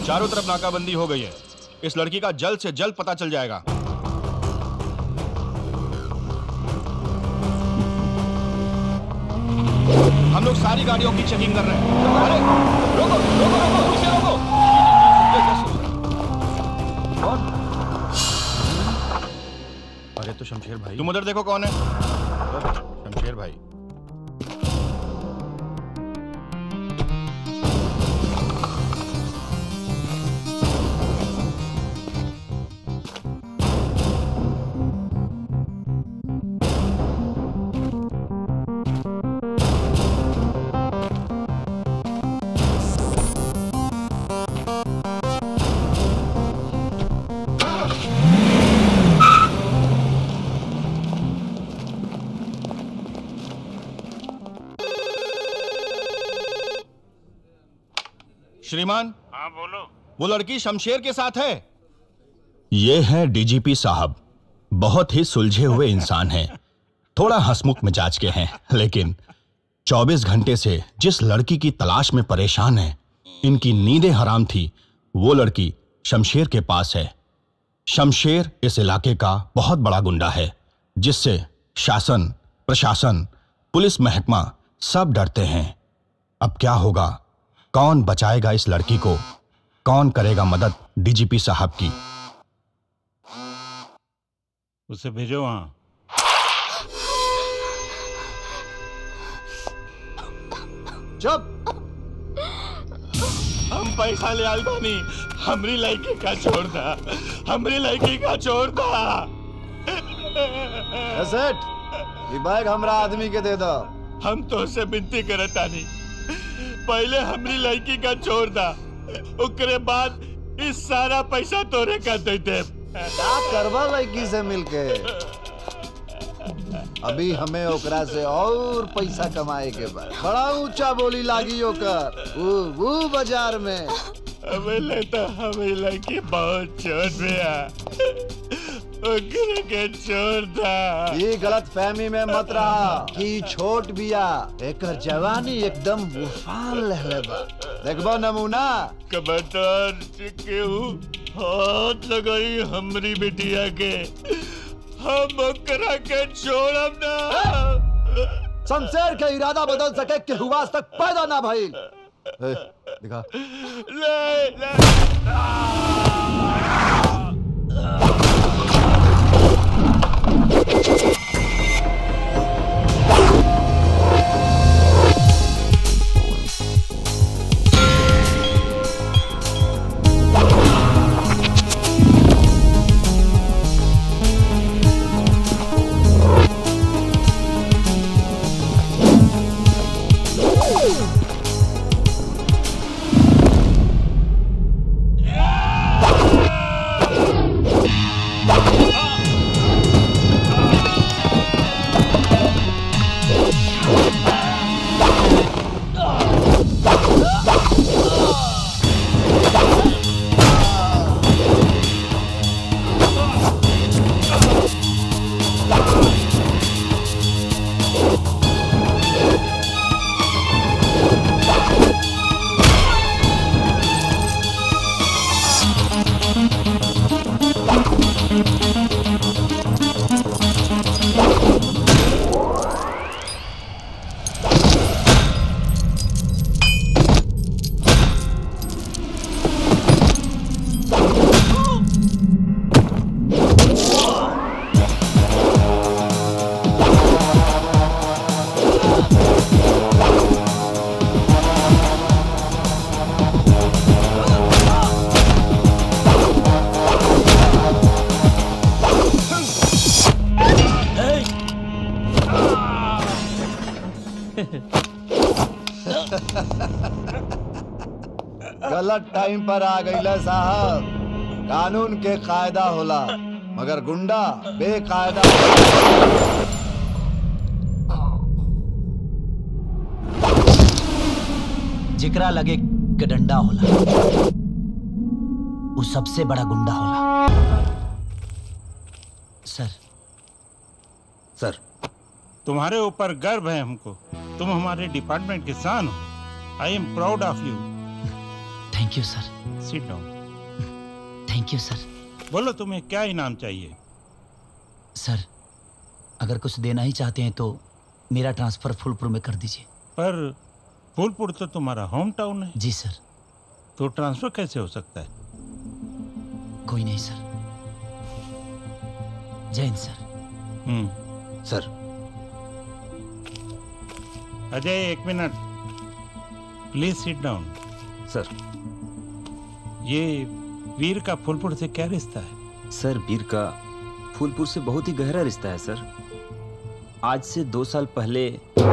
चारों तरफ नाकाबंदी हो गई है इस लड़की का जल्द से जल्द पता चल जाएगा हम लोग सारी गाड़ियों की चेकिंग कर रहे हैं अरे रोको रोको रोको इसे रोको ये क्या सोच रहा है? अरे तो शमशेर भाई तुम उधर देखो कौन है शमशेर भाई श्रीमान हाँ बोलो वो लड़की शमशेर के साथ है ये है डीजीपी साहब बहुत ही सुलझे हुए इंसान हैं थोड़ा हंसमुख मिजाज के हैं लेकिन 24 घंटे से जिस लड़की की तलाश में परेशान है इनकी नींदें हराम थी वो लड़की शमशेर के पास है शमशेर इस इलाके का बहुत बड़ा गुंडा है जिससे शासन प्रशासन पुलिस महकमा सब डरते हैं अब क्या होगा कौन बचाएगा इस लड़की को कौन करेगा मदद डीजीपी साहब की उसे भेजो वहां चुप हम पैसा ले आल बानी हमरी लड़की का छोड़ दा हमरी लड़की का छोड़ दा ए सेठ ये बैग हमरा आदमी के दे दो हम तो से विनती करत तानी पहले हमरी लड़की का छोड़ दा ओकरे बाद इस सारा पैसा तोरे का दे दे का करवा लड़की से मिलके अभी हमें ओकरा से और पैसा कमाए के बाद बड़ा ऊंचा बोली लागी ओकर वो वो बाजार में हमें लेता हमें लड़की बहुत छोड़ दिया ओकरे के छोड़ दा ये गलत फहमी में मत रहा कि ई छोट बिया एकर जवानी एकदम उफान लहले बा देखबो नमूना कबूतर केहू हाथ लगाई हमरी बिटिया के हम ओकरा के छोड़ब ना शमशेर के इरादा बदल सके के हुआ तक पैदा ना भइल ए, दिखा ले ले गलत टाइम पर आ गईला साहब कानून के कायदा होला मगर गुंडा बेकायदा जिकरा लगे के डंडा होला वो सबसे बड़ा गुंडा होला सर सर तुम्हारे ऊपर गर्व है हमको तुम हमारे डिपार्टमेंट के शान हो I am proud of you thank you sir sit down thank you sir बोलो तुम्हें क्या इनाम चाहिए सर अगर कुछ देना ही चाहते हैं तो मेरा ट्रांसफर फुलपुर में कर दीजिए पर फूलपुर तो तुम्हारा होम टाउन है जी सर तो ट्रांसफर कैसे हो सकता है कोई नहीं सर जय हिंद सर हम्म सर अजय एक minute please sit down sir ये वीर का फूलपुर से क्या रिश्ता है सर वीर का फूलपुर से बहुत ही गहरा रिश्ता है सर आज से दो साल पहले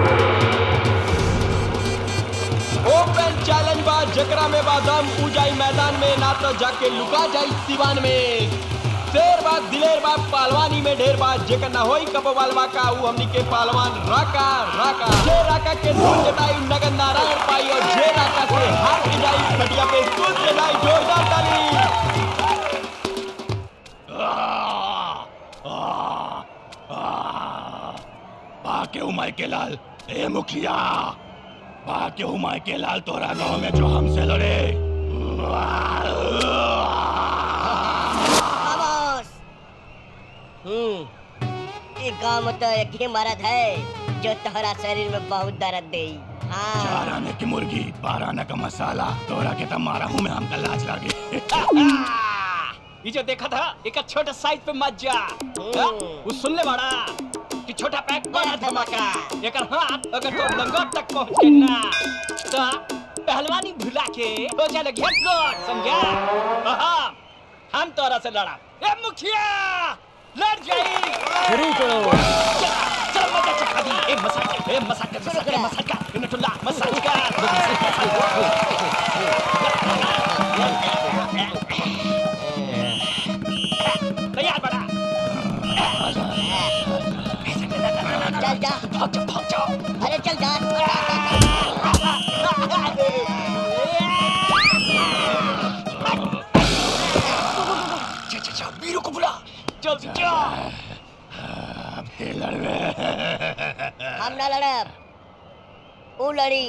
ओपन चैलेंज बा जकरा में बादम उजाई मैदान में ना तो जाके लुका जाई सिवान में शेर बा दिलेर बा पहलवानी में ढेर बा जेकर ना होई कब वालवा का ऊ हमनी के पहलवान राका राका जे राका के धूल जटाई नगन नारायण पाई और जे राका से हार के जाई खटिया पे कूद के जाई जोरदार ताली बाके उमाय के लाल ए मुखिया बाके उमाय के लाल तोरा गांव में जो हमसे लड़े खामोश हम्म ये गांव में तो एक ही मर्द है जो तोहरा शरीर में बहुत दर्द दे हाँ चार आने की मुर्गी बारह आने का मसाला तोरा के तब मारा हूँ मैं हमका लाज लागे ये जो देखा था एक छोटा साइज पे मत जा हाँ? वो सुन ले बड़ा कि छोटा पैक बड़ा धमाका एक हाथ अगर तो लंगोट तक पहुंच के ना तो पहलवानी भुला के हो चले गया गोट समझा हाँ, हम तोरा से लड़ा ए मुखिया लड़ जाई शुरू करो चल मजा चखा दी ए मसाज ए मसाज कर मसाज कर मसाज कर नटुल्ला मसाज कर तैयार बड़ा चल जा भाग जाओ भाग जाओ अरे चल जा जा जा जा वीरू को बुला चल जा हम ना लड़ब वो लड़ी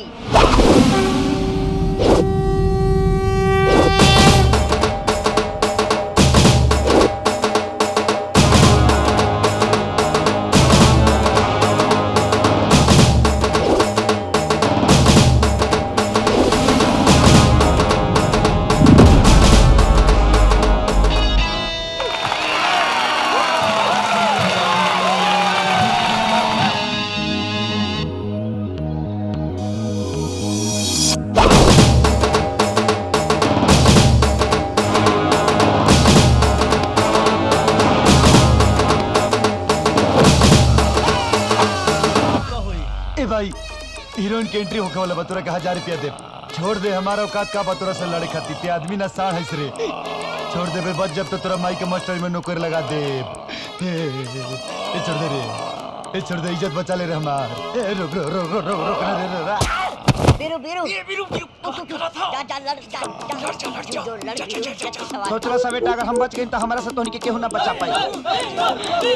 ए भाई हीरोइन के एंट्री होके वाला बतुरा के हजार रुपया दे छोड़ दे हमारा औकात का बतुरा से लड़े खाती ते आदमी ना साढ़ है रे छोड़ दे बे बच जब तो तेरा माई के मास्टर में नौकरी लगा दे ए, ए छोड़ दे रे ए छोड़ दे इज्जत बचा ले रे हमार ए रुक रुक रुक रुक रुक रुक रे रे रे बीरू बीरू ये वीरू वीरू उठ, उठ, उठ, जा जा लड़ जा जा जो लड़ बीरू के सवाल सोचला सा बेटा अगर हम बच गए तो हमारा से तोहनी के केहू ना बचा पाई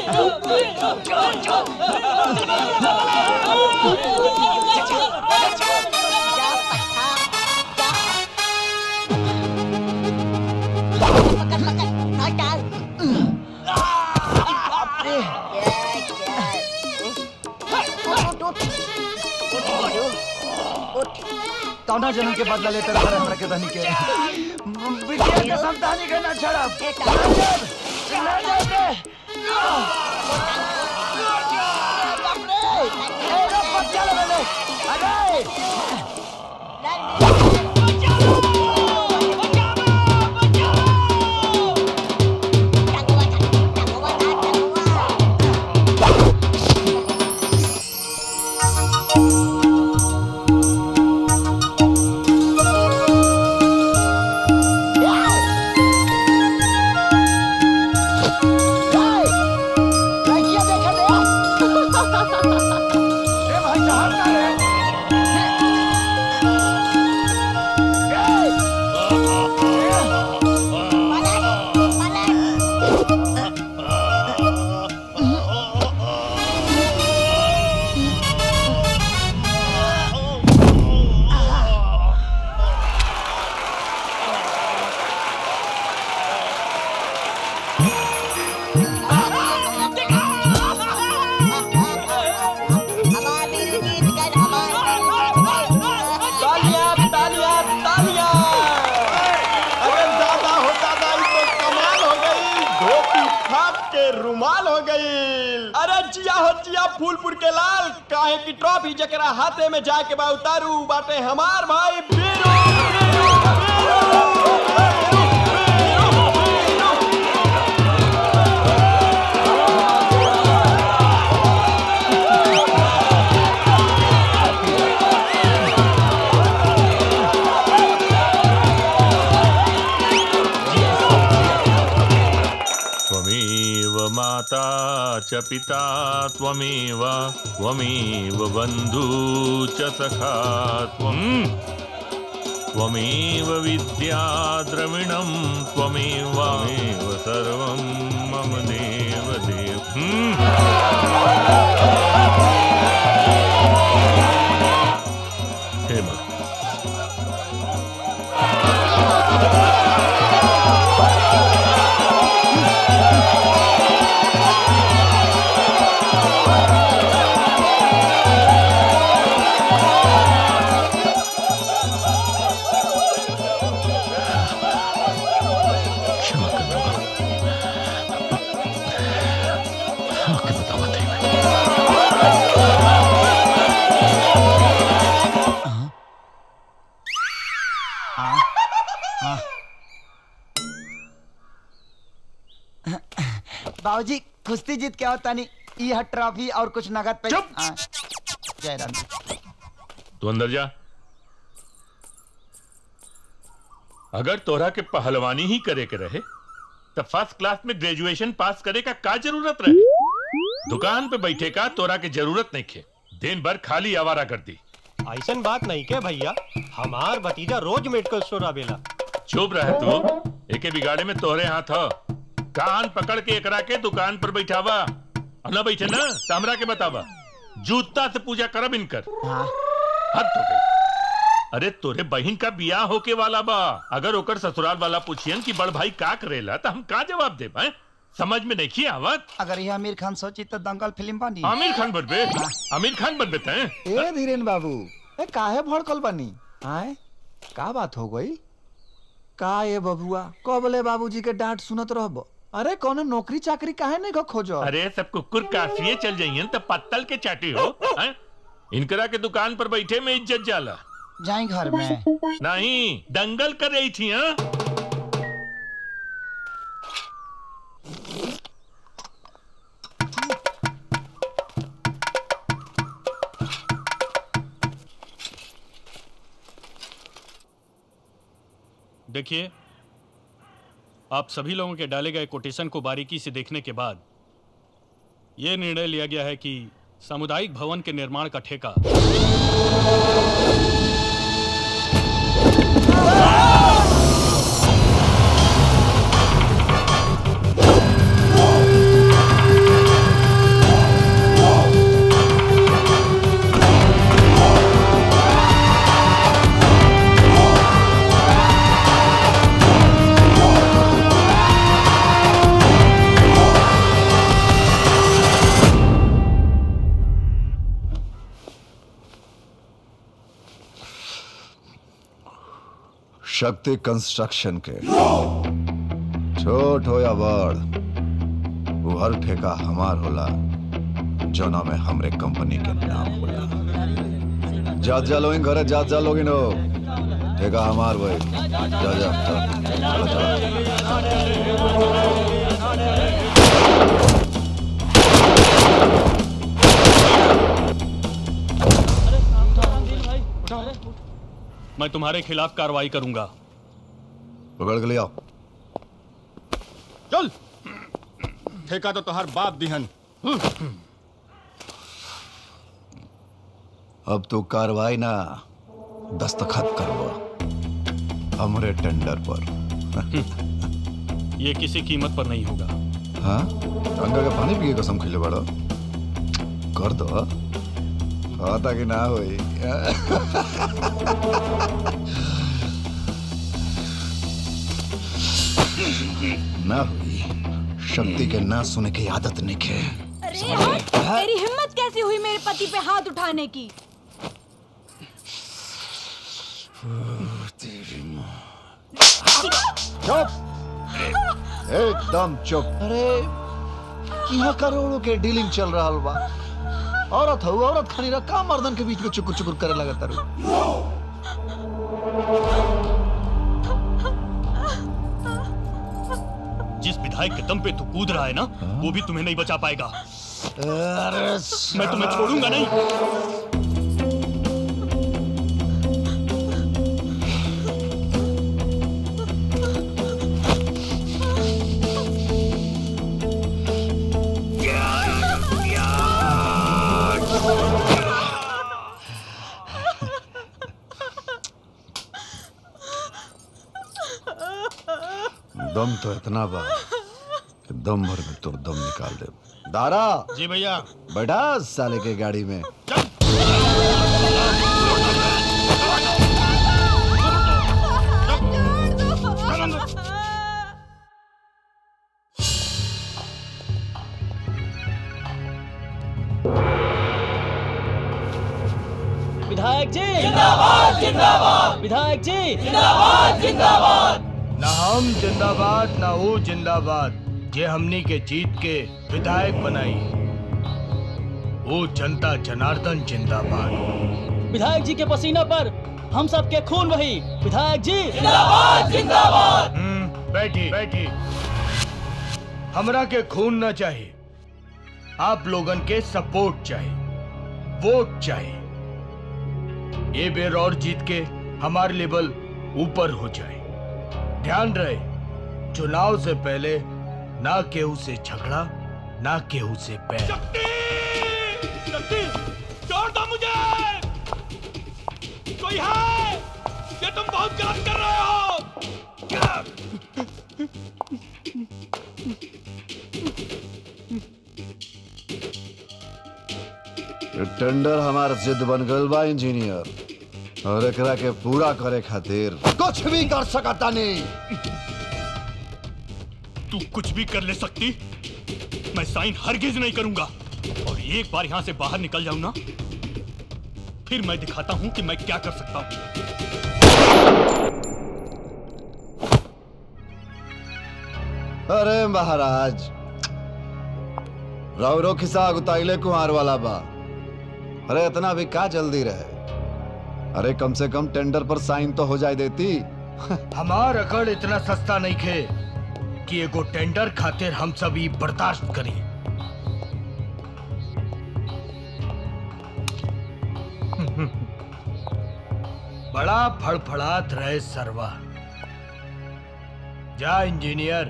जा पत्ता जा पकड़ पकड़ डाल डाल उठ उठ उठ बीरू उठ कौना जन्म के बदला लेते रहे हमरा के धनी के बिटिया के संतानी के ना छड़ब बेटा टंगवा टंगवा टंगवा ए भाई जहां का रे कमाल हो गई अरे जिया हो जिया फूलपुर के लाल काहे की ट्रॉफी जकरा हाथे में जाके बा उतारू बाटे हमार भाई बीरू त्वमेव माता च पिता त्वमेव त्वमेव बन्धू च सखा त्वम् त्वमेव विद्या द्रविणं त्वमेवामेव सर्वं मम देव देव हम्म। हे माँ क्षमा करना आके बतावा थे बाबूजी कुश्ती जीत क्या होता नहीं यह ट्रॉफी और कुछ नगद पे हाँ। जय राम जी। तू अंदर जा अगर तोरा के पहलवानी ही करे के रहे तो फर्स्ट क्लास में ग्रेजुएशन पास करे का का जरूरत रहे दुकान पे बैठे का तोरा के जरूरत नहीं खे दिन भर खाली आवारा करती ऐसन बात नहीं के भैया हमार भतीजा रोज मेडिकल स्टोर आवेला चुप रहे तू एके बिगाड़े में तोहरे हाथ हो कान पकड़ के एकरा के दुकान पर बैठावा और ना बैठे ना तो हमरा के बतावा जूता से पूजा करब इनकर हद हो गई अरे तोरे बहन का बियाह होके वाला बा अगर ओकर ससुराल वाला पूछियन कि बड़ भाई का करेला तो हम का जवाब दे पाए समझ में नहीं आवत अगर यह आमिर खान सोची तो दंगल फिल्म बनी आमिर खान बनबे आमिर खान बनबे तैं ए धीरेन बाबू ए काहे भड़कल बनी आए का बात हो गई का ये बबुआ कबले बाबूजी के डांट सुनत रहब अरे कौनो नौकरी चाकरी काहे नहीं को खोजो अरे सब कुकुर काफिए चल जाइयन तो पत्तल के चाटी हो हैं? इनकरा के दुकान पर बैठे में इज्जत जाला जाए घर में नहीं दंगल कर रही थी हाँ देखिए आप सभी लोगों के डाले गए कोटेशन को बारीकी से देखने के बाद यह निर्णय लिया गया है कि सामुदायिक भवन के निर्माण का ठेका शक्ति कंस्ट्रक्शन के छोट हो या बड़ वो हर ठेका हमार होला जोना में हमरे कंपनी के नाम होला जात जा लोगिन घरे जात जा लोगिन हो ठेका हमार भाई जा जा चल चलो मैं तुम्हारे खिलाफ कार्रवाई करूंगा पकड़ के ले आओ चल ठेका तो तोहर बाप दिहन अब तो कार्रवाई ना दस्तखत करवा हमरे टेंडर पर ये किसी कीमत पर नहीं होगा हाँ गंगा के पानी पिए कसम खिले बड़ो कर दो खाता कि ना होई ना हुई शक्ति के ना सुने की आदत नहीं है तेरी हिम्मत कैसी हुई मेरे पति पे हाथ उठाने की चुप एकदम चुप अरे यहाँ करोड़ों के डीलिंग चल रहा बा औरत हो औरत खानी रहा का मर्दन के बीच में चुकुर चुकुर करे लगा तारू जिस विधायक के दम पे तू कूद रहा है ना वो भी तुम्हें नहीं बचा पाएगा मैं तुम्हें छोड़ूंगा नहीं दम तो इतना बा कि दम भर में तुर दम निकाल दे दारा जी भैया बैठा साले के गाड़ी में विधायक जी जिंदाबाद जिंदाबाद विधायक जी जिंदाबाद जिंदाबाद ना हम जिंदाबाद ना वो जिंदाबाद जे हमनी के जीत के विधायक बनाई वो जनता जनार्दन जिंदाबाद विधायक जी के पसीना पर हम सब के खून वही विधायक जी जिंदाबाद, जिंदाबाद। बैठी बैठी हमरा के खून न चाहिए आप लोगन के सपोर्ट चाहिए वोट चाहिए ये बेर और जीत के हमार लेवल ऊपर हो जाए ध्यान रहे चुनाव से पहले ना केहू से झगड़ा ना केहू से पैर शक्ति छोड़ दो मुझे कोई है ये तुम बहुत गलत कर रहे हो ये टेंडर हमार जिद बन गल बा इंजीनियर और एकरा के पूरा करे खातिर कुछ भी कर सकता नहीं तू कुछ भी कर ले सकती मैं साइन हरगिज नहीं करूंगा और एक बार यहां से बाहर निकल जाऊं ना फिर मैं दिखाता हूं कि मैं क्या कर सकता हूं अरे महाराज रावरो खिसा गुताइले कुमार वाला बा अरे इतना भी का जल्दी रहे अरे कम से कम टेंडर पर साइन तो हो जाए देती हमार अकड़ इतना सस्ता नहीं खे कि एगो टेंडर खातिर हम सब ई बर्दाश्त करी बड़ा फड़फड़ात रहे सरवा जा इंजीनियर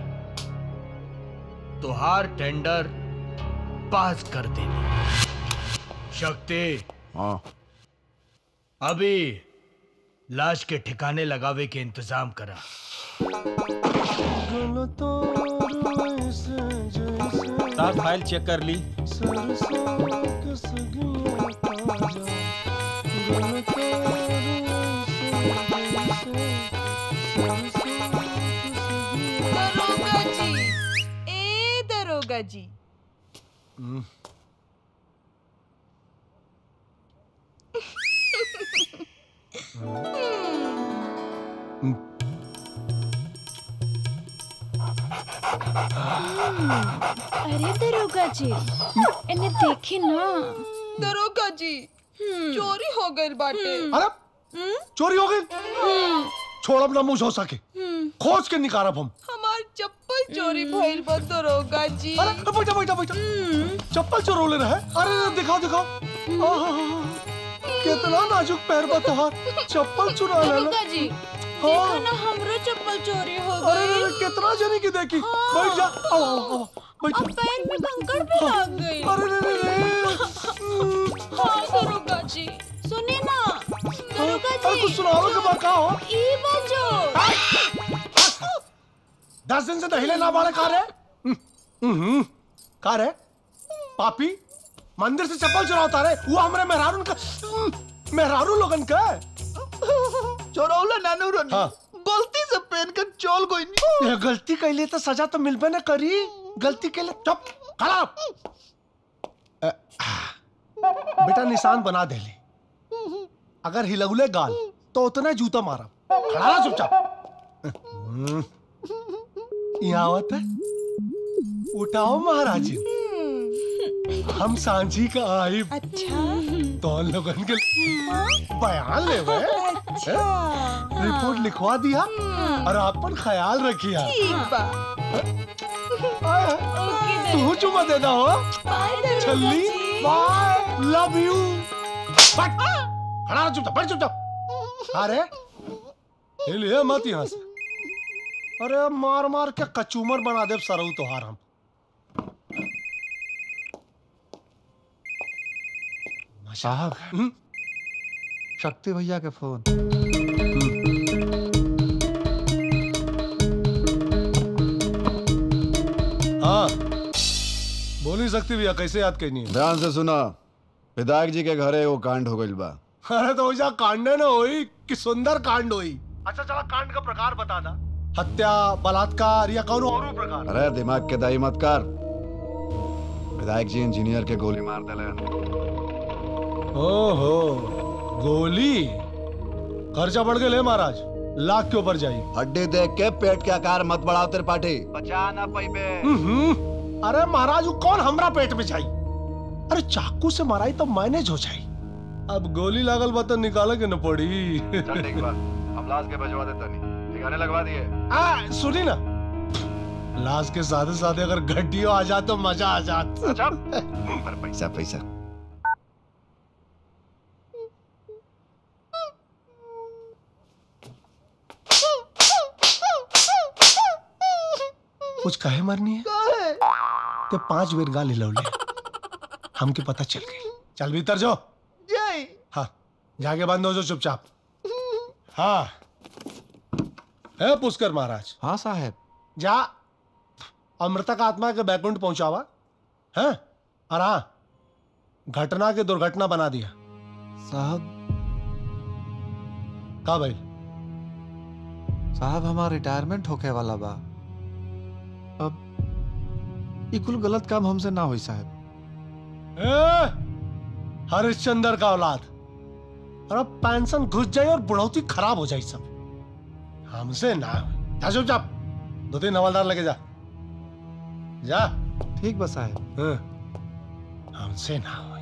तुहार टेंडर पास कर देनी शक्ति हाँ अभी लाश के ठिकाने लगावे के इंतजाम करा साहब फाइल चेक कर ली दरोगा जी ए दरोगा जी अरे दरोगा जी इन्हें देखी ना दरोगा जी चोरी हो गई बाटे अरे चोरी हो गई छोड़ब ना मुंह हो सके खोज के निकारब हम हमार चप्पल चोरी भइल बा दरोगा जी अरे बैठा बैठा बैठा चप्पल चोरोले रहे अरे अरे, दिखाओ दिखाओ आहा, कितना नाजुक पैर बा तोहार चप्पल चुरा लेला दरोगा जी देखो ना हमरो चप्पल चोरी हो अरे अरे, गई अरे, कितना जनी की देखी बैठ जा आओ आओ आओ बैठ अब पैर में कंकड़ भी लग गई अरे रे रे रे हाँ दरोगा जी सुने ना दरोगा जी अरे कुछ सुनाओ के बा का हो ई बजो दस दिन से दहिले ना बाड़े का रे हम्म, का रे पापी मंदिर से चप्पल चुराता रे वो हमरे मेहरारू का मेहरारू लोगन का चोरौला नानू रनी हाँ। गलती से पहन कर चोल कोई नहीं ये गलती कैले तो सजा तो मिलबे ना करी गलती कैले चुप खड़ा अ, बेटा निशान बना दे ले अगर हिलौले गाल तो उतना जूता मारा खड़ा रहा चुपचाप हम्म, यहाँ आवत है उठाओ महाराज जी हम सांझी का आई अच्छा तो हम लोगन के बयान ले रिपोर्ट लिखवा दिया और अपन ख्याल रखिया ठीक बा तू चुमा देना हो छल्ली बाय लव यू खड़ा रह चुपचाप बैठ चुपचाप अरे ये लिए मत यहाँ से अरे मार मार के कचूमर बना दे सरऊ तोहार हम साहब शक्ति भैया के फोन हाँ बोल नहीं सकती भैया कैसे याद करनी है ध्यान से सुना विधायक जी के घरे वो कांड हो गइल बा अरे तो वैसा कांडे न होई कि सुंदर कांड होई अच्छा चला कांड का प्रकार बता दा हत्या बलात्कार या कौन और प्रकार अरे दिमाग के दाई मत कर विधायक जी इंजीनियर के गोली मार दिले ओहो गोली खर्चा बढ़ गए महाराज लाख के ऊपर जाई हड्डी देख के पेट के आकार मत बढ़ाओ तेरे पाठी बचा ना पैबे अरे महाराज वो कौन हमरा पेट में जाई अरे चाकू से माराई तो मैनेज हो जाई अब गोली लागल बा तो निकाले के न पड़ी चल ठीक बा हम लाश के भिजवा देता नहीं ठिकाने लगवा दिए आ, सुनी ना लाश के साथ साथ अगर गड्डियों आ जाए तो मजा आ जात पर पैसा पैसा कुछ कहे मरनी है ते पांच बेर गाली लौले हमके पता चल गई चल भीतर जाओ जय हाँ जाके बंद हो जाओ चुपचाप हाँ है पुष्कर महाराज हाँ साहब जा अमृतक आत्मा के बैकुंठ पहुंचावा है और हाँ घटना के दुर्घटना बना दिया साहब का भाई साहब हमारा रिटायरमेंट होके वाला बा अब ये कुल गलत काम हमसे ना होई साहब ए, हरिश्चंद्र का औलाद और अब पेंशन घुस जाए और बुढ़ौती खराब हो जाए सब हमसे ना होई। जा चुपचाप दो तीन हवलदार लेके जा जा ठीक बस साहब हाँ, हमसे ना होई।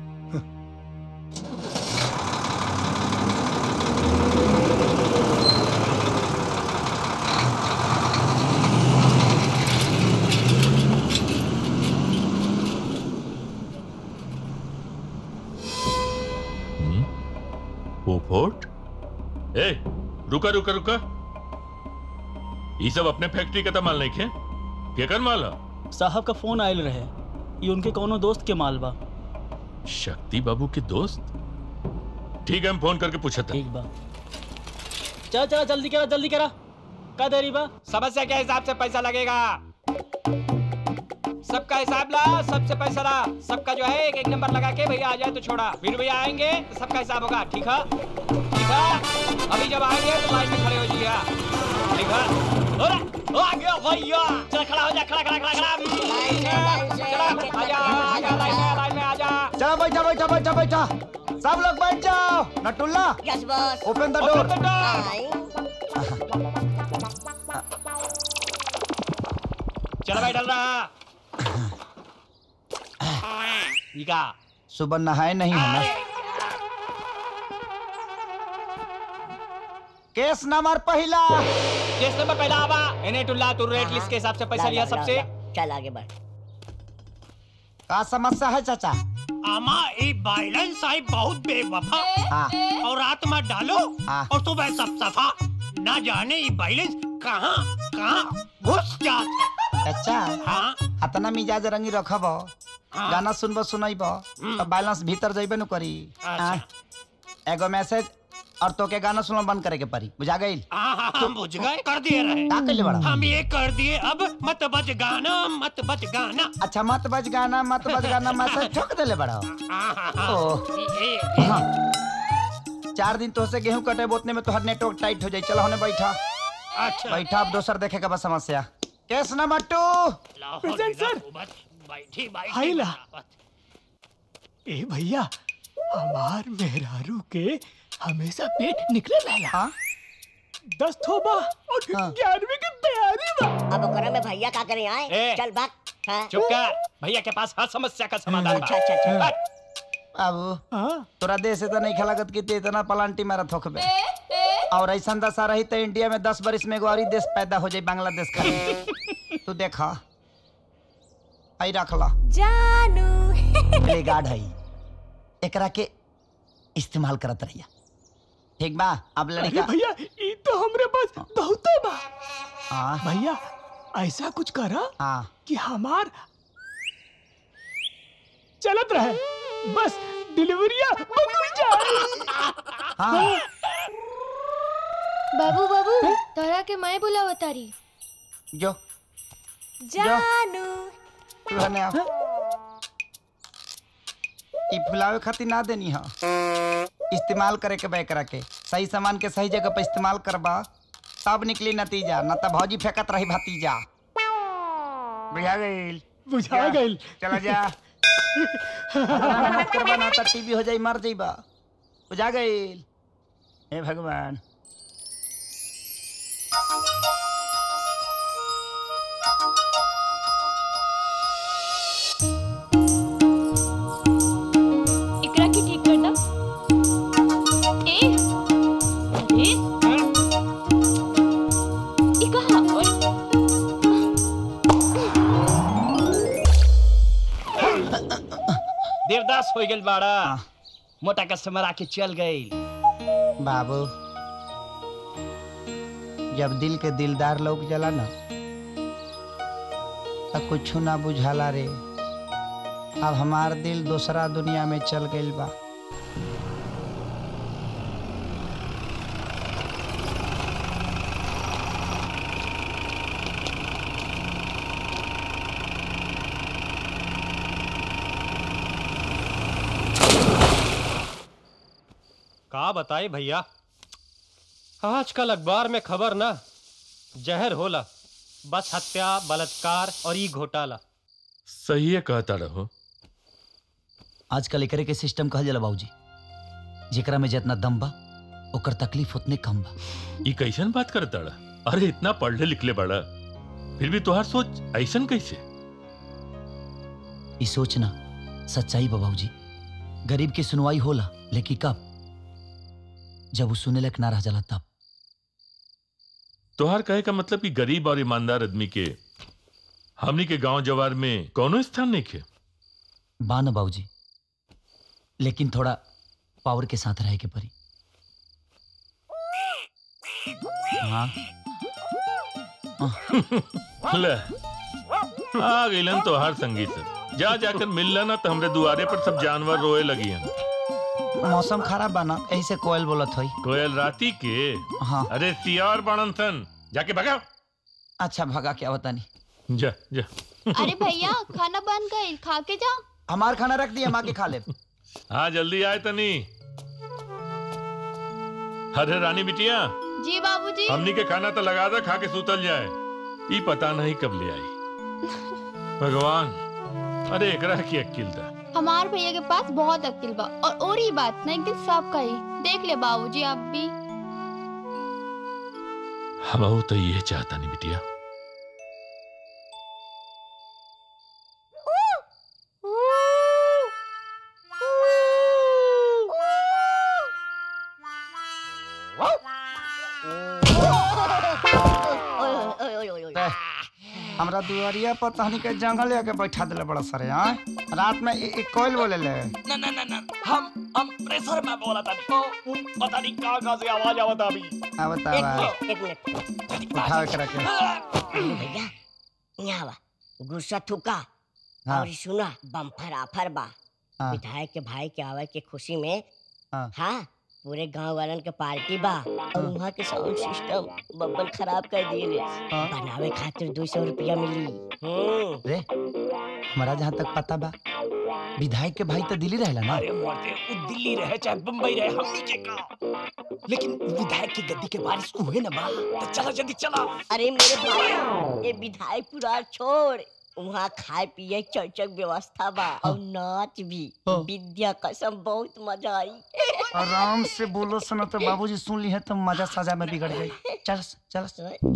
वो फोर्ट ए रुका रुका रुका ये सब अपने फैक्ट्री का तो माल नहीं खे केकर माल है साहब का फोन आयल रहे ये उनके कोनो दोस्त के माल बा शक्ति बाबू के दोस्त ठीक है हम फोन करके पूछा था ठीक बा चला चला जल्दी करा जल्दी करा का देरी बा समस्या के हिसाब से पैसा लगेगा सबका हिसाब ला सबसे पैसा ला सबका जो है एक एक नंबर लगा के भैया आ जाए तो छोड़ा फिर भैया आएंगे तो सबका हिसाब होगा ठीक है ठीक है अभी जब आएंगे तो लाइन में खड़े हो जाइएगा ठीक है अरे, ओ, आ गया भैया चल खड़ा हो जा खड़ा खड़ा खड़ा खड़ा चला आजा आजा लाइन में लाइन में आजा चलो बैठा बैठा बैठा बैठा सब लोग बैठ जाओ Natulla yes boss open the Open door the चलो भाई डल रहा ये का सुबह नहाए नहीं है ना केस नंबर पहला केस नंबर पहला आवा एने टुल्ला तू रेट लिस्ट के हिसाब से पैसा लिया सबसे चल आगे बढ़ का समस्या है चाचा आमा ये बैलेंस साहिब बहुत बेवफा हाँ। और रात में डालो हाँ। और सुबह सब सफा ना जाने ये बैलेंस कहाँ कहाँ घुस जाता अच्छा हाँ अतना मिजाज रंगी रखब हाँ। गाना सुनब सुनब तो बैलेंस भीतर जइबे न करी अच्छा। हाँ। एगो मैसेज और तो के गाना सुनना बंद करे के पड़ी बुझा गई हाँ हाँ हम बुझ गए कर दिए रहे का कइले बड़ा हम ये कर दिए अब मत बज गाना मत बज गाना अच्छा मत बज गाना मत बज गाना मैसेज ठोक देले बड़ा हाँ हाँ हाँ ओह। ये- ये- हाँ। चार दिन तो से गेहूं कटे बोतने में तोहर नेटवर्क टाइट हो जाई चलो होने बैठा अच्छा बैठा अब दोसर देखे का बस समस्या case number two present sir बैठी बैठी हाइला। ए भैया हमार मेहरारू के हमेशा पेट निकले रहला दस थोबा और ग्यारहवीं की तैयारी बा अब ओकरा में भैया का करे आए ए। चल भाग हाँ। चुप कर भैया के पास हर समस्या का समाधान बा। अच्छा, अच्छा, अच्छा। हट। बाबू तोरा देश से तो नहीं खलागत की ते इतना पलांटी मारा थोकबे और ऐसा दशा रही तो इंडिया में दस बरिस में एगो और ही देश पैदा हो जाए बांग्लादेश खाली तू देखा आई रख ला जानू प्ले गार्ड है एकरा के इस्तेमाल करत रहिया ठीक बा अब लड़का भैया ये तो हमरे पास बहुत है बा हाँ भैया ऐसा कुछ करा हाँ कि हमार चलत रहे बस डिलीवरिया बदल जाए हाँ बाबू बाबू तोरा के मैं बुलावा तारी जो जानू तू हने आ ई फुलावे खातिर ना देनी हा इस्तेमाल करे के बे करा के सही सामान के सही जगह पे इस्तेमाल करबा तब निकली नतीजा न त भौजी फेंकत रही भतीजा बुझा गईल बुझा जा, गईल। चला जा मेहनत करबा ना त टीवी हो जाई मर जाइबा बुझा गईल हे भगवान इकरा की ठीक करना ए अरे ई कहा और देवदास हो गइल बाड़ा मोटा कस्टमर आके चल गई बाबू जब दिल के दिलदार लोग जला ना त कुछ ना बुझाला रे अब हमार दिल दूसरा दुनिया में चल गइल बा का बताए भैया आजकल अखबार में खबर ना जहर होला बस हत्या बलात्कार और ई घोटाला सही है कहता रहो आजकल एकरे के सिस्टम कहल जाला बाबूजी जेकरा में जितना दम बा ओकर तकलीफ उतने कम बा ये कैसन बात करता रहा अरे इतना पढ़ले लिखले बड़ा फिर भी तुहार सोच ऐसन कैसे ई सोचना सच्चाई बा बाबूजी गरीब की सुनवाई होला लेकिन कब जब वो सुने लायक ना रह जाला तब तुहार कहे का मतलब कि गरीब और ईमानदार आदमी के हमनी के गांव जवार में कौनो स्थान नहीं खे बा न बाबूजी लेकिन थोड़ा पावर के साथ रहे के परी हाँ ले आ गइलन तोहार संगी सब जा जाकर मिलला ना तो हमरे दुआरे पर सब जानवर रोए लगी हैं मौसम खराब बा ना यही से कोयल बोलत होई कोयल राती के हाँ अरे सियार बाणन सन जाके भगाओ अच्छा भगा क्या बता नहीं जा जा अरे भैया खाना बन गई खा के जा हमार खाना रख दिया माँ के खा ले हाँ जल्दी आए तनी अरे रानी बिटिया जी बाबूजी हमनी के खाना तो लगा दे खा के सुतल जाए ई पता नहीं कब ले आई भगवान अरे एकरा की अक्ल दा हमार भैया के पास बहुत अक्ल बा और और ही बात ना एक दिन सब कही देख ले बाबूजी आप भी हम तो ये चाहता नहीं बिटिया हमरा दुआरिया पर तहनी के जंगल लेके बैठा दिले बड़ा सरे हाँ रात में ए, ए, कोयल बोले ले ना ना ना ना हम हम प्रेशर में बोला था ओ, उ, पता नहीं कहाँ कहाँ से आवाज आवत अभी आ बता एक बा मिनट एक मिनट उठावे के रखे अरे भैया यहाँ बा गुस्सा थूका हाँ। और सुना बम्फर आफर बा हाँ। विधायक के भाई के आवे के खुशी में हाँ। हाँ पूरे गांव वालन के पार्टी बा और वहाँ के साउंड सिस्टम बब्बन खराब कर दिए बनावे खातिर दो सौ रुपया मिली हम्म रे हमारा जहाँ तक पता बा विधायक के भाई तो दिल्ली रहेला ना अरे मरते वो दिल्ली रहे चाहे बम्बई रहे हमनी के का लेकिन विधायक की गद्दी के बारिश हुए ना बा तो चला जल्दी चला अरे मेरे भाई ये विधायक पूरा छोड़ वहाँ खाए पिए चौचक व्यवस्था बा और नाच भी विद्या कसम बहुत मजा आई आराम से बोलो सुनो तो बाबूजी सुन ली है तो मजा सजा में बिगड़ गई चल चल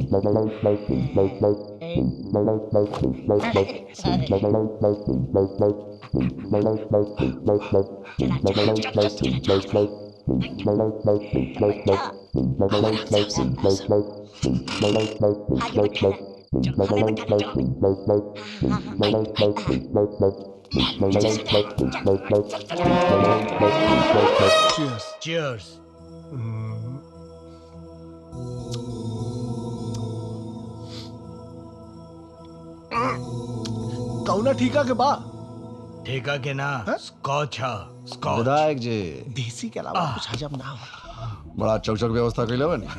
Cheers. कौना ठीका के बा ठेका के ना स्कॉच है स्कॉच विधायक जी देसी के अलावा कुछ हजम ना हो बड़ा चौचक व्यवस्था कैले बनी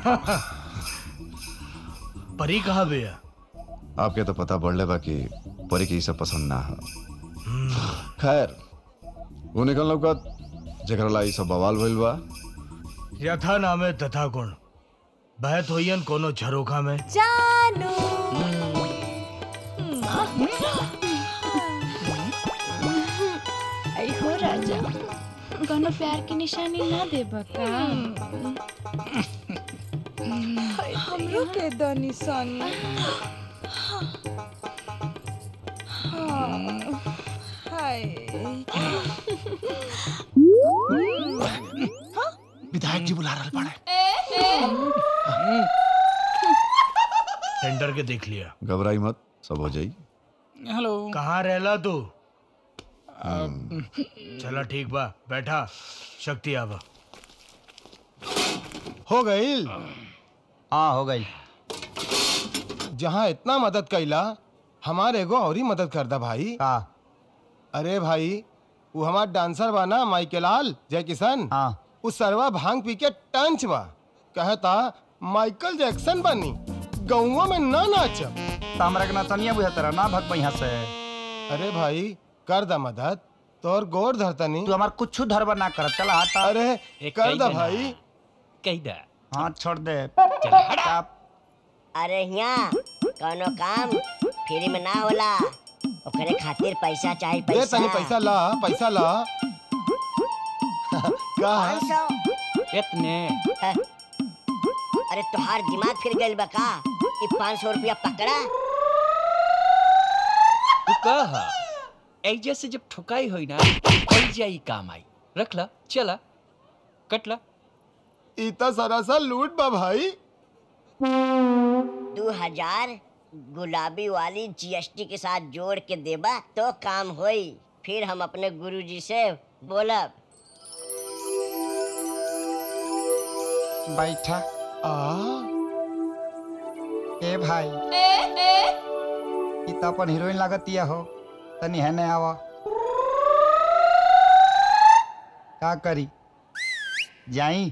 परी कहाँ भैया आपके तो पता पड़ ले बाकी परी के ई सब पसंद ना है खैर वो निकल लौकत जेकरा ला ई सब बवाल भइल बा यथा नामे तथा गुण बहत होइयन कोनो झरोखा में जानू आई हो राजा कोनो प्यार की निशानी ना दे बका हमरो के दो निशानी हाँ, हाय विधायक जी बुला रहा पड़े टेंडर के देख लिया घबराई मत सब हो जाई हेलो कहाँ रहला तू चला ठीक बा बैठा शक्ति आवा हो गई हाँ हो गई जहाँ इतना मदद कैला हमारे एगो और ही मदद कर दा भाई का अरे भाई वो हमार डांसर बा ना माइकेलाल जय किशन हाँ उस सरवा भांग पी के टंच बा कहता माइकल जैक्सन बनी गौवा में ना नाच तो हमरा के नचनिया बुझा तेरा ना भग यहाँ से अरे भाई कर दा मदद तोर गोर धरतनी तू हमार कुछ धरबा ना कर चला हटा अरे कर दा भाई कही दा हाँ छोड़ दे अरे यहाँ कोनो काम फ्री में ना होला ओकरे खातिर पैसा चाहिए दे पैसा तनी पैसा ला पैसा ला का है? इतने अरे तुहार दिमाग फिर गइल बा का ई पाँच सौ रुपया पकड़ा तू कहा ऐजे से जब ठुकाई होई ना ऐजा ही काम आई रख ला चला कट ला इतना सरासर लूट बा भाई दो हजार गुलाबी वाली जीएसटी के साथ जोड़ के देबा तो काम होई फिर हम अपने गुरुजी से बोलब बैठा आ ए भाई ई तो अपन हीरोइन लागतिया हो तनी है नहीं आवा का करी जाई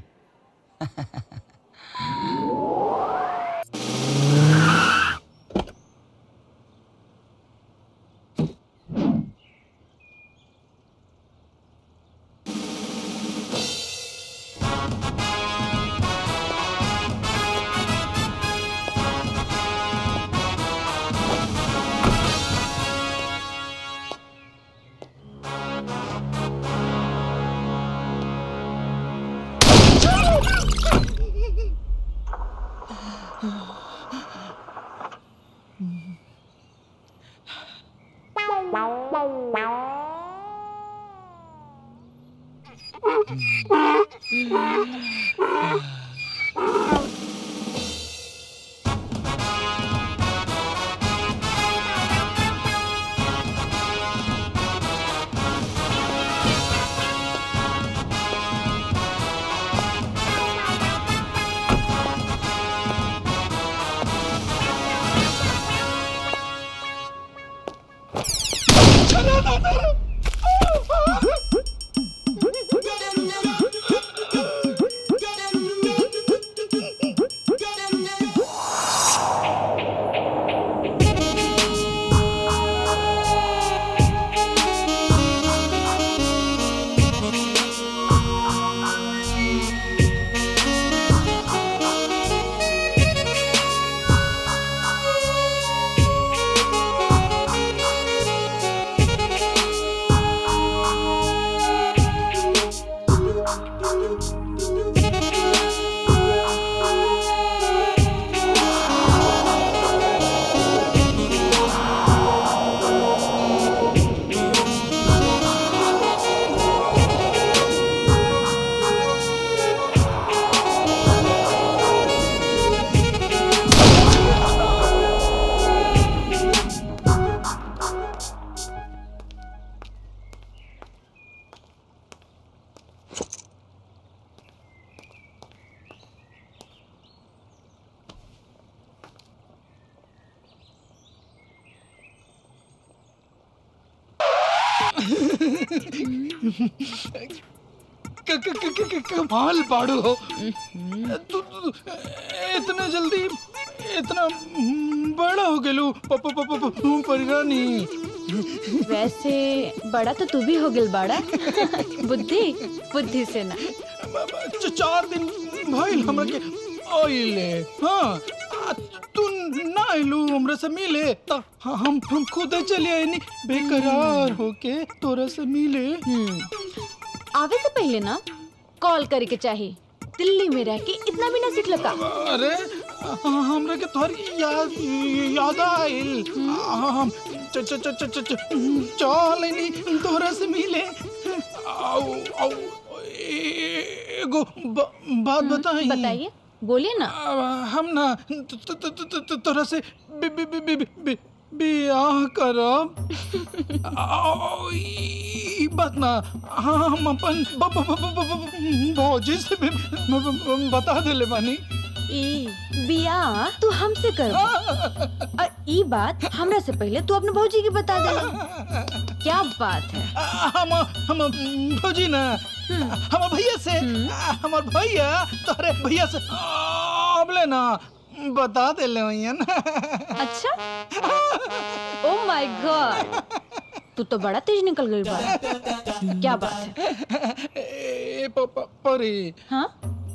क- क- क- क- क- कमाल पाड़ू हो तू तू- इतना जल्दी इतना बड़ा हो गेलू प- प- प- प- प- परिरानी वैसे बड़ा तो तू भी हो गिल बाड़ा बुद्धि बुद्धि से ना च- चार दिन भइल हमरा के आइले हाँ आ, तू ना आइलू हमरा से मिले त हम हम खुद चले आइनी बेकरार होके तोरा से मिले आवे से पहले ना कॉल करे के चाहिए दिल्ली में रह के इतना भी ना सीख लगा अरे हमरा के तोहर याद याद आइल हम च च च च च च चल आइनी तोरा से मिले आओ आओ ए- एगो ब- बात बताई बताइए बोलिए ना हम ना त- त- त- त- त- तोरा से बि- बि- बि- बि- बि- बियाह करब आओ, ई बात ना हम अपन ब- ब- ब- ब- ब- भौजी से भी ब- ब- ब- बता देले बानी ई बिया तू हमसे कर और ई बात हमरा से पहले तू अपने भौजी की बता दे क्या बात है हम हम भौजी ना हम भैया से हमार भैया तोरे भैया से अबले ना बता देले होइए ना अच्छा ओ माय गॉड तू तो बड़ा तेज निकल गई बात क्या बात है ए प- प- परी हाँ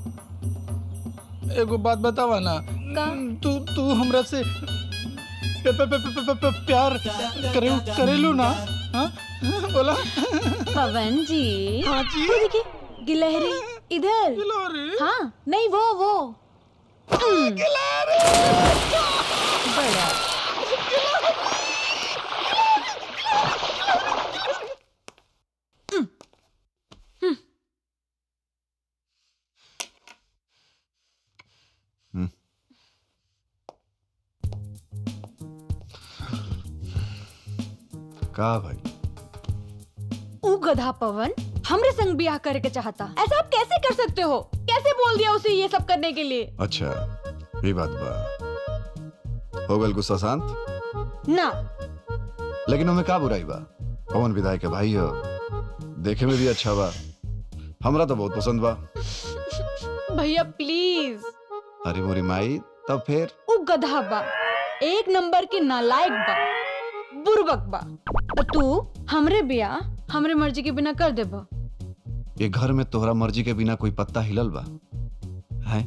एगो बात बतावा ना तू तू हमरा से पे, पे, पे, पे, पे, पे, प्यार करे करेलू ना हाँ बोला पवन जी हाँ जी वो देखिए गिलहरी इधर गिलहरी हाँ नहीं वो वो बड़ा का भाई ऊ गधा पवन हमरे संग ब्याह करे के चाहता ऐसा आप कैसे कर सकते हो कैसे बोल दिया उसे ये सब करने के लिए अच्छा ये बात बा हो गल गुस्सा शांत ना लेकिन हमें का बुराई बा पवन विधायक के भाई हो देखे में भी अच्छा बा हमरा तो बहुत पसंद बा भैया प्लीज अरे मोरी माई तब फिर ऊ गधा बा एक नंबर के नालायक बा बुर्बक बा और तू हमरे ब्याह हमरे मर्जी के बिना कर देबा ये घर में तोहरा मर्जी के बिना कोई पत्ता हिलल बा है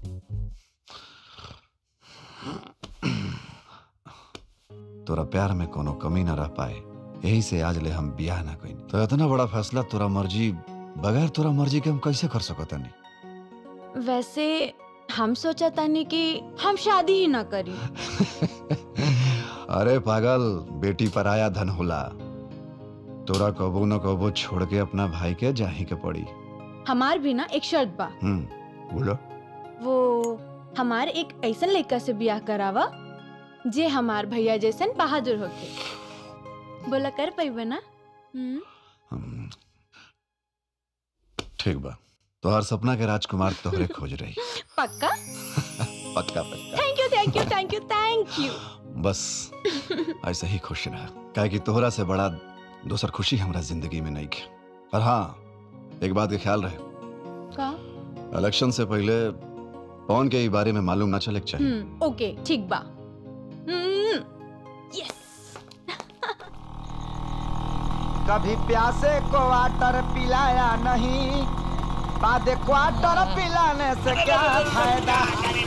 तोरा प्यार में कोनो कमी ना रह पाए यही से आज ले हम बियाह ना कइनी तो इतना बड़ा फैसला तोरा मर्जी बगैर तोरा मर्जी के हम कैसे कर सकत नहीं वैसे हम सोचा तानी कि हम शादी ही ना करी अरे पागल बेटी पराया धन होला तोरा कबो न कबो छोड़ के अपना भाई के जाही के पड़ी हमार भी ना एक शर्त बा हम्म बोलो वो हमार एक ऐसन लड़का से ब्याह करावा जे हमार भैया जैसन बहादुर होके बोला कर पैबा ना हम्म ठीक बा तोहर सपना के राजकुमार तोहरे खोज रही पक्का पक्का पक्का thank you thank you thank you thank you बस ऐसे ही खुश रहा काहे कि तोहरा से बड़ा दोसर खुशी हमरा जिंदगी में नहीं है पर हाँ एक बात के ख्याल रहे का इलेक्शन से पहले पवन के ई बारे में मालूम ना चले के चाहिए हम्म ओके ठीक बा हम्म कभी प्यासे को वाटर पिलाया नहीं बाद क्वार्टर पिलाने से क्या फायदा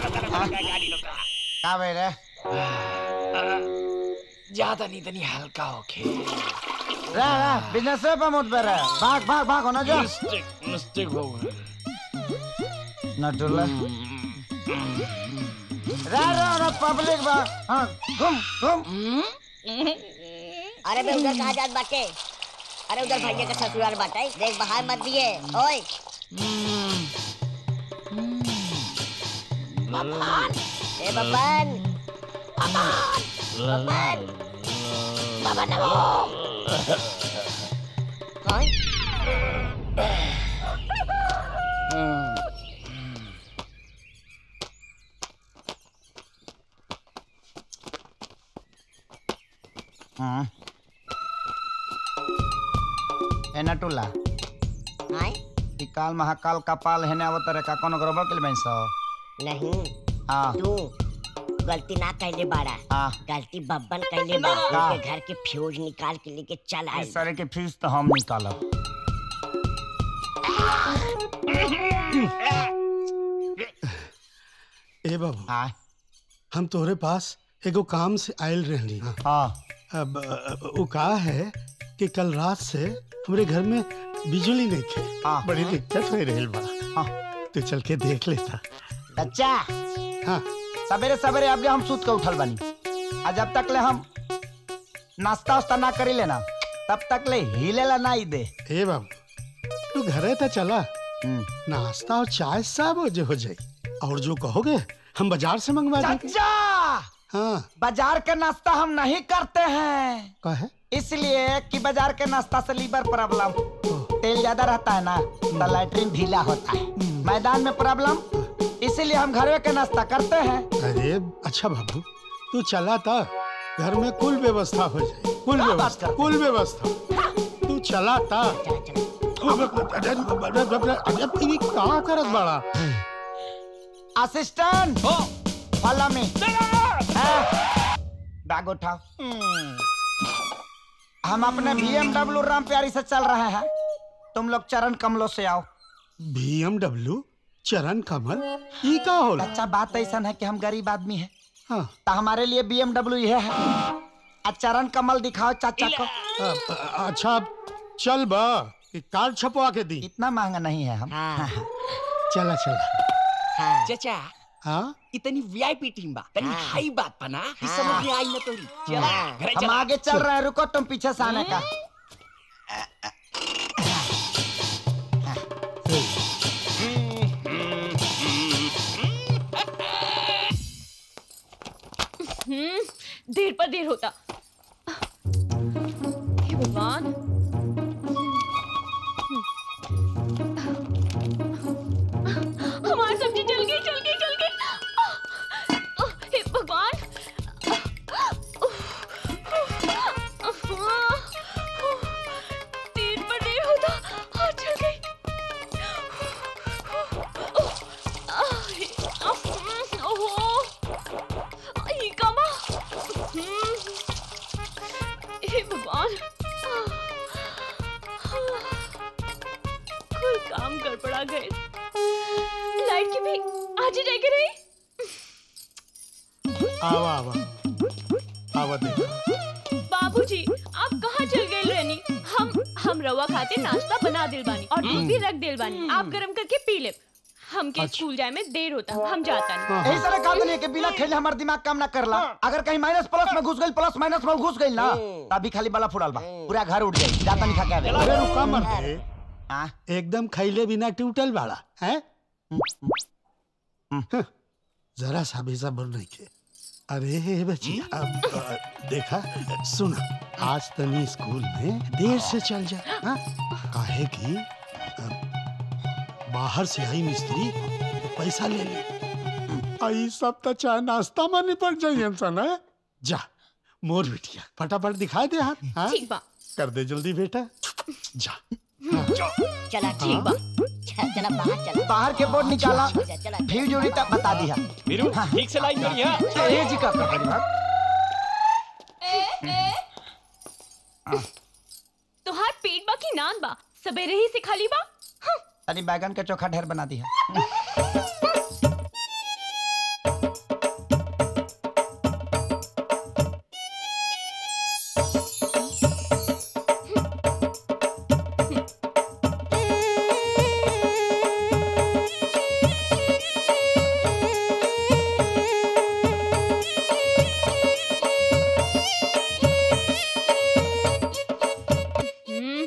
का भाई रे ज्यादा नहीं तनी हल्का होके रे रे बिजनेस पे मत पे रे भाग भाग भाग होना जो मिस्टेक मिस्टेक हो गया नटुल्ला रे रे रे पब्लिक बा हां घूम घूम अरे बे उधर कहाँ जात बाटे अरे उधर भैया का ससुराल बाटे देख बाहर मत दिए ओए बबन ए बबन बबन बबन कौन हाँ ए नटुला आए ई काल महाकाल कपाल हेने आवत रे का कोनो गड़बड़ के बैंक सो नहीं हाँ तू गलती ना कैले बाड़ा हाँ गलती बब्बन कैले बा हाँ। उनके घर के फ्यूज निकाल के लेके चल आए इस तरह के फीस तो हम निकालब ए बाबू हम तोहरे पास एगो काम से आयल रहनी हाँ अब अ, वो कहा है कि कल रात से हमारे घर में बिजली नहीं थे बड़ी दिक्कत हो रही बा तो चल के देख लेता बच्चा हाँ सवेरे सवेरे अब हम सूत के उठल बनी आ जब तक ले हम नाश्ता उस्ता ना करी लेना तब तक ले हिले ला ना ही दे ए बाबू तू घरे तो चला नाश्ता और चाय सब हो जो हो जाए और जो कहोगे हम बाजार से मंगवा देंगे चाचा हाँ बाजार के नाश्ता हम नहीं करते हैं का है इसलिए कि बाजार के नाश्ता से लीवर प्रॉब्लम तेल ज्यादा रहता है ना तो लैट्रिन ढीला होता है मैदान में प्रॉब्लम इसीलिए हम घरवे के नाश्ता करते हैं अरे अच्छा बाबू तू चला था घर में कुल व्यवस्था हो जाए कुल व्यवस्था कुल व्यवस्था तू चला था अरे अरे तेरी का करत बड़ा असिस्टेंट फॉलो मी बैग उठाओ हम अपने बीएमडब्ल्यू राम प्यारी से चल रहे हैं तुम लोग चरण कमलों से आओ बीएमडब्ल्यू चरण कमल ई का होला अच्छा बात ऐसा है कि हम गरीब आदमी हैं हाँ तो हमारे लिए बीएमडब्ल्यू यह है आ चरण कमल दिखाओ चाचा को अ- अ- अच्छा चल बा कि कार्ड छपवा के दी इतना महंगा नहीं है हम चला चला चाचा हाँ इतनी वीआईपी टीम बा तनी हाई बात बना कि समझ में आई ना तोरी चला घरे हम चला आगे चल रहे हैं रुको तुम पीछे से आने का हम्म, देर पर देर होता हे भगवान हमारी सब्जी जल गई जल गई जल गई हे भगवान देर पर देर होता हाँ, जल गई ओहो ये कामा हम्म, हे भगवान कोई काम गड़बड़ा गए लाइट की भी आज ही जाएगी रही आवा आवा आवा देखो बाबूजी आप कहाँ चल गए रहनी हम हम रवा खाते नाश्ता बना दिल बानी और दूध भी रख दिल बानी आप गरम करके पी ले हमके स्कूल जाए में देर होता हम जाता नहीं यही सारा काम नहीं है कि बिना खेले हमारा दिमाग काम ना करला अगर कहीं माइनस प्लस में घुस गई प्लस माइनस में घुस गई ना तभी खाली बला फुड़ल बा पूरा घर उठ जाई जाता नहीं खा के आवे। अरे रुका मत एकदम खैले बिना टूटल बाड़ा है जरा सा भी सब्र नहीं के अरे बचिया अब अ, देखा सुना आज तनी स्कूल में देर से चल जा हाँ? काहे कि अ, बाहर से आई मिस्त्री पैसा ले ले आई सब तो चाय नाश्ता में निपट जाइए इंसान है जा मोर बिटिया फटाफट दिखा दे हाथ हाँ? ठीक बा कर दे जल्दी बेटा जा चला ठीक बा चल चला बाहर चला बाहर के बोर्ड निकाला चला भीड़ जोड़ी तक बता दिया वीरू ठीक से लाइन करी हां ये जी का कर रही तुहार पेट बा की नान बा सवेरे ही से खाली बा तनी बैगन का चोखा ढेर बना दिया हम्म,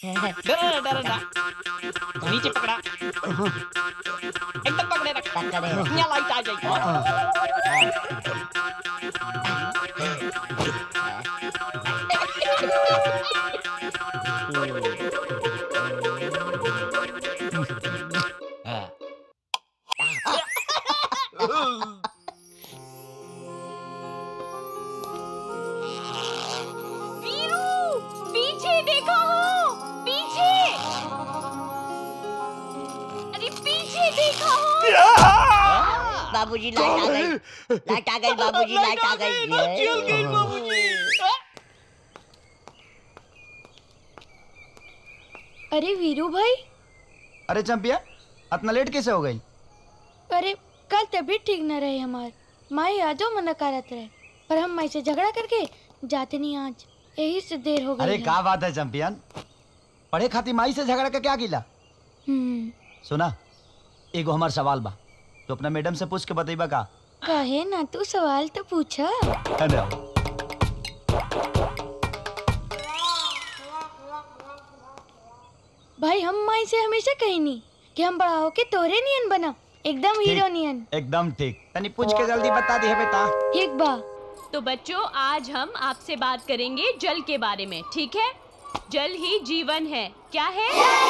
डरा डरा डरा नीचे पकड़ा एकदम पकड़े रख यहाँ लाइट आ जाएगी वीरू पीछे देखो हो पीछे अरे पीछे देखो हो बाबूजी लाइट आ गई लाइट आ गई बाबूजी लाइट आ गई चल गई बाबूजी अरे वीरू भाई अरे चंपिया इतना लेट कैसे हो गई अरे कल तबीयत ठीक न रहे हमार माई आजो मना करत रहे पर हम माई से झगड़ा करके जाते नहीं आज यही से देर हो गई अरे है। का बात है चंपियन पढ़े खातिर माई से झगड़ा के क्या गिला हम्म सुना एगो हमार सवाल बा तो अपना मैडम से पूछ के बतेबा का कहे ना तू सवाल तो पूछा है ना? भाई हम माई से हमेशा कही नहीं कि हम बड़ा होके तोरे नियन बना एकदम हीरो नियन एकदम ठीक तनी पूछ के जल्दी बता दी है बेटा ठीक बा तो बच्चों आज हम आपसे बात करेंगे जल के बारे में ठीक है जल ही जीवन है क्या है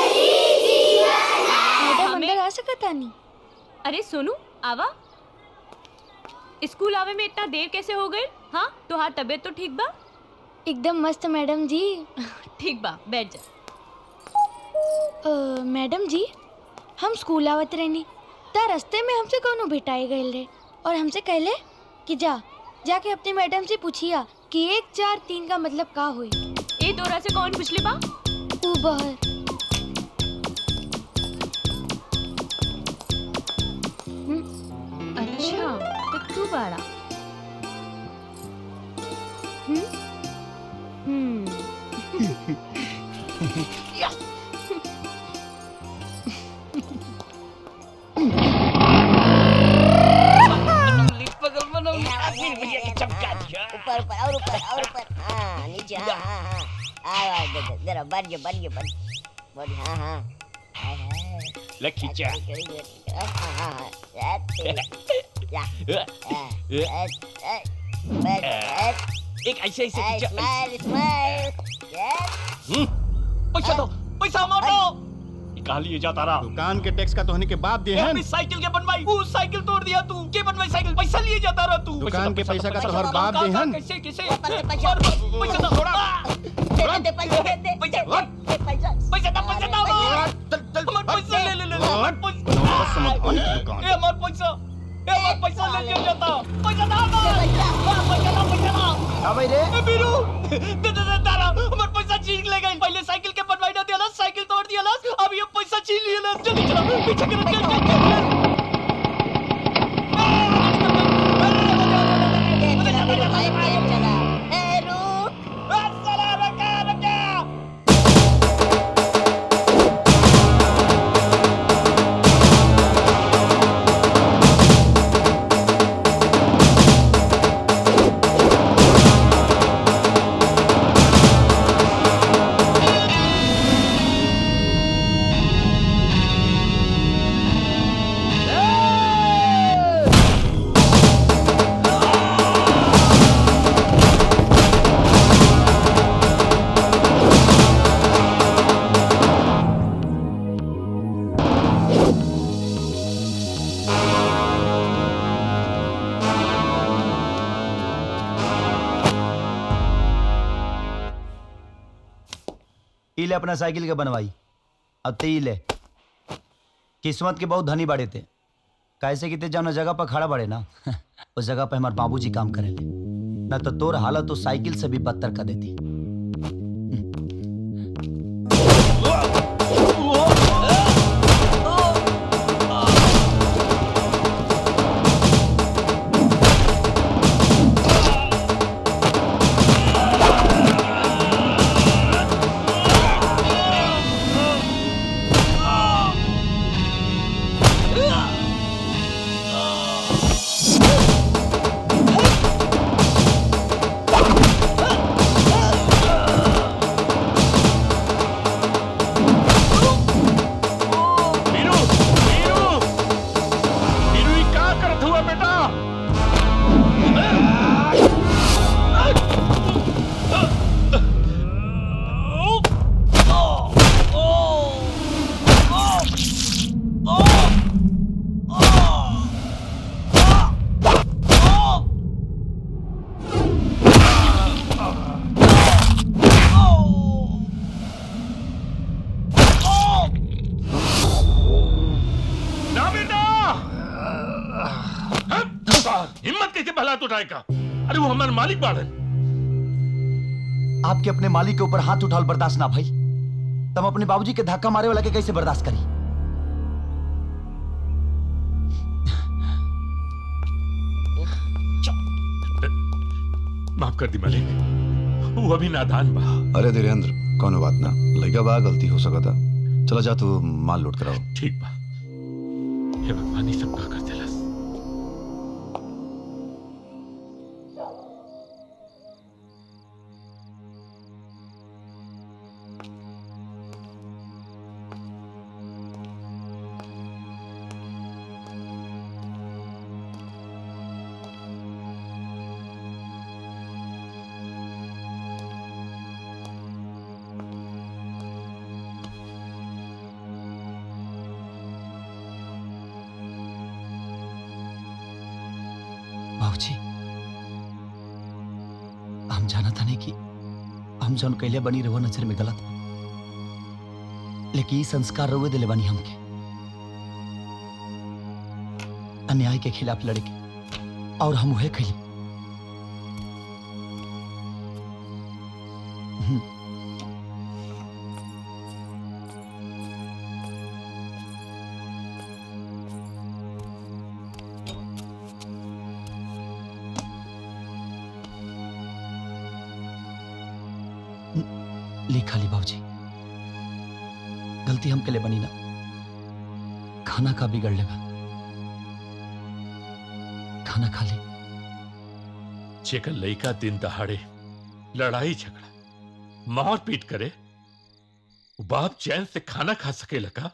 मैडम अंदर आ सकता नहीं अरे सोनू आवा स्कूल आवे में इतना देर कैसे हो गई हाँ तुहार तबीयत तो ठीक बा एकदम मस्त मैडम जी ठीक बा बैठ जा अ, मैडम जी हम स्कूल आवत रहनी ता रास्ते में हमसे कोनो भेटाई गए रहे और हमसे कहले कि जा जाके अपनी मैडम से पूछिया कि एक चार तीन का मतलब का हुई ए तोरा से कौन पूछले बा तू बहर अच्छा तो तू बाड़ा हम्म हम्म बगल में ना फिर भैया के चमका दिया ऊपर ऊपर और ऊपर और ऊपर हाँ नीचे हाँ हाँ हाँ हाँ दे दे जरा बढ़ गया बढ़ गया बढ़ बढ़ हाँ हाँ हाय हाय ले खींचा करी करी हाँ हाँ हाँ ऐसे या ऐ ऐ ऐ एक ऐसे ऐसे खींचा स्माइल स्माइल यस हम्म, पैसा दो पैसा मार दो कहा लिए जाता रहा दुकान के टैक्स का तो होने के बाद दे ये हैं अपनी साइकिल के बनवाई वो साइकिल तोड़ दिया तू के बनवाई साइकिल पैसा लिए जाता रहा तू दुकान के पैसा का तो हर बाप दे हैं कैसे कैसे पैसा पैसा दो थोड़ा दे दे पैसा दे दे पैसा दे पैसा पैसा दो पैसा दो हमार पैसा ले ले ले ले हमार पैसा ए हमार पैसा ए हमार पैसा ले लिया जाता पैसा दो हमार पैसा दो पैसा दो का भाई रे ए बीरू दे दे दे तारा हमार पैसा छीन ले गई पहले साइकिल के बनवाई ना दिया साइकिल तोड़ दिया अब ये पैसा छीन लिया जल्दी चलो पीछे करो चल चल चल चला मेरे भाई तेज चला ए रुक ई ले अपना साइकिल के बनवाई अब ते ई ले किस्मत के बहुत धनी बड़े थे कैसे कि ते जौन जगह पर खड़ा बड़े ना उस जगह पे हमारे बाबूजी काम करे ले ना तो तोर हालत तो साइकिल से भी बदतर कर देती Ah! उठाए का अरे वो हमारे मालिक बाड़न आपके अपने मालिक के ऊपर हाथ उठाल बर्दाश्त ना भाई तब अपने बाबूजी के धक्का मारे वाला के कैसे बर्दाश्त करी माफ कर दी मालिक वो अभी नादान बा अरे धीरेन्द्र कौनो बात ना लइका बा गलती हो सकता चला जा तू माल लोड कराओ ठीक बा हे भगवान ही सब का कर देलस बाबूजी हम जाना था नहीं कि हम जौन कैले बनी रहो नजर में गलत बा। लेकिन ई संस्कार रहुए दिले बनी हमके अन्याय के खिलाफ लड़े के और हम उहे कैली हम्म, लिखा ली बाबूजी गलती हम के लिए बनी ना खाना का बिगड़ लेगा खाना खा ली जेकर लइका दिन दहाड़े लड़ाई झगड़ा मार पीट करे वो बाप चैन से खाना खा सके लगा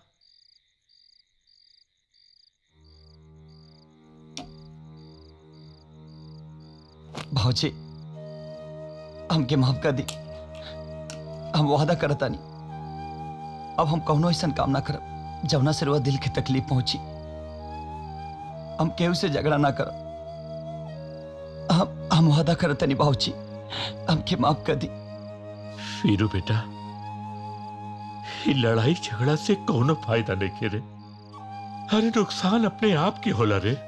भाजी हमके माफ कर दी हम वादा करता नहीं अब हम कौनो ऐसा काम ना करब जवना से रुआ दिल के तकलीफ पहुंची हम केहू से झगड़ा ना करब हम हम वादा करता नहीं बाबूजी हमके माफ कर दी वीरू बेटा ये लड़ाई झगड़ा से कोनो फायदा नहीं के रे अरे नुकसान अपने आप के होला रे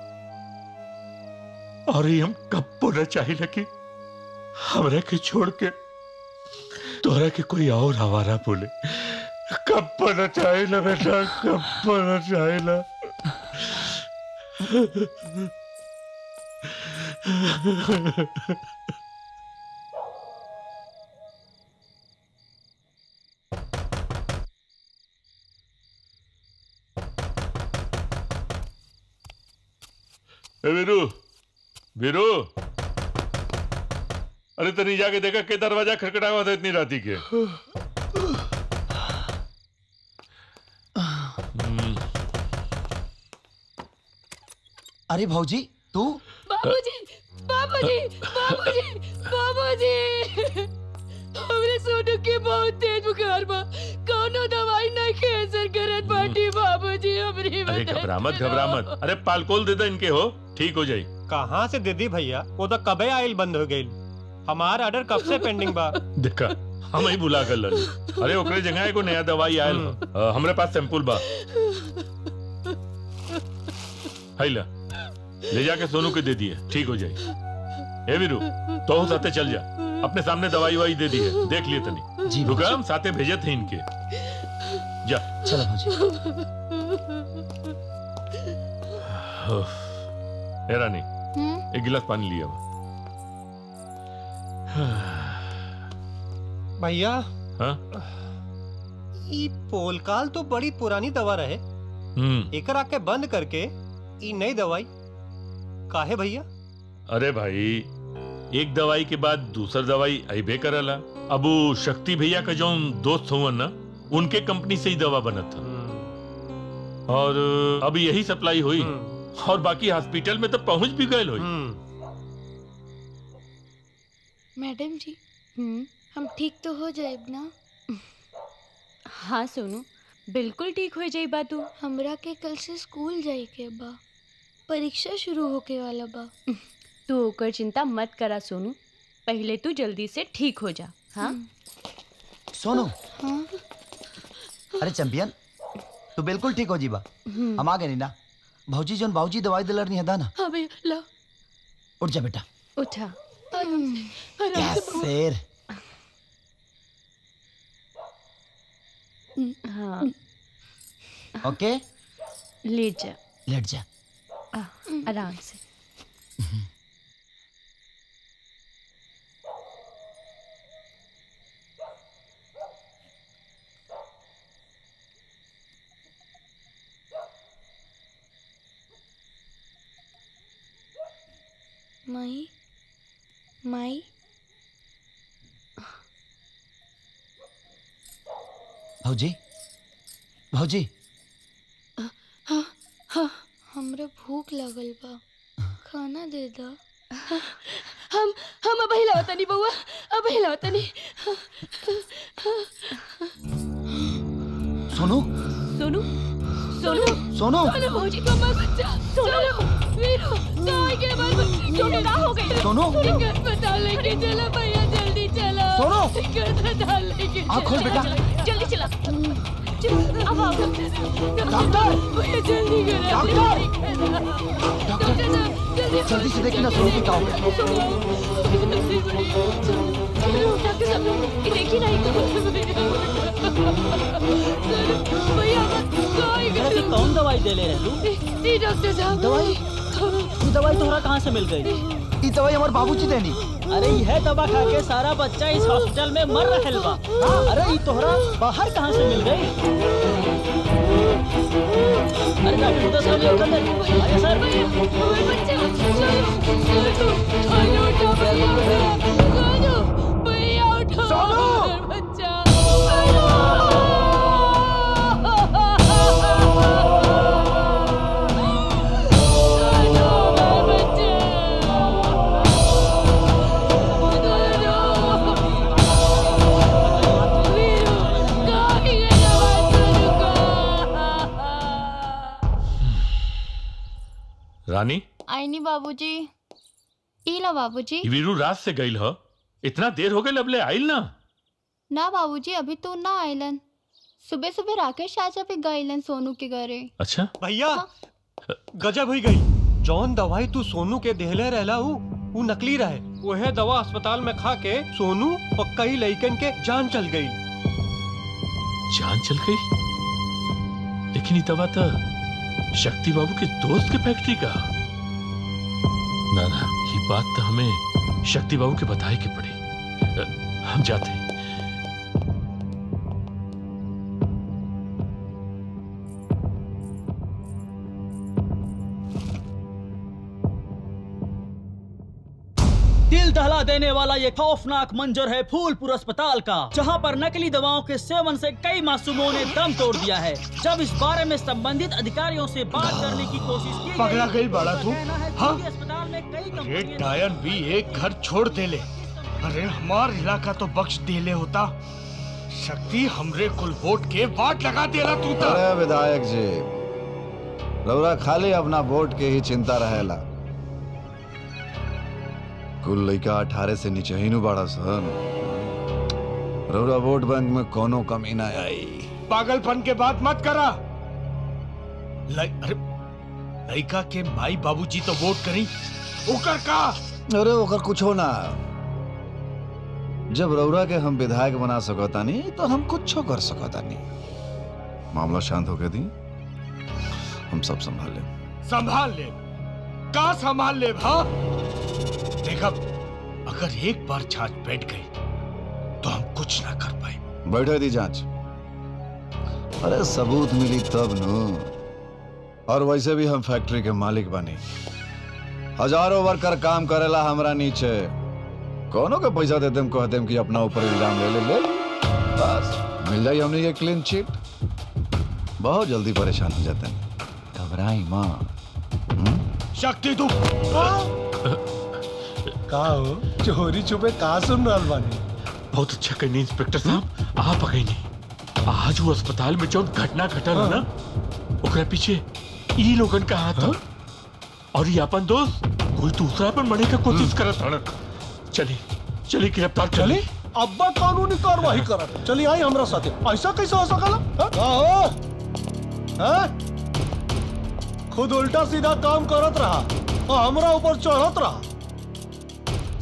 और ये हम कब बोलना चाहिए लगी हमरा के छोड़ के तोरा के कोई और हवारा बोले कब बोलना चाहिए बेटा कब बोलना चाहिए ए वीरू वीरू अरे तनी जाके देखा के दरवाजा खटखटा हुआ था इतनी राती के हम्म, अरे भाजी तू बाबूजी बाबूजी बाबूजी बाबूजी हमरे सोनू के बहुत तेज बुखार बा कौनो दवाई नहीं के असर करत बाटी बाबूजी हमरी अरे मदद घबरा मत घबरा मत अरे पालकोल दे दे इनके हो ठीक हो जाई कहाँ से दीदी भैया वो तो कबे आयल बंद हो गई हमारा ऑर्डर कब से पेंडिंग बा देखा हम ही बुला कर लड़ी अरे ओकरे जगह एगो नया दवाई आयल ह। अ, हमरे पास सैंपल बा हैला ले जाके सोनू के दे दिए ठीक हो जाए ए वीरू तो हो साथे चल जा अपने सामने दवाई वाई दे दी है देख लिए तनी जी रुका हम साथे भेजे थे इनके जा चलो भाजी उफ। ए रानी एक गिलास पानी लिया भैया हाँ ई पोलकाल तो बड़ी पुरानी दवा रहे हम्म एकर आके बंद करके ई नई दवाई काहे भैया अरे भाई एक दवाई के बाद दूसर दवाई अबे करला अब वो शक्ति भैया का जो दोस्त हुआ ना उनके कंपनी से ही दवा बना था और अब यही सप्लाई हुई और बाकी हॉस्पिटल में तो पहुंच भी गए हुई मैडम जी हम ठीक तो हो जाए ना हाँ सोनू बिल्कुल ठीक हो जाई बा तू हमरा के कल से स्कूल जाए के बा परीक्षा शुरू होके वाला बा तू ओकर चिंता मत करा सोनू पहले तू जल्दी से ठीक हो जा हाँ सोनू हाँ अरे चैंपियन तू बिल्कुल ठीक हो जीबा हम्म। हम आ गए नी ना भौजी जोन बाबूजी दवाई दिलर नहीं हदा ना हाँ भैया ला उठ जा बेटा उठा आराम से आराम यस से बबुआ। शेर हाँ ओके लेट जा लेट जा आ, आराम से माई माई भौजी भौजी हाँ हाँ हमरा भूख लगल बा खाना दे दा हम हम अब हिलावता नहीं बउआ अब हिलावता नहीं सोनू सोनू सोनू सोनू सोनू भौजी को मत बच्चा सोनू वीरू काय के बाद सोनू ना हो गई सोनू? ठीक अस्पताल लेके चला भैया जल्दी चला सोनू? ठीक अस्पताल लेके आँख खोल चला। बेटा। जल्दी चला चल, अब आओ डॉक्टर! भैया जल्दी करो डॉक्टर! डॉक्टर साहब जल्दी जल्दी से देखना सोनू की क्या हो गया डॉक्टर साहब ये देखिए ना भैया काय अरे तू कौन दवाई दे ले रहलू जी डॉक्टर साहब दवाई ये दवाई तोहरा कहाँ से मिल गई ई दवाई हमार बाबूजी देनी अरे यह दवा खा के सारा बच्चा इस हॉस्पिटल में मर रहल बा अरे ये तोहरा बाहर कहाँ से मिल गई अरे डॉक्टर तो सब लोग कर दे अरे सर रानी आईनी बाबूजी इला बाबूजी ई वीरू रात से गईल ह इतना देर हो गई अबले आइल ना ना बाबूजी अभी तो ना आइलन सुबह सुबह राकेश चाचा भी गइलन सोनू के घरे अच्छा भैया गजब हुई गई जौन दवाई तू सोनू के देहले रहला हूँ वो नकली रहे वह दवा अस्पताल में खा के सोनू और कई लइकन के जान चल गई जान चल गई लेकिन ये दवा तो शक्ति बाबू के दोस्त के फैक्ट्री का ना ना ये बात तो हमें शक्ति बाबू के बताए के पड़ी अ, हम जाते हैं दिल दहला देने वाला ये खौफनाक मंजर है फूलपुर अस्पताल का जहां पर नकली दवाओं के सेवन से कई मासूमों ने दम तोड़ दिया है जब इस बारे में संबंधित अधिकारियों से बात करने की कोशिश की पगला गई बाड़ा तू हाँ अस्पताल में कई अरे डायन भी एक घर छोड़ दे ले अरे हमार इलाका तो बख्श दे ले होता शक्ति हमरे कुल वोट के वाट लगा देला तू तो अरे विधायक जी रउरा खाली अपना वोट के ही चिंता रहेला कुल लइका अठारह से नीचे ही नु बाड़ा सन रउरा वोट बैंक में कोनो कमी ना आई पागलपन के बात मत करा लै, अरे लड़का के माई बाबूजी तो वोट करी ओकर का अरे ओकर कुछो ना जब रउरा के हम विधायक बना सकतानी तो हम कुछो कर सकतानी मामला शांत होके दी हम सब संभाल लें संभाल ले का संभाल ले भा देखा अगर एक बार जांच बैठ गई तो हम कुछ ना कर पाए बैठे दी जांच अरे सबूत मिली तब नु और वैसे भी हम फैक्ट्री के मालिक बनी हजारों वर्कर काम करेला हमरा नीचे कोनो के पैसा दे देम कह देम कि अपना ऊपर इल्जाम ले ले ले ले। बस मिल जाई हमने ये क्लीन चिट बहुत जल्दी परेशान हो जाते हैं घबराई माँ शक्ति तू का हो चोरी छुपे का सुन रहल बानी बहुत अच्छा कहनी इंस्पेक्टर साहब आप अगैनी आज वो अस्पताल में जो घटना घटल है ना ओकरा पीछे ई लोगन का हाथ था और ये अपन दोस्त कोई दूसरा पर मरने का कोशिश करत हड़न चली चली गिरफ्तार चली अब्बा कानूनी कार्रवाई करत चली आई हमरा साथे ऐसा कैसे हो सकला हाँ? का हो हाँ? खुद उल्टा सीधा काम करत रहा और हमरा ऊपर चढ़त रहा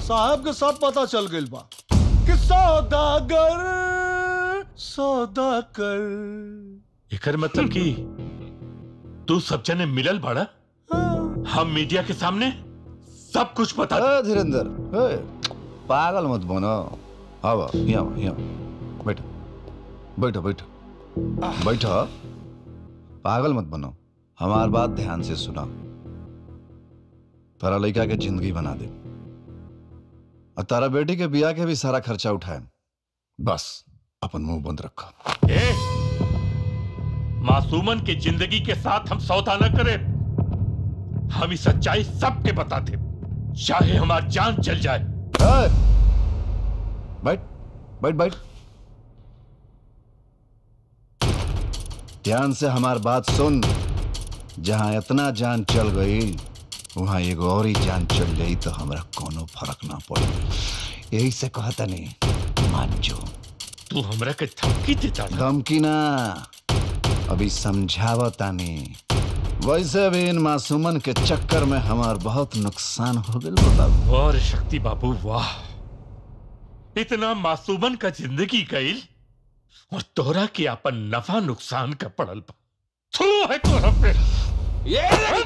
साहब के सब पता चल गइल बा कि सौदागर सौदा कर एकर मतलब कि तू सब जने मिलल बाड़ा हम मीडिया के सामने सब कुछ बता ए, धीरेन्द्र ए, पागल मत बनो अब यहाँ यहाँ बैठो बैठो बैठो बैठो पागल मत बनो हमार बात ध्यान से सुना तारा लड़का के जिंदगी बना दे और तारा बेटी के बिया के भी सारा खर्चा उठाए बस अपन मुंह बंद रखो ए, मासूमन की जिंदगी के साथ हम सौदा न करें हम इस सच्चाई सबके बताते चाहे हमारी जान चल जाए ए, बैठ बैठ बैठ ध्यान से हमार बात सुन जहां इतना जान चल गई वहां एगो और ही जान चल जाई तो हमरा कोनो फर्क ना पड़ी यही से कहता नहीं मान जो तू हमरा के धमकी देता धमकी ना अभी समझावता नहीं वैसे भी इन मासूमन के चक्कर में हमार बहुत नुकसान हो गए बाबू वाह रे शक्ति बाबू वाह इतना मासूमन का जिंदगी गई और तोरा के अपन नफा नुकसान का पड़ल बा थू है तोरा पे ये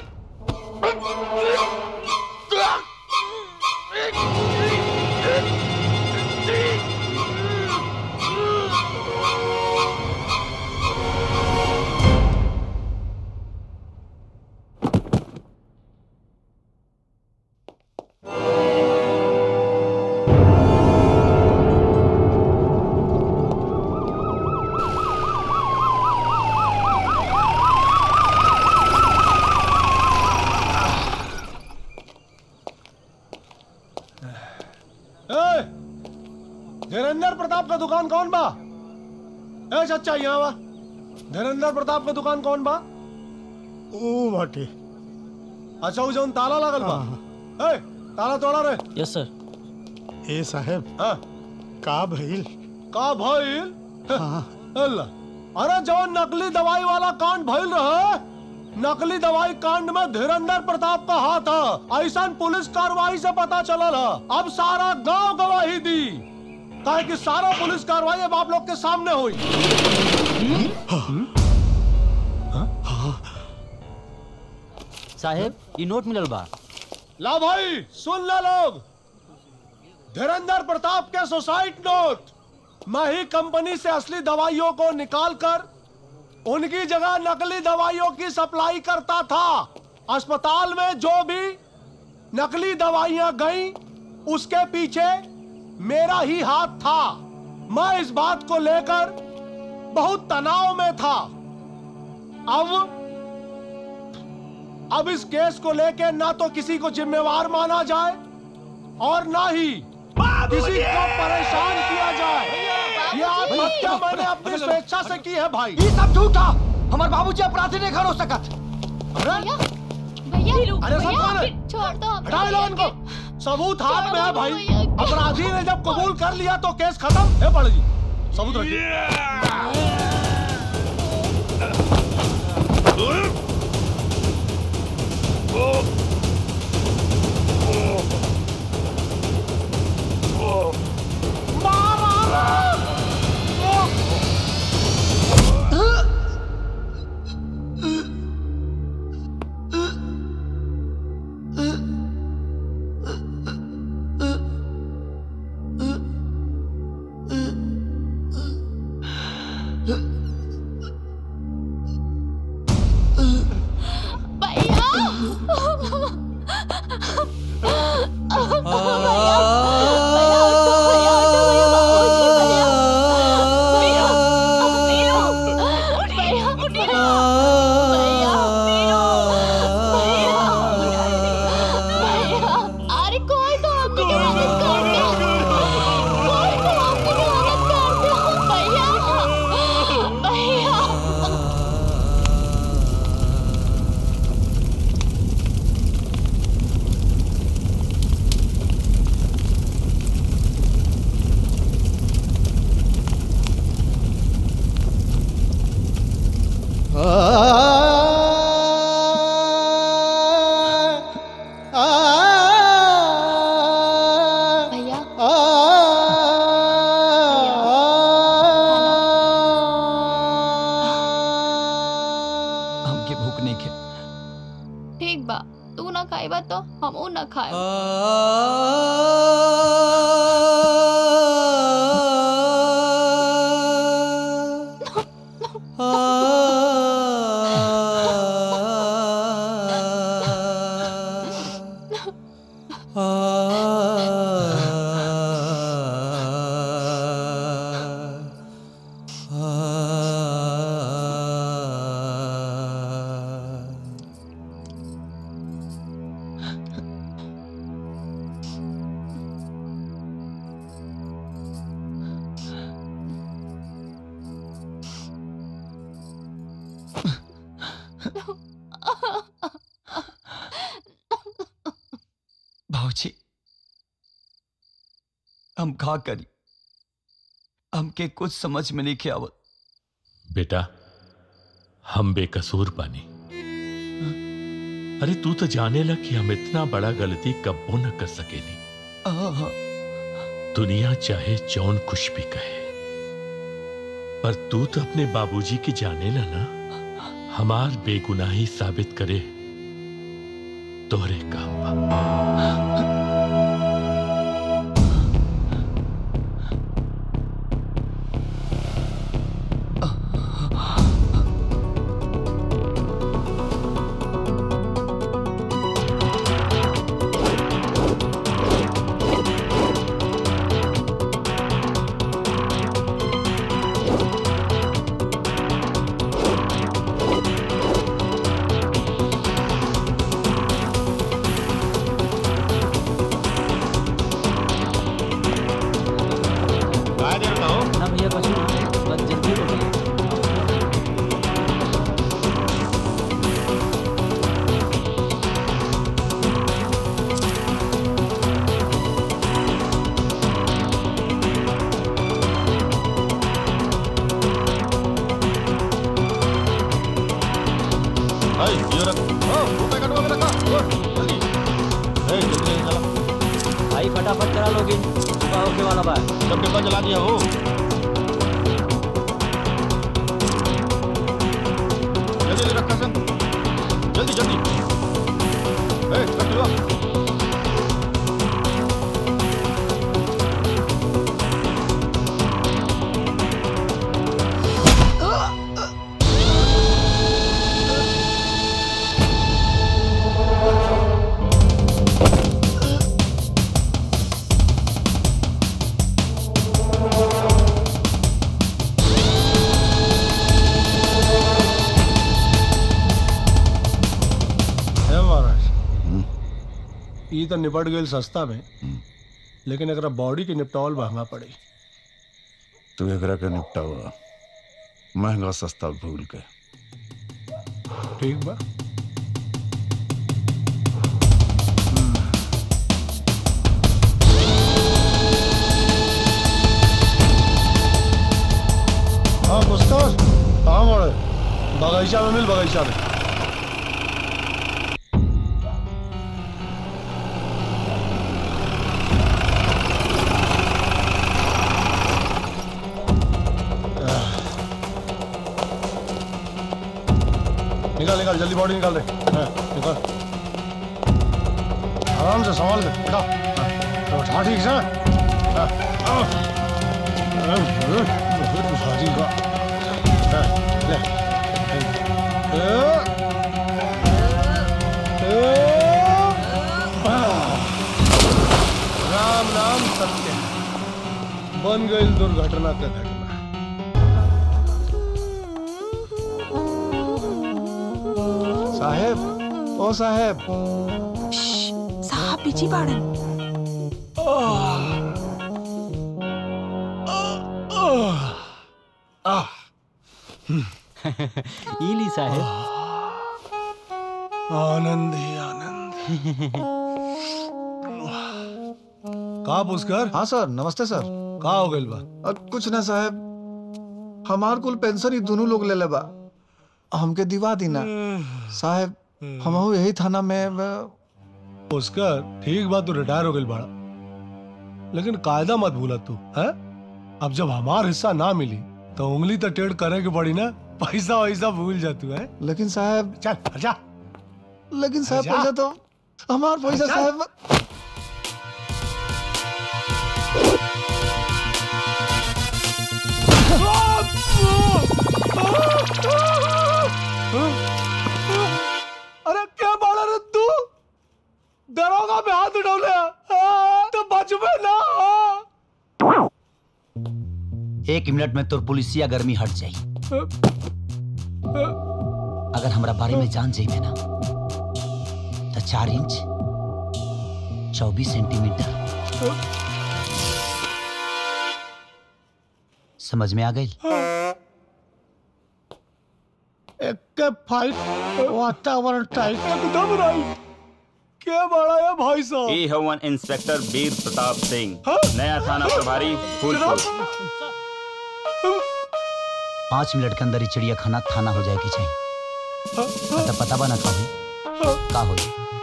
ए, धीरेन्द्र प्रताप का दुकान कौन बा ए चचा यहाँ बा धीरेन्द्र प्रताप का दुकान कौन बा ओ बाटे अच्छा वो जौन ताला लगल बा ए ताला तोड़ा रे यस सर ए साहब हाँ का भइल का भइल अल्लाह अरे जौन नकली दवाई वाला कांड भइल रहे नकली दवाई कांड में धीरेन्द्र प्रताप का हाथ है ऐसा पुलिस कार्रवाई से पता चलल है अब सारा गांव गवाही दी काहे कि सारा पुलिस कार्रवाई अब आप लोग के सामने हुई साहेब ये नोट मिलल बा ला भाई सुन ले लोग धीरेन्द्र प्रताप के सुसाइड नोट मैं ही कंपनी से असली दवाइयों को निकाल कर उनकी जगह नकली दवाइयों की सप्लाई करता था अस्पताल में जो भी नकली दवाइयां गईं उसके पीछे मेरा ही हाथ था मैं इस बात को लेकर बहुत तनाव में था अब अब इस केस को लेकर ना तो किसी को जिम्मेवार माना जाए और ना ही किसी को परेशान किया जाए ये आत्महत्या मैंने अपनी स्वेच्छा से की है भाई ये सब झूठा हमारे बाबूजी अपराधी नहीं खड़ो सकत भैया अरे सब कौन है? छोड़ दो हटाओ लो उनको सबूत हाथ में है भाई अपराधी ने जब कबूल कर लिया तो केस खत्म है पड़ जी सबूत रखिए अरे कोई तो आपकी मदद कर दे कोई तो आपकी मदद कर दे भैया भैया आ खाइबा तो हमहू न खाए भाऊजी हम का करी हमके कुछ समझ में नहीं के आवत बेटा हम बेकसूर बानी अरे तू तो जाने ला कि हम इतना बड़ा गलती कब्बो न कर सकेली आहा, दुनिया चाहे जौन कुछ भी कहे पर तू तो अपने बाबूजी की जाने ला ना हमार बेगुनाही साबित करे तोहरे काम बा ना भैया कुछ नहीं बस जल्दी बोलिए ये रख ओ रुपए कटवा के रखा ओ, जल्दी ए जल्दी जल्दी चला भाई फटाफट करा लोगे सुबह होके वाला बा सब डिब्बा जला दिया हो जल्दी जल्दी रखा सब जल्दी जल्दी ए रख लो है महाराज ई तो निपट गई सस्ता में लेकिन एकरा बॉडी के निपटावल महंगा पड़ी तू एकरा के निपटावा महंगा सस्ता भूल के ठीक बा हाँ मुस्तार कहाँ बड़े बगीचा में मिल बगीचा में निकाल निकाल जल्दी बॉडी निकाल दे हाँ, निकाल आराम से संभाल के बेटा हाँ, उठा ठीक से हाँ, हाँ। हाँ, हाँ, बहुत भारी का हाँ, ले ए, ए, हाँ। राम नाम सत्य है बन गई दुर्घटना का घटना साहेब ओ साहेब साहब पीछे बाड़न इली साहेब आनंद ही आनंद का पुष्कर हाँ सर नमस्ते सर का हो गइल बा अ, कुछ ना साहब हमार कुल पेंशन ही दोनों लोग ले ले बा हमके दिवा दी ना साहब हमहू यही थाना में अ, पुष्कर ठीक बा तू रिटायर हो गइल बाड़ा लेकिन कायदा मत भूला तू है अब जब हमार हिस्सा ना मिली तो उंगली तो टेढ़ करे के पड़ी ना पैसा वैसा भूल जा तू है लेकिन साहब चल जा लेकिन साहब जा। पैसा तो हमार पैसा साहब अरे क्या बाड़ा रे तू दरोगा पे हाथ उठौले तो बचबे ना एक मिनट में तोर पुलिसिया गर्मी हट जाई अगर हमरा बारे में जान जाइबे ना तो चार इंच चौबीस सेंटीमीटर समझ में आ गई एक फाइट वातावरण टाइट एकदम राइट क्या बड़ा है भाई साहब ई हवन इंस्पेक्टर वीर प्रताप सिंह नया थाना प्रभारी फूलपुर पाँच मिनट के अंदर ही चिड़िया खाना थाना हो जाए की चाहिए मतलब पता बना का हो का हो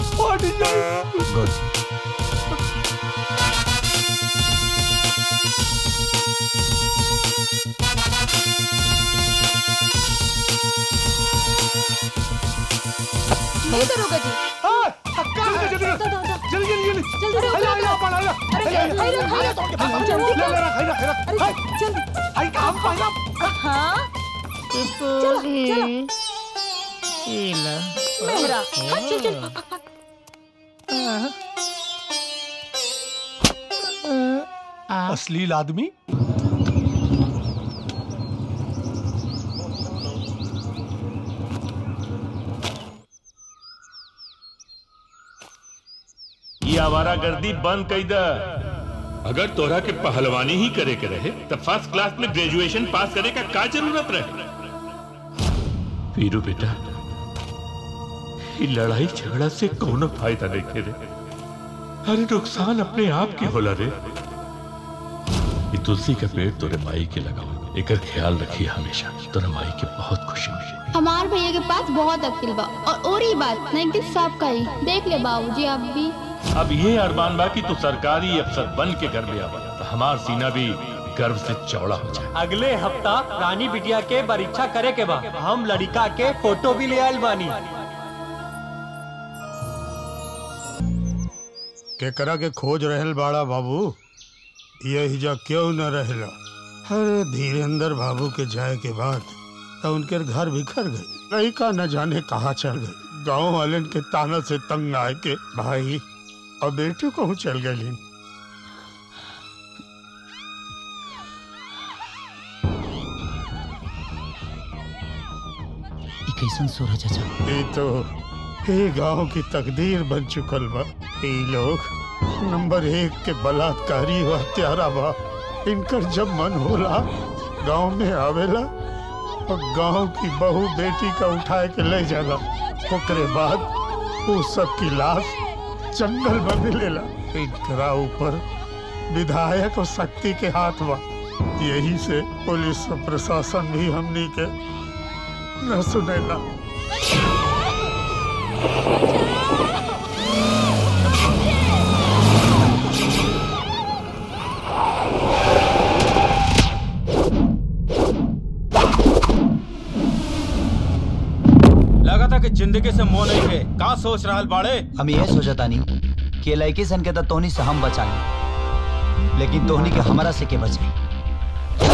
गुड नहीं दरोगा जी जल्दी जल्दी जल्दी जल्दी हाय हाय हाय हाय अरे हाय हाय रख हाय रख जल्दी ले ले रख हाय रख हाय रख हाय जल्दी हाय काम पाना हाँ चलो चलो मेहरा हाँ, चल चल अश्लील आदमी ये आवारा गर्दी बंद कई द अगर तोरा के पहलवानी ही करे के रहे तो फर्स्ट क्लास में ग्रेजुएशन पास करे का का जरूरत रहे वीरू बेटा ये लड़ाई झगड़ा से कोनो फायदा नहीं करे अरे नुकसान अपने आप की होला रे ये तुलसी का पेड़ तोरे माई के लगाओ एकर ख्याल रखिए हमेशा तोरे माई के बहुत खुशी हुई हमार भैया के पास बहुत अक्ल बा और और ही बात नैतिक साहब का ही देख ले बाबूजी आप भी अब ये अरमान बा कि तू सरकारी अफसर बन के घर में आवा तो हमार सीना भी गर्व से चौड़ा हो जाए अगले हफ्ता रानी बिटिया के परीक्षा करे के बा हम लड़का के फोटो भी ले आयल बानी केकरा के खोज रहल बाड़ा बाबू यही जा क्यों न रहला अरे धीरेन्द्र बाबू के जाए के बाद तो उनके घर बिखर गई लड़का न जाने कहाँ चल गई गांव वालन के ताना से तंग आए के भाई और बेटी कहूँ चल गई ई कैसन सोर है चाचा ये तो ये गांव की तकदीर बन चुकल बा ये लोग नंबर एक के बलात्कारी व हत्यारा बा इनकर जब मन होला गांव में आवेला और गांव की बहू बेटी का उठाए के ले जाला ओकरे बाद वो सब की लाश जंगल में मिलेला इनकरा ऊपर विधायक और शक्ति के हाथ बा यही से पुलिस और प्रशासन भी हमनी के न सुनेला लगा था कि जिंदगी से मोह नहीं है का सोच रहा बाड़े हम ये सोचता नहीं कि लड़की सन के तो तोहनी से हम बचा लेकिन तोहनी के हमारा से के बचाई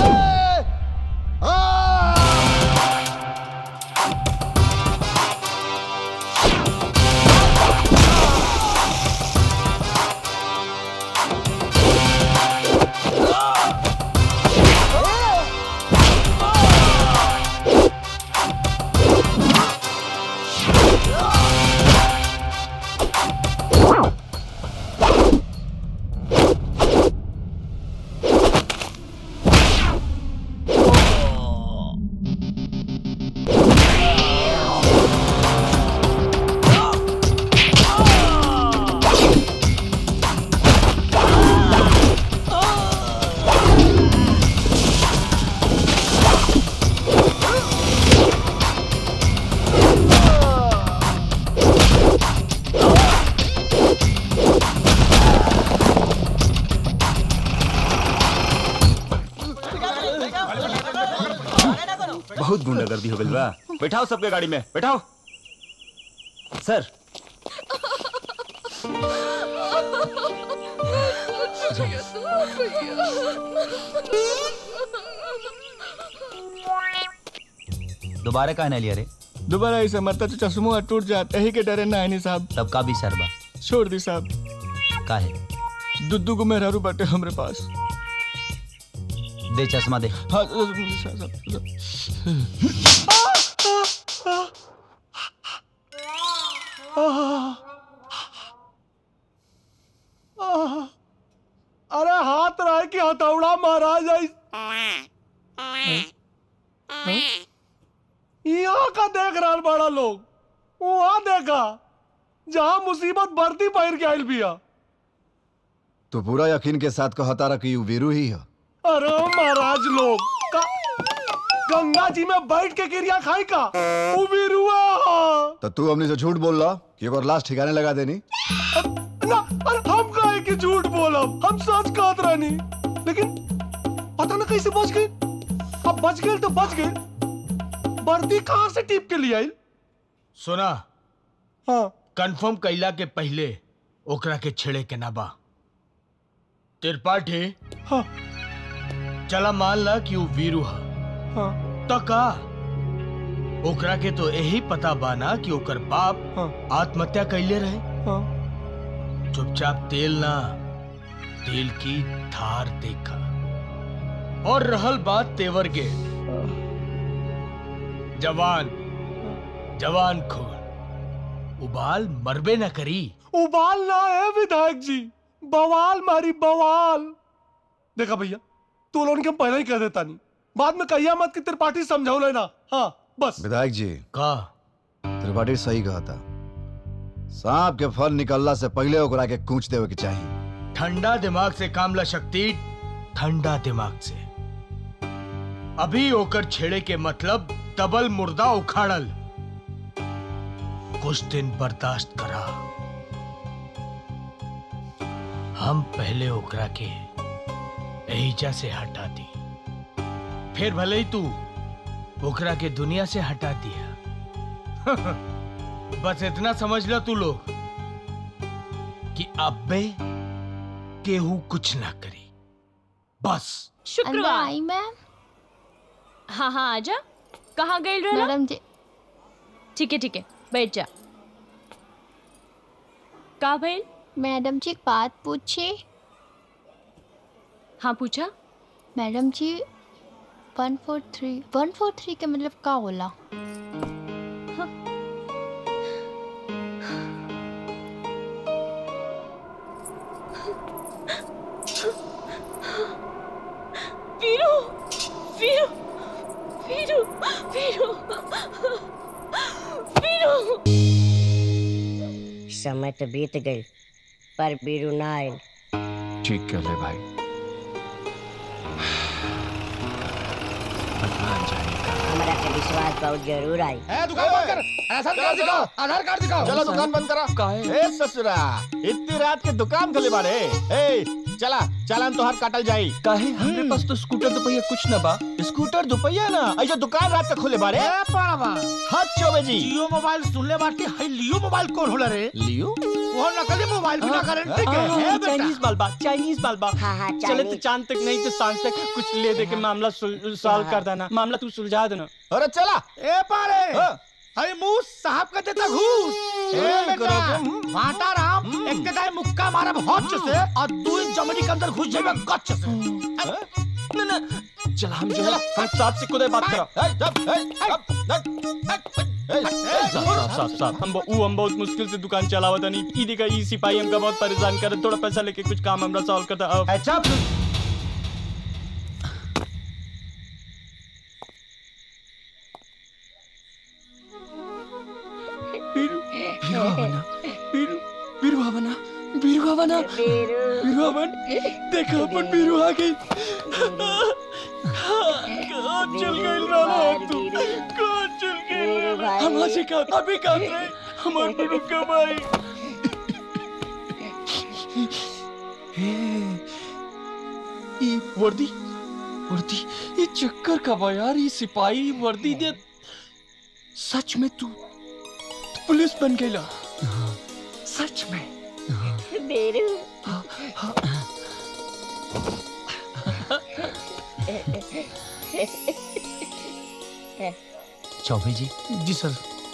बहुत गुंडागर्दी हो गई बा बैठाओ सबके गाड़ी में बैठाओ सर दोबारा कहा नहीं लिया रे दोबारा ऐसे मरता तो चश्मो टूट जाता ही के डरे ना है साहब तब का भी सरबा छोड़ दी साहब का है दुद्दू को मेहरारू बाटे हमरे पास दे चश्मा दे हाँ साहब, साहब, आह, अरे हाथ रहे कि हथौड़ा महाराज यहाँ का देख रहा बड़ा लोग वहां देखा जहाँ मुसीबत बढ़ती पैर के आयल बिया तो पूरा यकीन के साथ कहता रहा कि यू वीरू ही है अरे महाराज लोग का गंगा जी में बैठ के गिरिया खाई का वो वीरुआ तो तू हमने से झूठ बोल रहा कि एक बार लाश ठिकाने लगा देनी ना अरे हम काहे कि झूठ बोलब हम सच कहत रहनी लेकिन पता ना कैसे बच गए अब बच गए तो बच गए वर्दी कहाँ से टिप के लिए आई सुना हाँ कंफर्म कैला के पहले ओकरा के छेड़े के ना बा त्रिपाठी हाँ चला मान ला कि वो वीरू हा हाँ तो का ओकरा के तो यही पता बा ना कि ओकर बाप आत्महत्या कैले रहे हाँ चुपचाप तेल ना तेल की धार देखा और रहल बात तेवर के जवान जवान खून उबाल मरबे न करी उबाल ना है विधायक जी बवाल मारी बवाल देखा भैया तू लोगों के हम पहले ही कह देता नहीं बाद में कहिया मत कि त्रिपाठी समझाओ लेना हाँ बस विधायक जी का त्रिपाठी सही कहा था सांप के फल निकलला से पहले ओकरा के कूच देवे के चाहिए ठंडा दिमाग से काम ला शक्ति ठंडा दिमाग से अभी ओकर छेड़े के मतलब डबल मुर्दा उखाड़ल कुछ दिन बर्दाश्त करा हम पहले ओकरा के एहिजा से हटा दी फिर भले ही तू ओकरा के दुनिया से हटा दिया बस इतना समझ ला तू लोग कि अब्बे केहू कुछ ना करी बस शुक्रवार आई मैम हाँ हाँ आजा कहाँ गई रहला मैडम जी ठीक है ठीक है बैठ जा का भइल मैडम जी एक बात पूछी हाँ पूछा मैडम जी वन फोर थ्री वन फोर थ्री के मतलब का होला वीरू वीरू वीरू वीरू वीरू समय तो बीत गई पर बीरू ना आयल ठीक कर ले भाई हमरा के विश्वास बहुत जरूर आई ए, दुकान बंद कर आधार कार्ड दिखाओ आधार कार्ड दिखाओ चलो दुकान बंद करा ए ससुरा इतनी रात के दुकान खोले बारे ए चला चालान तो हर काटल जाई काहे हमरे पास तो स्कूटर दुपहिया कुछ ना बा स्कूटर दुपहिया ना ऐसा दुकान रात के खोले बारे ए पाड़वा हाथ चोबे जी जियो मोबाइल सुनले बाटी है लियो मोबाइल कौन होला रे लियो वो नकली मोबाइल बिना गारंटी के है बेटा चाइनीज बाल बात चाइनीज बाल बात हाँ, हाँ, चले तो चाइनीज। चांद तक नहीं तो सांझ तक कुछ ले दे के मामला सॉल्व कर देना मामला तू सुलझा देना अरे चला ए पाड़े अरे मुंह साहब का देता घूस ए ए, बेटा करो भाटा राम एक के दाई मुक्का मारब हच से और दू इंच जमीनी के अंदर घुस जाबे गच से ना ना चल हम जो है हम साहब से खुद बात करो साहब साहब साहब हम वो हम बहुत मुश्किल से दुकान चलावा था नहीं ई देखा ई सिपाही हमका बहुत परेशान कर थोड़ा पैसा लेके कुछ काम हमरा सॉल्व करता अब अच्छा बीरू आवना बीरू आवना बीरू आवन देखा अपन बीरू आ गई कहाँ चल गई राना तू कहाँ चल गई हम आज का अभी कहाँ रहे हमारे बीरू कब आई ये वर्दी वर्दी ये चक्कर का बा यार ये सिपाही वर्दी दे सच में तू पुलिस बन गईला सच में बेरू चौबे जी जी सर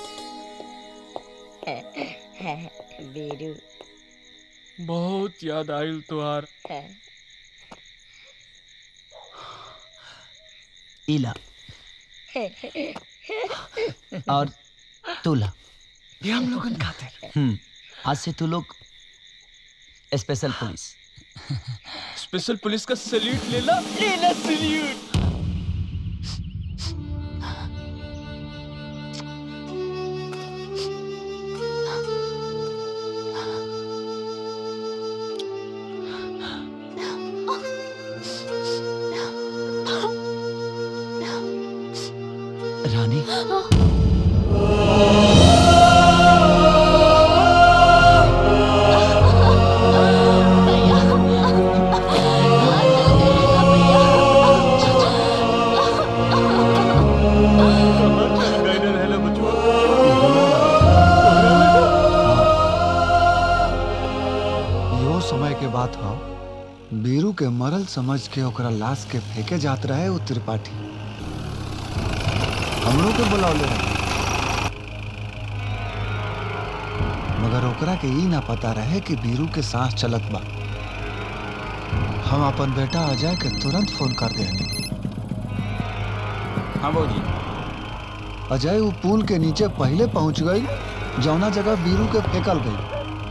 बेरू बहुत याद आयल तुहार इला और तूला ये हम लोगन खातिर हम्म आज से तू लोग स्पेशल पुलिस स्पेशल पुलिस का सल्यूट लेला लेला सल्यूट रानी यो समय के बात ह बीरू के मरल समझ के ओकरा लाश के फेंके जात रहे उ त्रिपाठी हमरो के बुलावले रहे मगर ओकरा के ई ना पता रहे कि बीरू के सांस चलत बा हम अपन बेटा अजय के तुरंत फोन कर दे हाँ बाबूजी अजय वो पुल के नीचे पहले पहुंच गई जौना जगह बीरू के फेंकल गई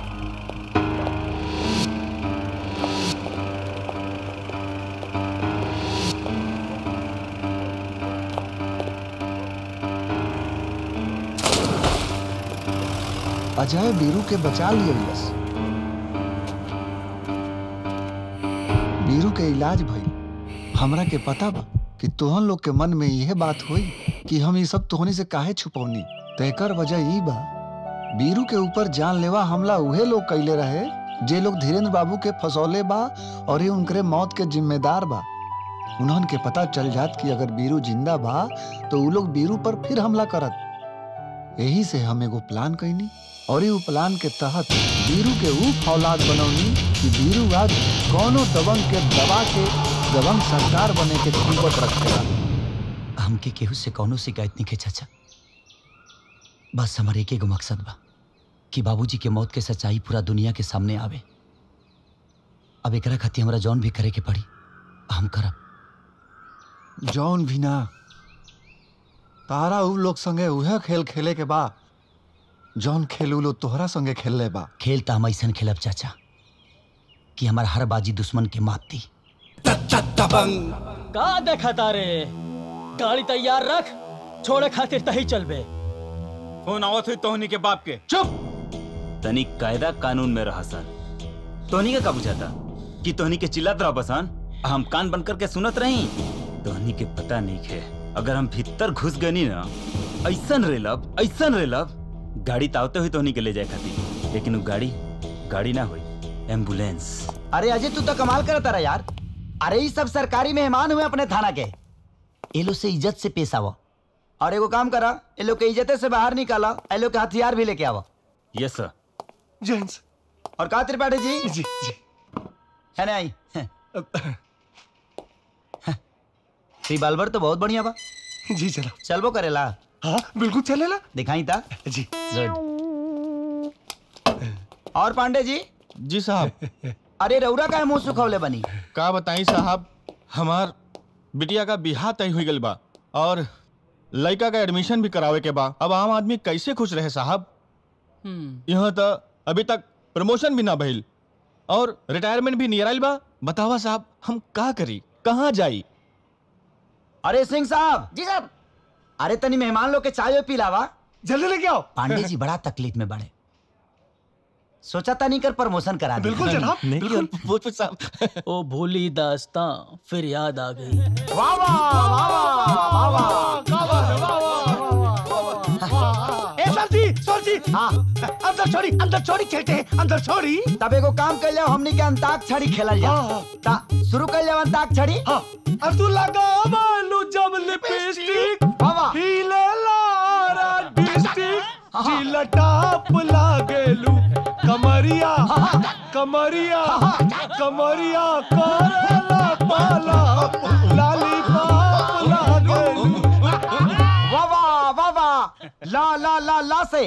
अजय बीरू के बचा लिए बस बीरू के इलाज भई हमरा के पता बा कि तोहन लोग के मन में यह बात हुई कि हम ये सब तोहनी से काहे छुपौनी तेकर वजह ई बा बीरू के ऊपर जानलेवा हमला उहे लोग कैले रहे जे लोग धीरेन्द्र बाबू के फसौले बा और ये उनकरे मौत के जिम्मेदार बा उन्हन के पता चल जात कि अगर बीरू जिंदा बा तो उ लोग बीरू पर फिर हमला करत यही से हम एगो प्लान कैनी और ये प्लान के तहत बीरू के ऊ फौलाद बनौनी कि बीरू आज कौनो दबंग के दबा के दबंग सरकार बने के खूबत रखेला हमके केहू से कौनो शिकायत नहीं के चाचा बस हमारे एक एगो मकसद बा कि बाबूजी के मौत के सच्चाई पूरा दुनिया के सामने आवे अब एकरा खातिर हमरा जौन भी करे के पड़ी हम करब जौन भी ना तारा उ लोग संगे उहे खेल खेले के बा जौन खेल उ लोग तोहरा संगे खेलले बा खेल तो हम ऐसा खेलब चाचा कि हमार हर बाजी दुश्मन के मात दी का देखा तारे गाड़ी तैयार रख छोड़े खातिर तही चलबे फोन आवत हुई तोहनी के बाप के चुप तनी कायदा कानून में रहा सर तोहनी का का बुझाता कि तोहनी के चिल्लात रहा बसान हम कान बंद करके सुनत रही तोहनी के पता नहीं है अगर हम भीतर घुस गनी ना ऐसन रेलब ऐसन रेलब गाड़ी तावते हुई तोहनी के ले जाए खातिर लेकिन वो गाड़ी गाड़ी ना हुई एम्बुलेंस अरे अजय तू तो कमाल करता रहा यार अरे ये सब सरकारी मेहमान हुए अपने थाना के ये लोग से इज्जत से पेश आवो और एगो काम करा ये लोग के इज्जत से बाहर निकाला ये लोग के हथियार भी लेके आवा यस सर जेंट्स और कहा त्रिपाठी जी जी जी है ना आई रिवाल्वर तो बहुत बढ़िया बा जी चलो चलबो करेला हाँ बिल्कुल चलेला दिखाई था जी और पांडे जी जी साहब अरे रौरा का मुंह सुखौले बनी का बताई साहब हमार बिटिया का बिहार तय हुई गल बा और लड़का का एडमिशन भी करावे के बा अब आम आदमी कैसे खुश रहे साहब यहाँ तो अभी तक प्रमोशन भी ना भइल और रिटायरमेंट भी नियर आइल बा बतावा साहब हम का करी कहाँ जाई अरे सिंह साहब जी साहब अरे तनी मेहमान लोग के चाय पिलावा जल्दी लेके आओ पांडे जी बड़ा तकलीफ में बड़े सोचा था नहीं कर प्रमोशन करा दी बिल्कुल जनाब बिल्कुल साहब ओ भूली दास्तां फिर याद आ गई वाह वाह वाह वाह वाह ए सरजी सरजी हाँ अंदर छोड़ी अंदर छोड़ी चेटे अंदर छोड़ी तब एगो काम कर लिया हमनी के अंताक्षरी खेलल जा ता शुरू कर लिया अंताक्षरी हाँ अब तू लगा मालू जब लिपस्टिक बाबा हिले लारा डिस्ट्रिक्ट जिला टाप लागेलू कमरिया कमरिया कमरिया करेला पाला लाली पाप लागेलू वाह वाह वाह वाह ला ला ला ला से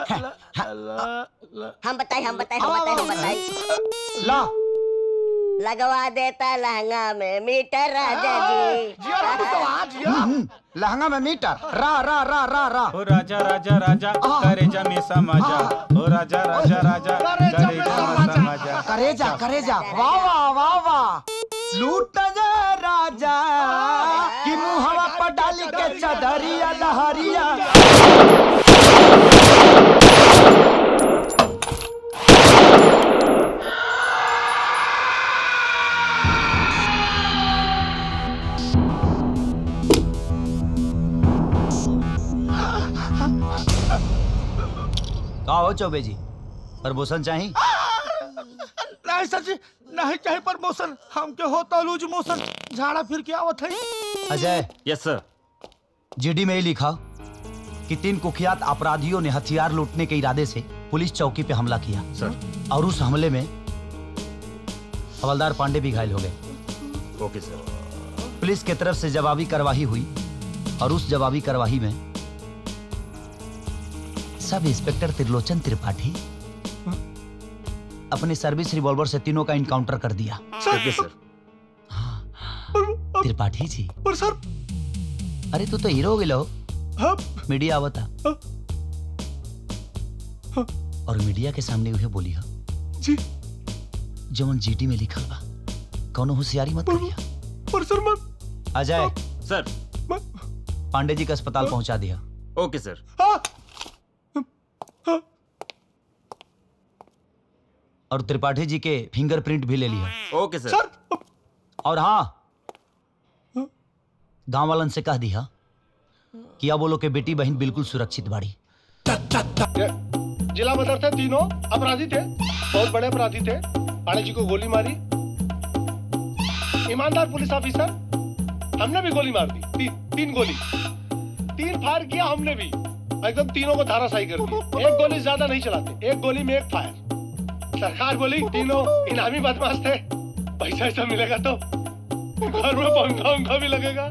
हम बताए हम बताए हम बताए हम बताए ला लगवा देता लहंगा में मीटर राजा जी हम्म, लहंगा में मीटर रा रा रा रा रा ओ राजा राजा राजा करेजा में समाजा ओ राजा राजा राजा करेजा में समाजा करेजा करेजा वाह वाह वाह वाह लूट जा राजा कि मुहवा पर डाली के चदरिया लहरिया का हो चौबे जी प्रमोशन चाहिए नहीं सर जी नहीं चाहिए प्रमोशन हमके होता लूज मोशन झाड़ा फिर के आवत है अजय यस सर जीडी में ही लिखा कि तीन कुख्यात अपराधियों ने हथियार लूटने के इरादे से पुलिस चौकी पे हमला किया सर और उस हमले में हवलदार पांडे भी घायल हो गए ओके सर पुलिस की तरफ से जवाबी कार्रवाई हुई और उस जवाबी कार्रवाई में सब इंस्पेक्टर त्रिलोचन त्रिपाठी अपने सर्विस रिवॉल्वर से तीनों का इनकाउंटर कर दिया ओके सर त्रिपाठी जी पर सर अरे तू तो हीरो हो गिलो मीडिया आवता और मीडिया के सामने उहे बोली हो जी जवन जीटी में लिखल बा कौनो होशियारी मत करिया पर सर मैं अजय सर पांडे जी का अस्पताल पहुंचा दिया ओके सर और त्रिपाठी जी के फिंगरप्रिंट भी ले लिया ओके सर और हाँ गांव वालन से कह दिया कि अब वो लोग के बेटी बहन बिल्कुल सुरक्षित बाड़ी जिला बदर थे तीनों अपराधी थे बहुत बड़े अपराधी थे पाड़े जी को गोली मारी ईमानदार पुलिस ऑफिसर हमने भी गोली मार दी ती, तीन गोली तीन फायर किया हमने भी एकदम तीनों को धाराशाही कर दी एक गोली ज्यादा नहीं चलाते एक गोली में एक फायर सरकार बोली तीनों इनामी बदमाश थे पैसा ऐसा मिलेगा तो घर में पंखा उंखा भी लगेगा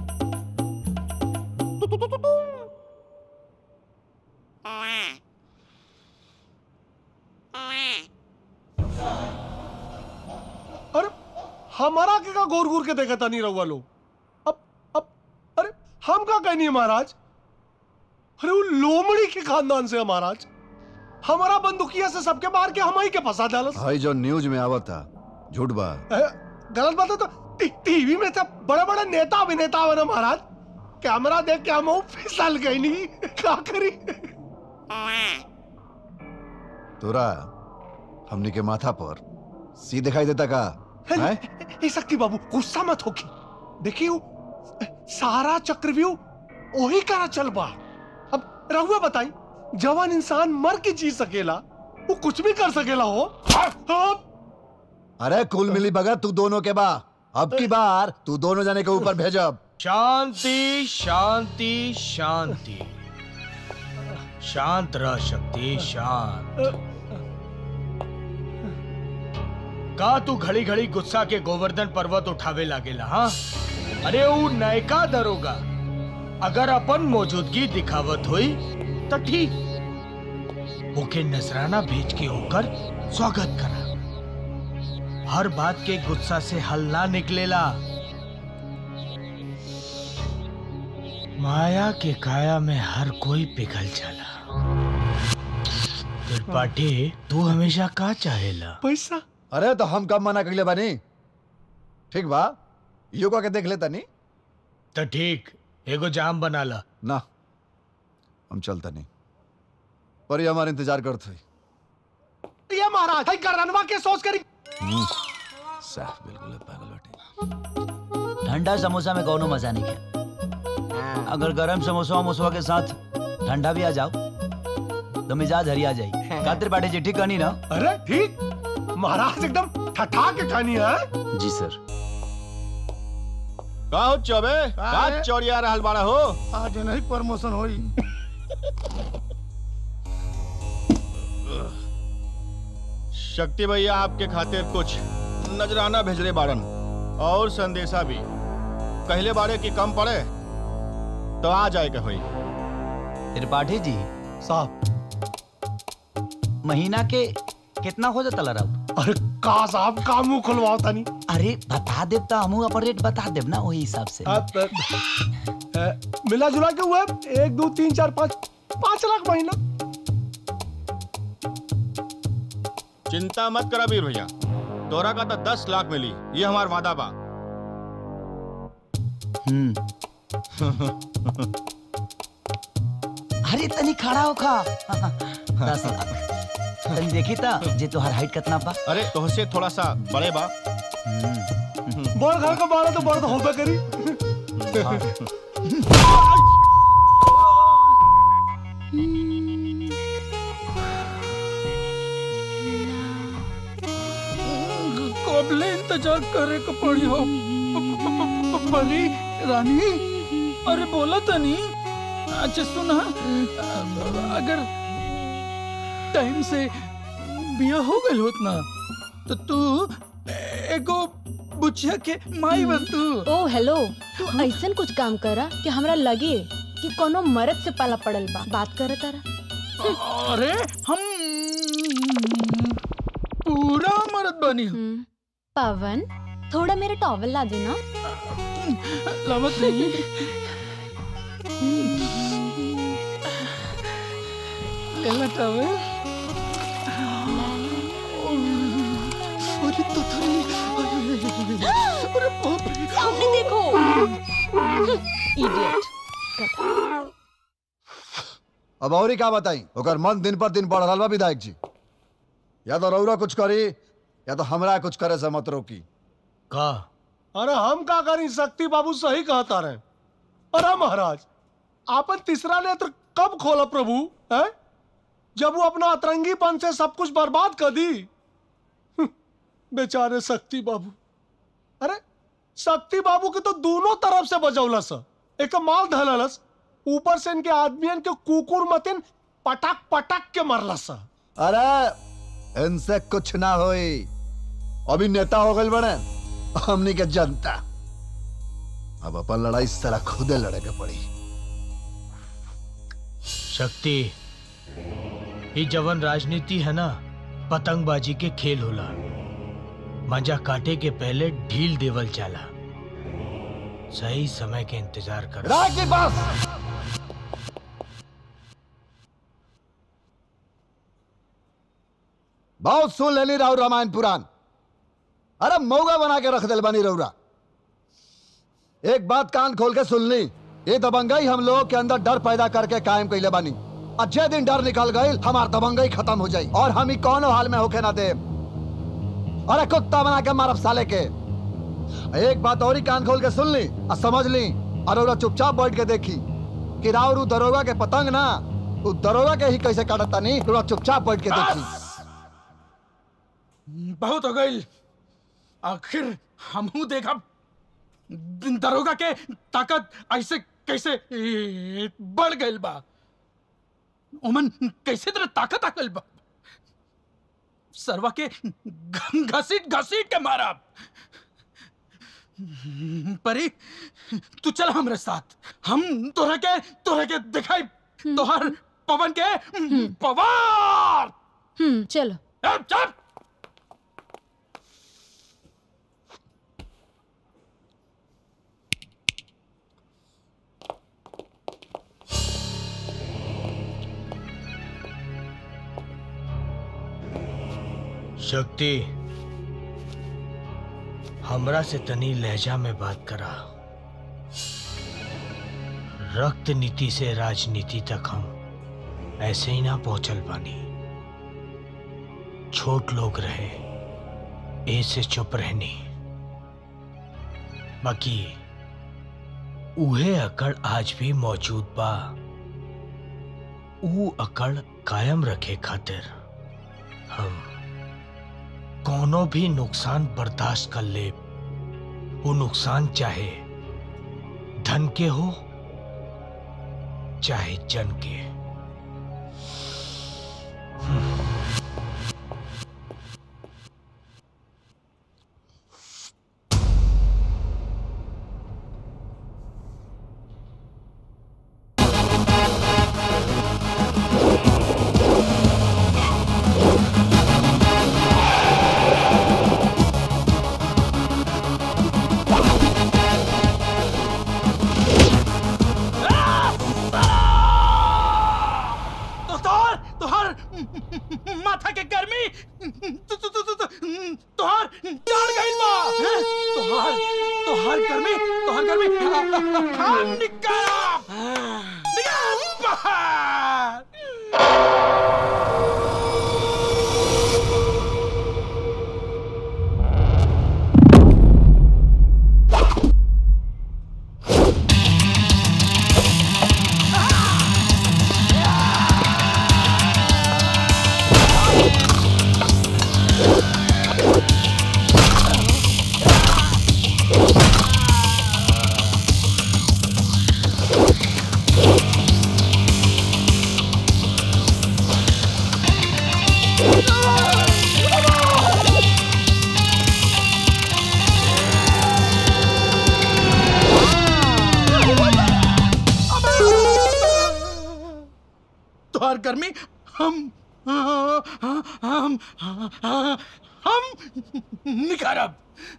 अरे हमारा के का गोर गोर के देखा था नहीं रहुआ लोग अब अब अरे हम का कहनी है महाराज अरे वो लोमड़ी के खानदान से है महाराज हमारा बंदूकिया से सबके मार के हम ही के फंसा डालस भाई जो न्यूज में आवत था झूठ बा ए, गलत बात है तो टी- टीवी में सब बड़े बड़े नेता अभिनेता बने महाराज कैमरा देख के हम फिसल गई नहीं क्या करी तोरा हमनी के माथा पर सी दिखाई देता का हैं? ए शक्ति बाबू गुस्सा मत होगी देखिए वो सारा चक्रव्यूह वही करा चल बा अब रहुआ बताई जवान इंसान मर के जी सकेला वो कुछ भी कर सकेला हो अब अरे कुल मिली भगत तू दोनों के बा अब की बार तू दोनों जाने के ऊपर भेजब शांति शांति शांति शांत रह शक्ति शांत का तू घड़ी घड़ी गुस्सा के गोवर्धन पर्वत उठावे लागेला हाँ अरे वो नयका दरोगा अगर अपन मौजूदगी दिखावत हुई तो ठीक ओके नजराना भेज के होकर स्वागत करा हर बात के गुस्सा से हल ना निकलेला माया के काया में हर कोई पिघल जाला त्रिपाठी तू हमेशा का चाहेला पैसा अरे तो हम कब मना कइले बानी ठीक बा योगा के देख लेता नी तो ठीक एगो जाम बना ला ना हम चलता नहीं पर ये हमारा इंतजार करते ये महाराज भाई करनवा के सोच करी साफ बिल्कुल पागल बेटे ठंडा समोसा में कौनो मजा नहीं है अगर गरम समोसा वमोसा के साथ ठंडा भी आ जाओ तो मिजाज हरी आ जाएगी कातिर बाटे जी ठीक कहनी ना अरे ठीक महाराज एकदम ठठा के खानी है जी सर का हो चौबे का चौड़िया रहल बाड़ा हो आज नहीं प्रमोशन होई शक्ति भैया आपके खातिर कुछ नजराना भेजले बारन और संदेशा भी कहले बारे की कम पड़े तो आ जाए के होई त्रिपाठी जी साहब महीना के कितना हो जाता लड़ा अरे का साहब का मुंह खुलवाओ तनी अरे बता देब तो हमू अपन रेट बता देब ना वही हिसाब से अब, अ, अ, मिला जुला के हुआ एक दो तीन चार पाँच पाँच लाख महीना चिंता मत करा वीर भैया तोरा का तो दस लाख मिली ये हमार वादा बा अरे तनी खड़ा हो खा दस लाख तनी देखी था जे तोहार हाइट कितना बा अरे तोहसे थोड़ा सा बड़े बा बड़ घर का बाड़ा तो बड़ तो होबे करी कबले इंतजार करे को पड़ी हो परी रानी अरे बोला तो नहीं अच्छा सुना अगर टाइम से बिया हो गई होत ना तो तू एगो बुचिया के माई बन तू ओ हेलो तू ऐसन कुछ काम करा कि हमरा लगे कि कोनो मर्द से पाला पड़ल बा बात करे तारा अरे हम पूरा मर्द बनी हूँ पवन थोड़ा मेरा टॉवल ला देना लावत नहीं लेला टॉवल अरे तो अरे बाप रे सामने देखो इडियट अब और ही का बताई ओकर मन दिन पर दिन बढ़ रहा बा विधायक जी या तो रौरा कुछ करी या तो हमरा कुछ करे से मत रोकी का अरे हम का करी शक्ति बाबू सही कहता रहे अरे महाराज आपन तीसरा नेत्र कब खोला प्रभु है जब वो अपना अतरंगीपन से सब कुछ बर्बाद कर दी हम्म, बेचारे शक्ति बाबू अरे शक्ति बाबू के तो दोनों तरफ से बजौलस एक माल धललस ऊपर से इनके आदमियन के कुकुर मतिन पटक पटक के मरलस अरे इनसे कुछ ना होई अभी नेता हो गए बने हमनी के जनता अब अपन लड़ाई सारा खुदे लड़े के पड़ी शक्ति ये जवन राजनीति है ना पतंगबाजी के खेल होला मजा काटे के पहले ढील देवल चाला सही समय के इंतजार कर राज की बस बहुत सुन लेनी राहु रामायण पुराण अरे मौगा बना के रख दिल बनी रौरा एक बात कान खोल के सुन ली ये दबंगई हम लोगों के अंदर डर पैदा करके कायम कैले बानी और जे दिन डर निकल गई हमार दबंगई खत्म हो जाई और हम ही कौनो हाल में होके ना दे अरे कुत्ता बना के मारब साले के एक बात और ही कान खोल के सुन ली और समझ ली और रौरा चुपचाप बैठ के देखी कि राउर उ दरोगा के पतंग ना उ दरोगा के ही कैसे काटता नहीं रौरा चुपचाप बैठ के देखी बहुत हो गई आखिर हमहू देखा दरोगा के ताकत ऐसे कैसे ए, बढ़ गई बा ओमन कैसे तरह ताकत आ गई बा सरवा के घ- घसीट घसीट के मारा परी तू चल हमरे साथ हम तोरा के तोरा के दिखाई तोहर पवन के पवार हम्म चलो ए, चल शक्ति हमरा से तनी लहजा में बात करा रक्त नीति से राजनीति तक हम ऐसे ही ना पहुंचल पानी छोट लोग रहे ए से चुप रहनी बाकी उहे अकड़ आज भी मौजूद बा ऊ अकड़ कायम रखे खातिर हम कोनो भी नुकसान बर्दाश्त कर ले वो नुकसान चाहे धन के हो चाहे जन के बार गर्मी हम हम हम हम निकारब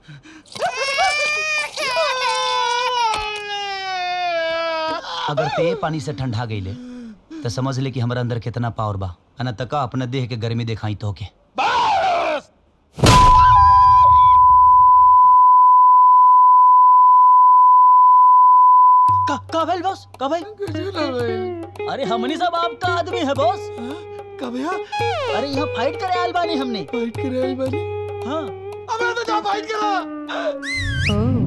अगर ते पानी से ठंडा गईले तो समझ ले कि हमारा अंदर कितना पावर बा अना तका अपने देह के गर्मी दिखाई तो के का का भेल बॉस का भाई अरे हमनी सब आपका आदमी है बॉस का भैया अरे यहाँ फाइट करे आयल बानी हमने फाइट करे आयल बानी हाँ अबे तो जा फाइट करा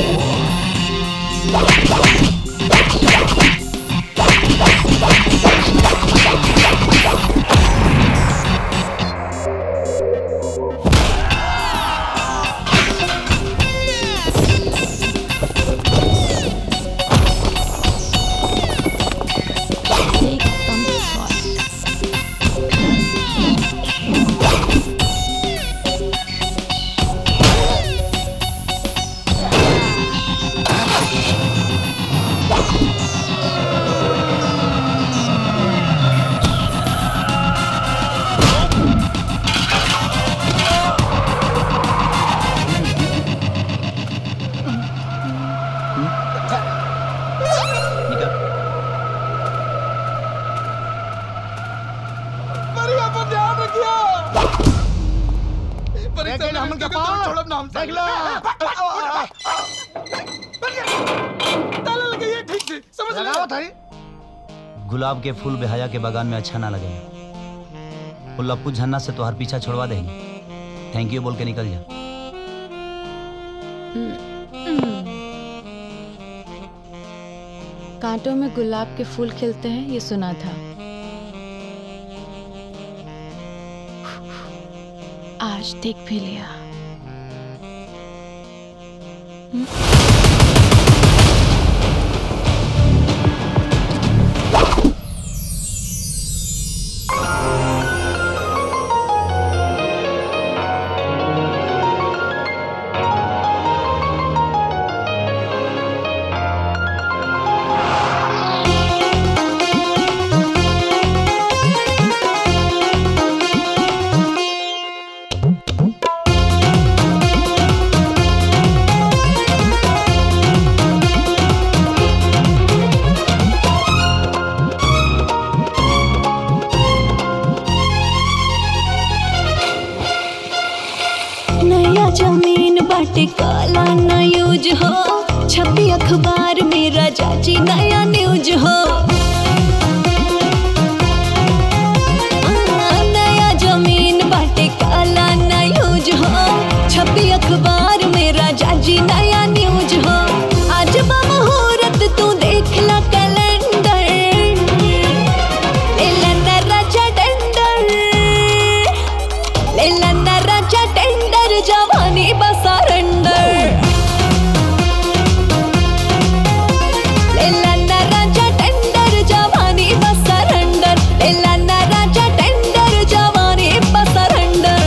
परिया पर ध्यान रखियो देख ले, हमन के पाँव। छोड़ब ना हम देख लो। ताला लगाइए ठीक से समझ लगाओ थारी गुलाब के फूल बेहया के बगान में अच्छा ना लगे वो लप्पू झन्ना से तोहार पीछा छोड़वा देंगे थैंक यू बोल के निकल जा कांटों में गुलाब के फूल खिलते हैं ये सुना था आज देख भी लिया नया जमीन बाटे काला न यूज हो छपी अखबार में राजा जी नया न्यूज हो आ, नया जमीन बाटे काला न यूज हो छपी अखबार में राजा जी नया न्यूज हो आज बा मुहूर्त तू देख ला कैलेंडर लेला ना राजा टेंडर लेला ना राजा टेंडर जवानी बसारंडर लेला ना राजा टेंडर जवानी बसारंडर लेला ना राजा टेंडर जवानी बसारंडर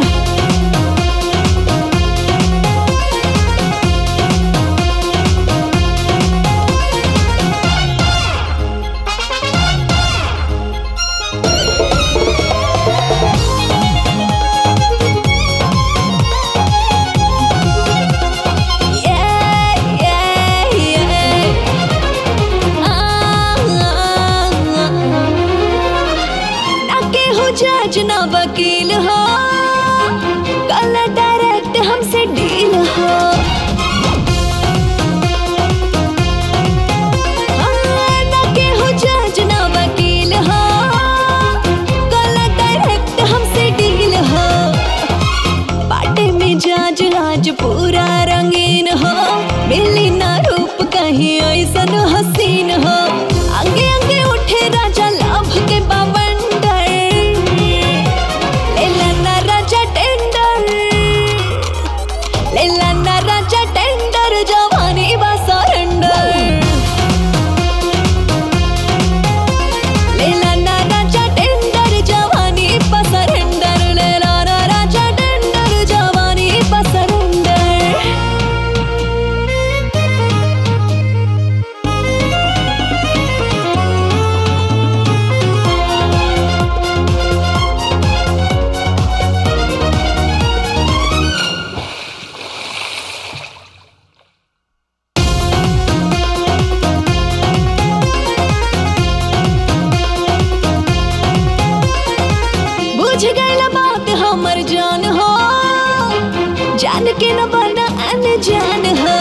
ना केहू जज ना वकील हो कल डायरेक्ट हमसे डील हो हाँ, ना केहू जज ना वकील हो कल डायरेक्ट हमसे डील हो बाटे में जाज आज पूरा रंगीन हो मिली ना रूप कहीं ऐसन हसीन हो आगे आगे उठे राजा लाभ के बावंडर के न बना अनजान हो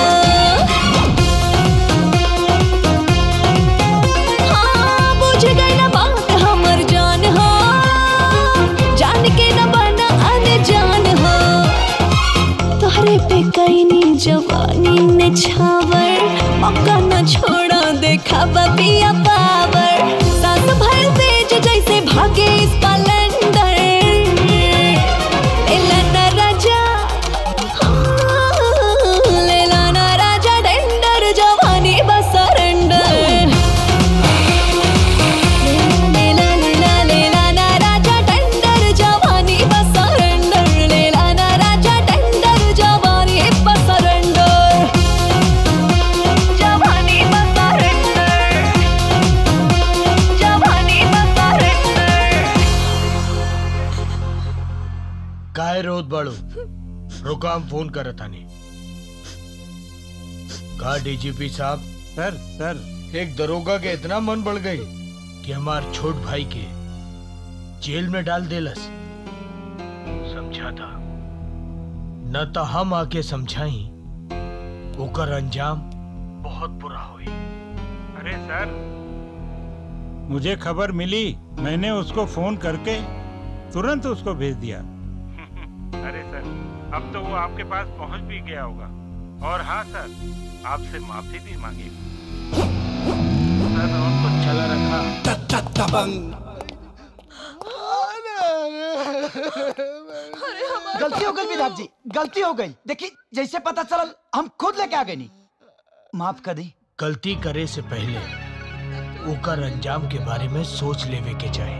हाँ, बुझ गई ना बात हमर जान हो जान के न बना अनजान हो तोहरे पे कैनी जवानी ने छावर मौका न छोड़ा देखा पिया पावर सांस भर तेज जैसे भागे स्पलेंडर लेला ना राजा हाँ, लेला ना राजा टेंडर जवानी बस सरेंडर लेला लेला लेला ना राजा टेंडर जवानी बस सरेंडर लेला ना राजा टेंडर जवानी बस सरेंडर जवानी बस सरेंडर जवानी बस सरेंडर काय रोत बाळू रुको हम फोन करत आनी का डीजीपी साहब सर सर एक दरोगा के इतना मन बढ़ गई कि हमार छोट भाई के जेल में डाल देलस समझा था न तो हम आके समझाई ओकर अंजाम बहुत बुरा हुई अरे सर मुझे खबर मिली मैंने उसको फोन करके तुरंत उसको भेज दिया अरे सर अब तो वो आपके पास पहुंच भी गया होगा और हाँ सर आपसे माफी भी मांगी सर उनको चला रखा गलती हो गई विराट जी गलती हो गई देखी जैसे पता चलल हम खुद लेके आ गए नी माफ कर दी गलती करे से पहले ओकर अंजाम के बारे में सोच लेवे के चाहे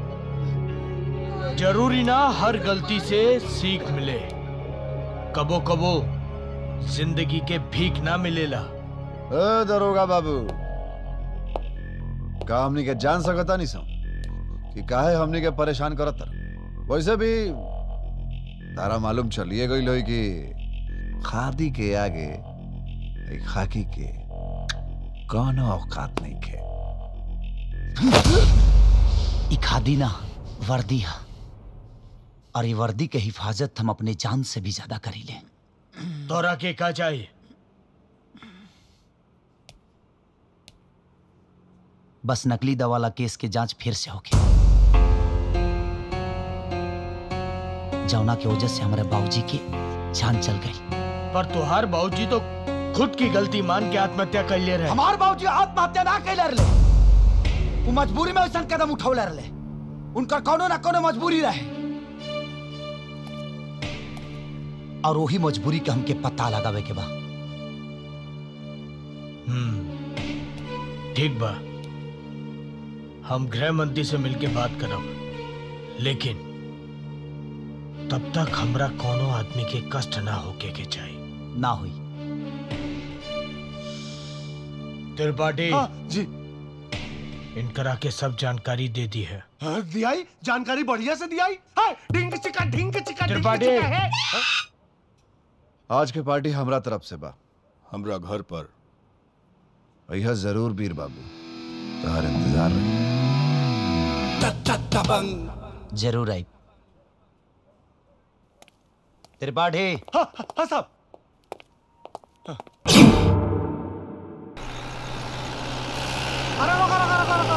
जरूरी ना हर गलती से सीख मिले कबो कबो जिंदगी के भीख ना मिलेला ए दरोगा बाबू का हमनी के जान सकता नहीं सो कि काहे हमनी के परेशान करत तर वैसे भी तारा मालूम चलिए गई लोई कि खादी के आगे ए खाकी के कौनो औकात नहीं खे ई खादी ना वर्दी है और ये वर्दी के हिफाजत हम अपने जान से भी ज्यादा करी ले तोरा के का चाहिए बस नकली दवा वाला केस के जांच फिर से होगी जौना की वजह से हमारे बाबूजी की जान चल गई पर तुहार बाबूजी तो खुद की गलती मान के आत्महत्या कर ले रहे हमार बाबूजी आत्महत्या ना कैले रहे वो मजबूरी में वैसा कदम उठौले रहे उनका कोनो ना कोनो मजबूरी रहे और वही मजबूरी के हमके पता लगावे के बा हम्म ठीक बा हम गृह मंत्री से मिलके बात करब लेकिन तब तक हमरा कोनो आदमी के कष्ट ना होके के चाहिए ना हुई त्रिपाठी हाँ, जी इनकरा के सब जानकारी दे दी है हाँ, दियाई जानकारी बढ़िया से दियाई हाँ, ढिंग चिका ढिंग चिका ढिंग त्रिपाठी। चिका है हाँ? आज के पार्टी हमरा तरफ से बा हमरा घर पर यह जरूर वीर बाबू तोहर इंतजार रही जरूर आई त्रिपाठी हाँ, हाँ साहब अरे रोका रोका रोका रोका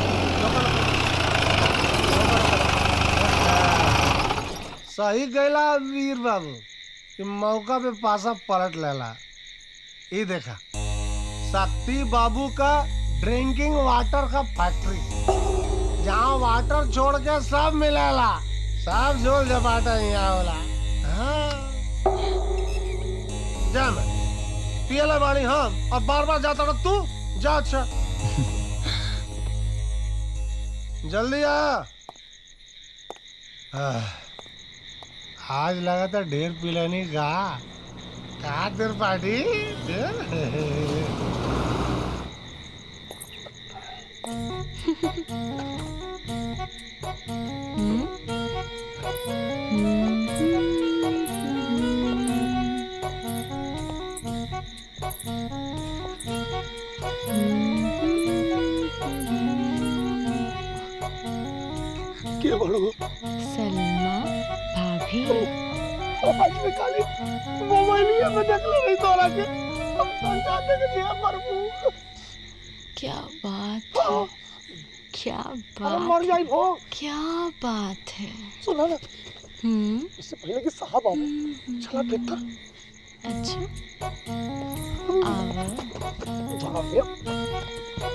सही गैला वीर बाबू कि मौका पे पासा पलट लेला ये देखा शक्ति बाबू का ड्रिंकिंग वाटर का फैक्ट्री जहाँ वाटर छोड़ के सब मिलेला सब झोल झपाटा यहाँ होला हाँ। जा मैं पियला बाड़ी हम और बार बार जाता रह तू जा अच्छा जल्दी आ आह, आज लगा था ढेर पिलानी का का देर पार्टी सलमा भाभी मोबाइल निकाली मोबाइल में मैं देख ले नहीं तोरा के हम समझा दे के दिया प्रभु क्या बात है क्या अरे बात मर जाई भो क्या बात है सुना ना हम्म इससे पहले कि साहब आवे चला भीतर अच्छा आवा चला भैया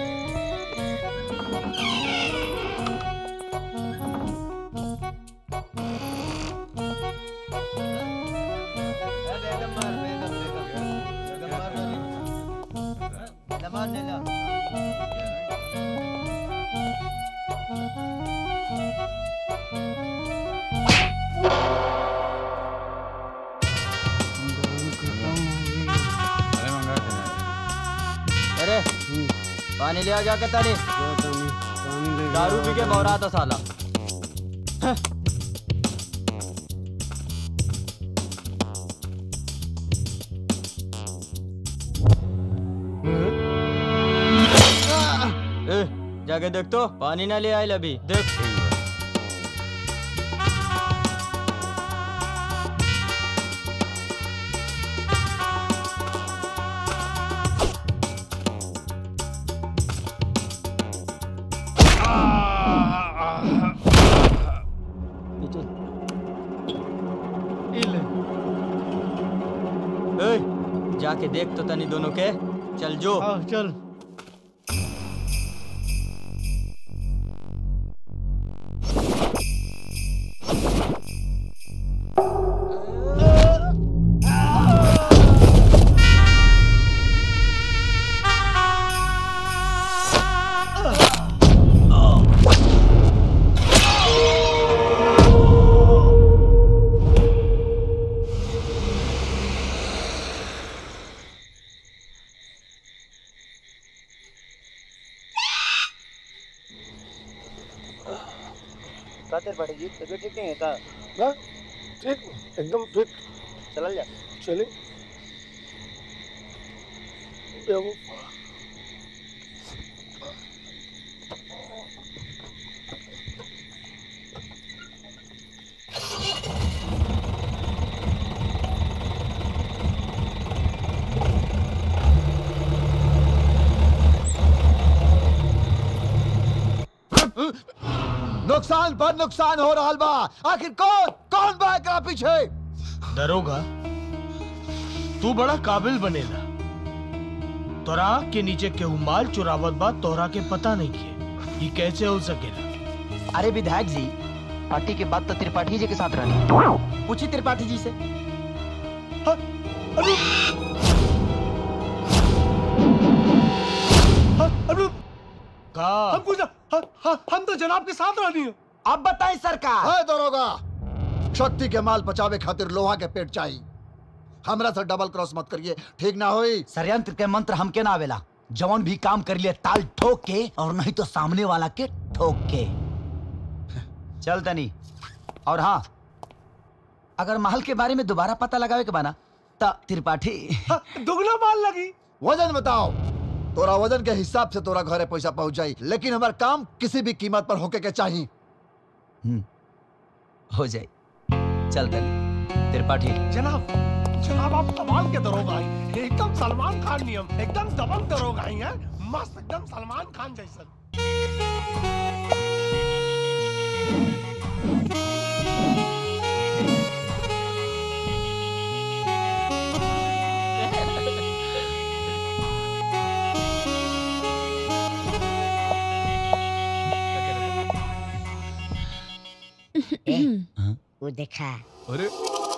अरे पानी ले आ जाके तारी दारू पी के बौरा था साला ए, जाके देख तो पानी ना ले आए अभी देख ए, जाके देख तो तनी दोनों के चल जो चल खातिर बड़ी जी तबीयत ठीक नहीं है का ना ठीक एकदम फिट चल जा चले बेवकूफ। नुकसान पर नुकसान हो रहा बा आखिर कौन कौन बा एकरा पीछे दरोगा तू बड़ा काबिल बनेला तोरा के नीचे केहू माल चुरावत बा तोरा के पता नहीं के ये कैसे हो सकेला अरे विधायक जी पार्टी के बाद तो त्रिपाठी जी के साथ रहनी पूछी त्रिपाठी जी से का हम कुछ ह- ह- हम तो जनाब के साथ रहनी है अब बताएं सरकार है दरोगा शक्ति के माल बचावे खातिर लोहा के पेट चाहिए हमरा से डबल क्रॉस मत करिए ठीक ना होई षडयंत्र के मंत्र हमके ना आवेला जवन भी काम कर लिए ताल ठोक के और नहीं तो सामने वाला के ठोक के चल तनी और हाँ अगर महल के बारे में दोबारा पता लगावे के बाना तो त्रिपाठी दुगना माल लगी वजन बताओ तोरा वजन के हिसाब से तोरा घरे पैसा पहुंच जाई लेकिन हमार काम किसी भी कीमत पर होके के चाहिए हो जाए चल तनी त्रिपाठी जनाब जनाब आप कमाल के दरोगा हैं एकदम सलमान खान नियम एकदम दबंग दरोगा ही हैं मस्त एकदम सलमान खान जैसा ए, वो देखा अरे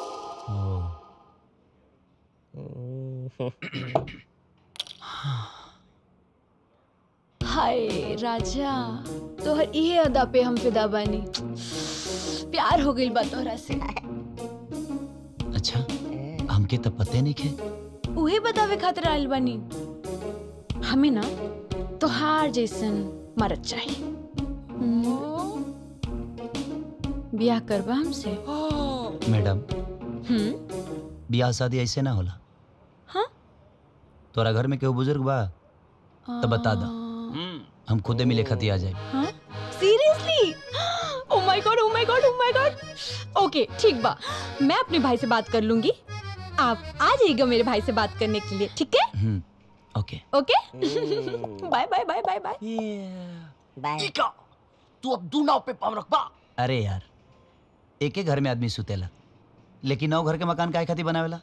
हाय राजा तोहर इहे अदा पे हम फिदा बानी प्यार हो गइल बा तोहरा से अच्छा हमके तो पते नहीं खे उहे बतावे खातिर आइल बानी हमें ना तोहार जैसन मरद चाहिए हम्म। ब्याह करबा हमसे मैडम हम्म ब्याह शादी ऐसे ना होला हाँ? तोरा घर में केहू बुजुर्ग बा तो बता दा हम खुदे मिले खती आ जाए हाँ seriously oh my god oh my god oh my god okay ठीक बा मैं अपने भाई से बात कर लूंगी आप आ जाइएगा मेरे भाई से बात करने के लिए ठीक है okay okay bye bye bye bye bye bye तू अब दू नाव पे पाव रखबा अरे यार एक घर में आदमी सुतेला लेकिन नौ घर के मकान काहे खातिर बनावेला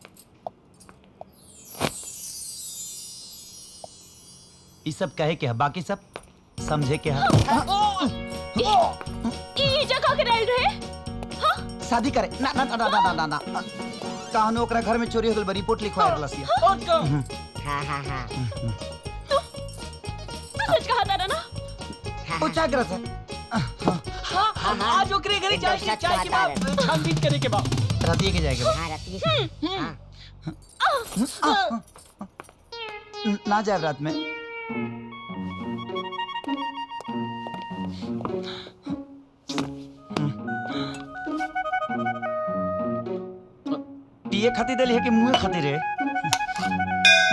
ई सब कहे के है बाकी सब समझे के है ये जगह के रह रहे शादी करे ना ना ना ना ना ना ना कहानो ओकरा घर में चोरी हो गइल बा रिपोर्ट लिखवा रलसिया हाँ हाँ हाँ तू सच कहा था ना उच्चाग्रह से हाँ आज ओकरे घरे जाए के चाय के बाद छानबीन करे के बाद रतिये के जाएगा हाँ रतिये ना जाए रात में पिए खातिर दिल है कि मुंह खातिर है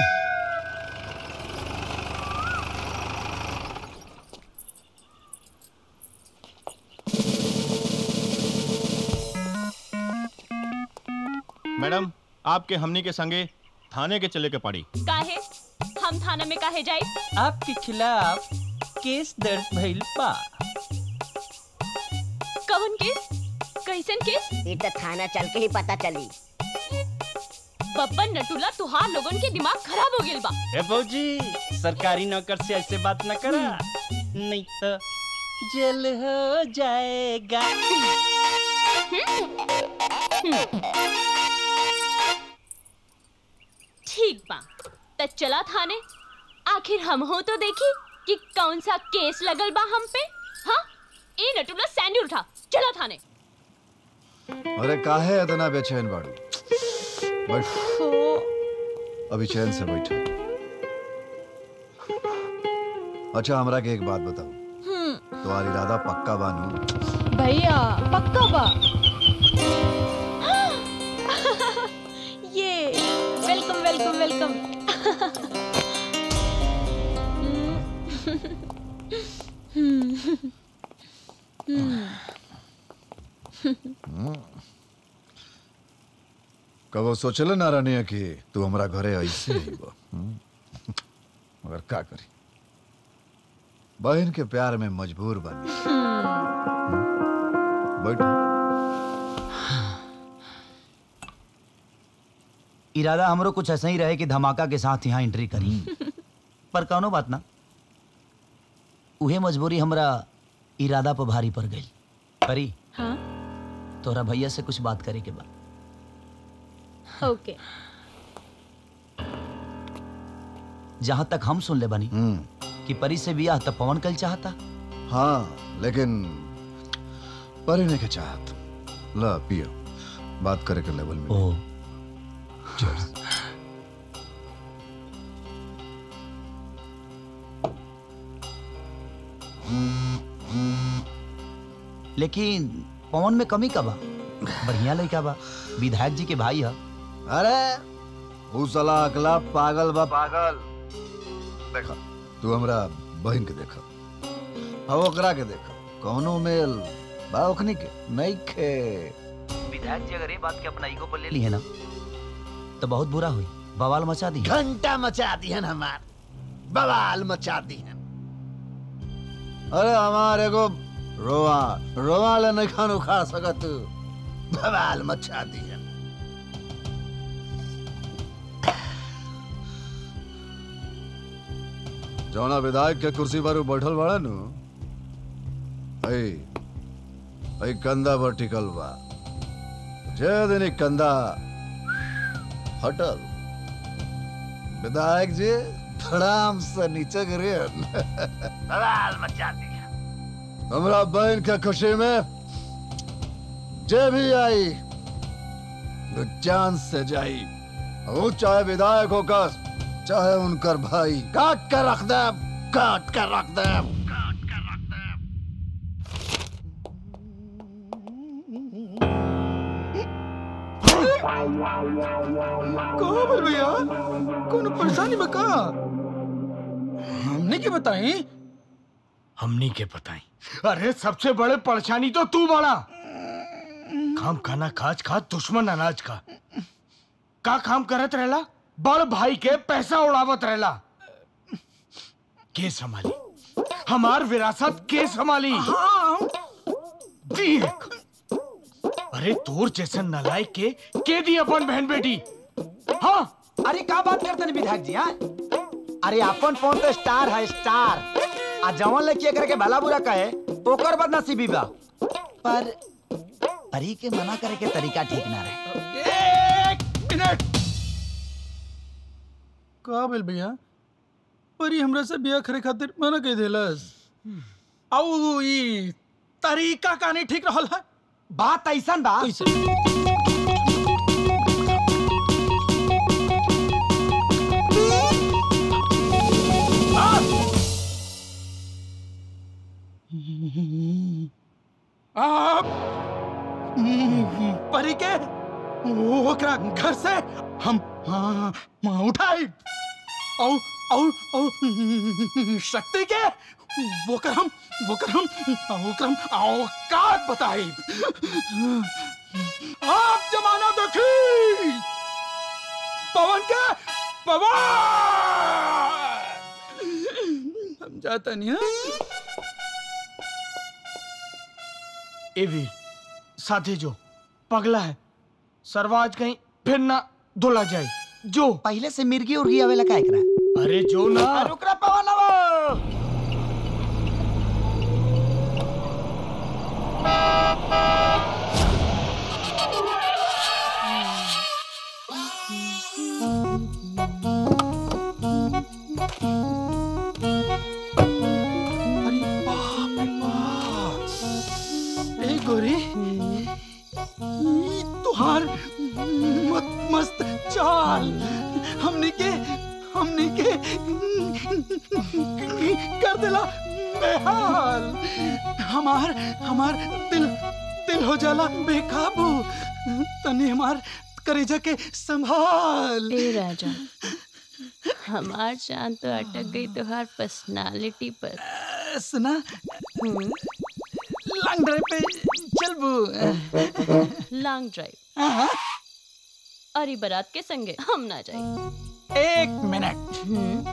मैडम आपके हमनी के संगे थाने के चले के पड़ी काहे हम थाना में काहे जाए आपके खिलाफ केस दर्ज भइल बा कौन केस कैसन केस ये तो थाना चल के ही पता चली बब्बन नटुला तुहार लोगन के दिमाग खराब हो गेल बा ए भौजी सरकारी नौकर से ऐसे बात न करा नहीं तो जेल हो जाएगा ठीक बा त चला थाने आखिर हम हो तो देखी कि कौन सा केस लगल बा हम पे हाँ ए नटुला सैंडल उठा चला थाने अरे काहे इतना बेचैन बाड़ू बैठ अभी चैन से बैठो अच्छा हमरा के एक बात बताओ तुम्हारी इरादा पक्का बानू भैया पक्का बा ये वेलकम वेलकम वेलकम कबो सोचल ना रहनी कि तू हमरा घरे ऐसे ही बा हम्म? मगर का करी बहन के प्यार में मजबूर बनी बैठो इरादा हमरो कुछ ऐसा ही रहे कि धमाका के साथ यहाँ एंट्री करी पर कौनो बात ना उहे मजबूरी हमरा इरादा पर भारी पड़ गई परी हाँ तोरा भैया से कुछ बात करे के बा ओके जहाँ तक हम सुन ले बनी कि परी से बियाह तब पवन कल चाहता हाँ लेकिन परिने के चाहत ला पियो बात करे के लेवल में ओ Cheers. लेकिन पवन में कमी का बा बढ़िया लड़का बा विधायक जी के भाई है अरे ऊ साला अकला पागल बा पागल देखा तू हमरा बहन के देखा अब ओकरा के देखा कौनो मेल बा ओखनी के नहीं खे विधायक जी अगर ये बात के अपना ईगो पर ले ली है ना तो बहुत बुरा हुई बवाल मचा दी घंटा मचा दी है हमार बवाल मचा दी है अरे हमार एगो रोआ रोआ ले नहीं खान उखाड़ सकत बवाल मचा दी है जौना विधायक के कुर्सी पर ऊ बैठल बड़ा नु ऐ ऐ कंधा पर टिकल बा जे दिन ई कंधा हटल विधायक जी धड़ाम से नीचे गिरे बवाल मचा दी है हमरा बहन के खुशी में जे भी आई वो जान से जाई वो चाहे विधायक होकर चाहे उनकर भाई काट कर रख दे काट कर रख दे कहो बोल भैया कोनो परेशानी बका हमने के बताई हमनी के बताई अरे सबसे बड़े परेशानी तो तू बड़ा काम खाना खाज खा दुश्मन अनाज का का काम करत रहला बड़ भाई के पैसा उड़ावत रहला के संभाली हमार विरासत के संभाली देख अरे तोर जैसन नलायक के के दी अपन बहन बेटी हाँ अरे का बात करते हैं विधायक जी हाँ अरे अपन फोन तो स्टार है स्टार आ जवन लड़की करके भला बुरा कहे ओकर बदनसीबी बा पर परी के मना करे के तरीका ठीक ना रहे एक मिनट का भेल भैया परी हमरा से बिया करे खातिर मना कह देलस आउ ई तरीका का नहीं ठीक रहल है बात ऐसन बा आप परी के ओकरा घर से हम हाँ, हाँ, उठाई औ औ औ शक्ति के वोकर हम वोकर हम वोकर हम औकात बताई आप जमाना देखी पवन के पवन हम जाता नहीं हाँ? ए वीर साथे जो पगला है सरवाज कहीं फिर ना धुला जाए जो पहले से मिर्गी उर्गी आवेला का एकरा अरे जो ना रुकरा पवन आवो ए गोरी ई तुहार मत मस्त चाल हमने के हमने के कर दिला बेहाल हमार हमार दिल दिल हो जाला बेकाबू तने हमार करेजा के संभाल ए राजा हमार जान तो अटक गई तुहार पर्सनालिटी पर सुना लॉन्ग ड्राइव पे चलबू लॉन्ग ड्राइव और ई बारात के संगे हम ना जाए एक मिनट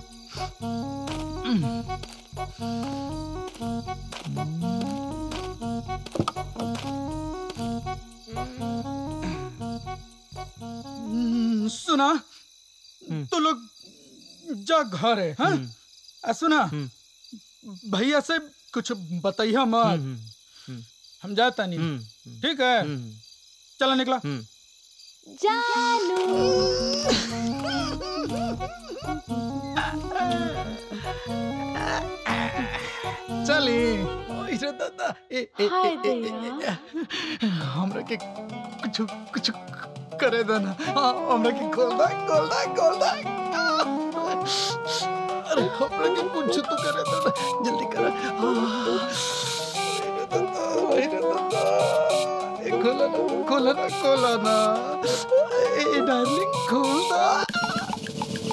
हम्म, सुना तो लोग जा घर है हाँ आ, सुना भैया से कुछ बताइया मत हम जाता नहीं ठीक है चला निकला चली इसे दादा ए ए हाय ए, ए, ए, ए, हमरा के कुछ कुछ करे देना हाँ, हमरा के खोल दे खोल दे खोल दे अरे हमरा के कुछ तो करे देना जल्दी कर खोला ना खोला ना खोला ना ए डार्लिंग खोल दे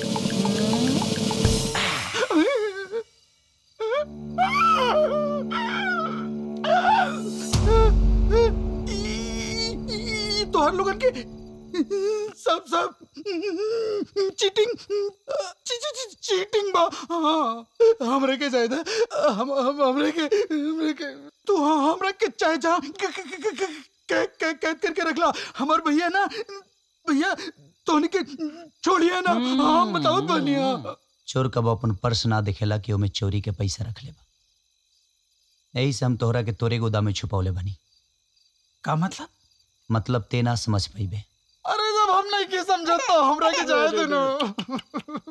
ई तोहर लोगन के सब सब चीटिंग ची, ची, ची, चीटिंग बा हाँ, हमरे के जायदा हम हम हमरे के हमरे के तू हाँ, हमरा के चाहे जहाँ क- क- क- क- क- क- कैद करके रखला हमार भैया ना भैया तोहनी के छोड़िए ना हम बताओ बनिया चोर कब अपन पर्स ना दिखेला कि ओमे चोरी के पैसा रख लेबा यही से हम तोहरा के तोरे गोदाम में छुपौले बनी का मतलब मतलब ते ना समझ पाइबे अरे जब हम नहीं के समझता हमरा के जाए दे ना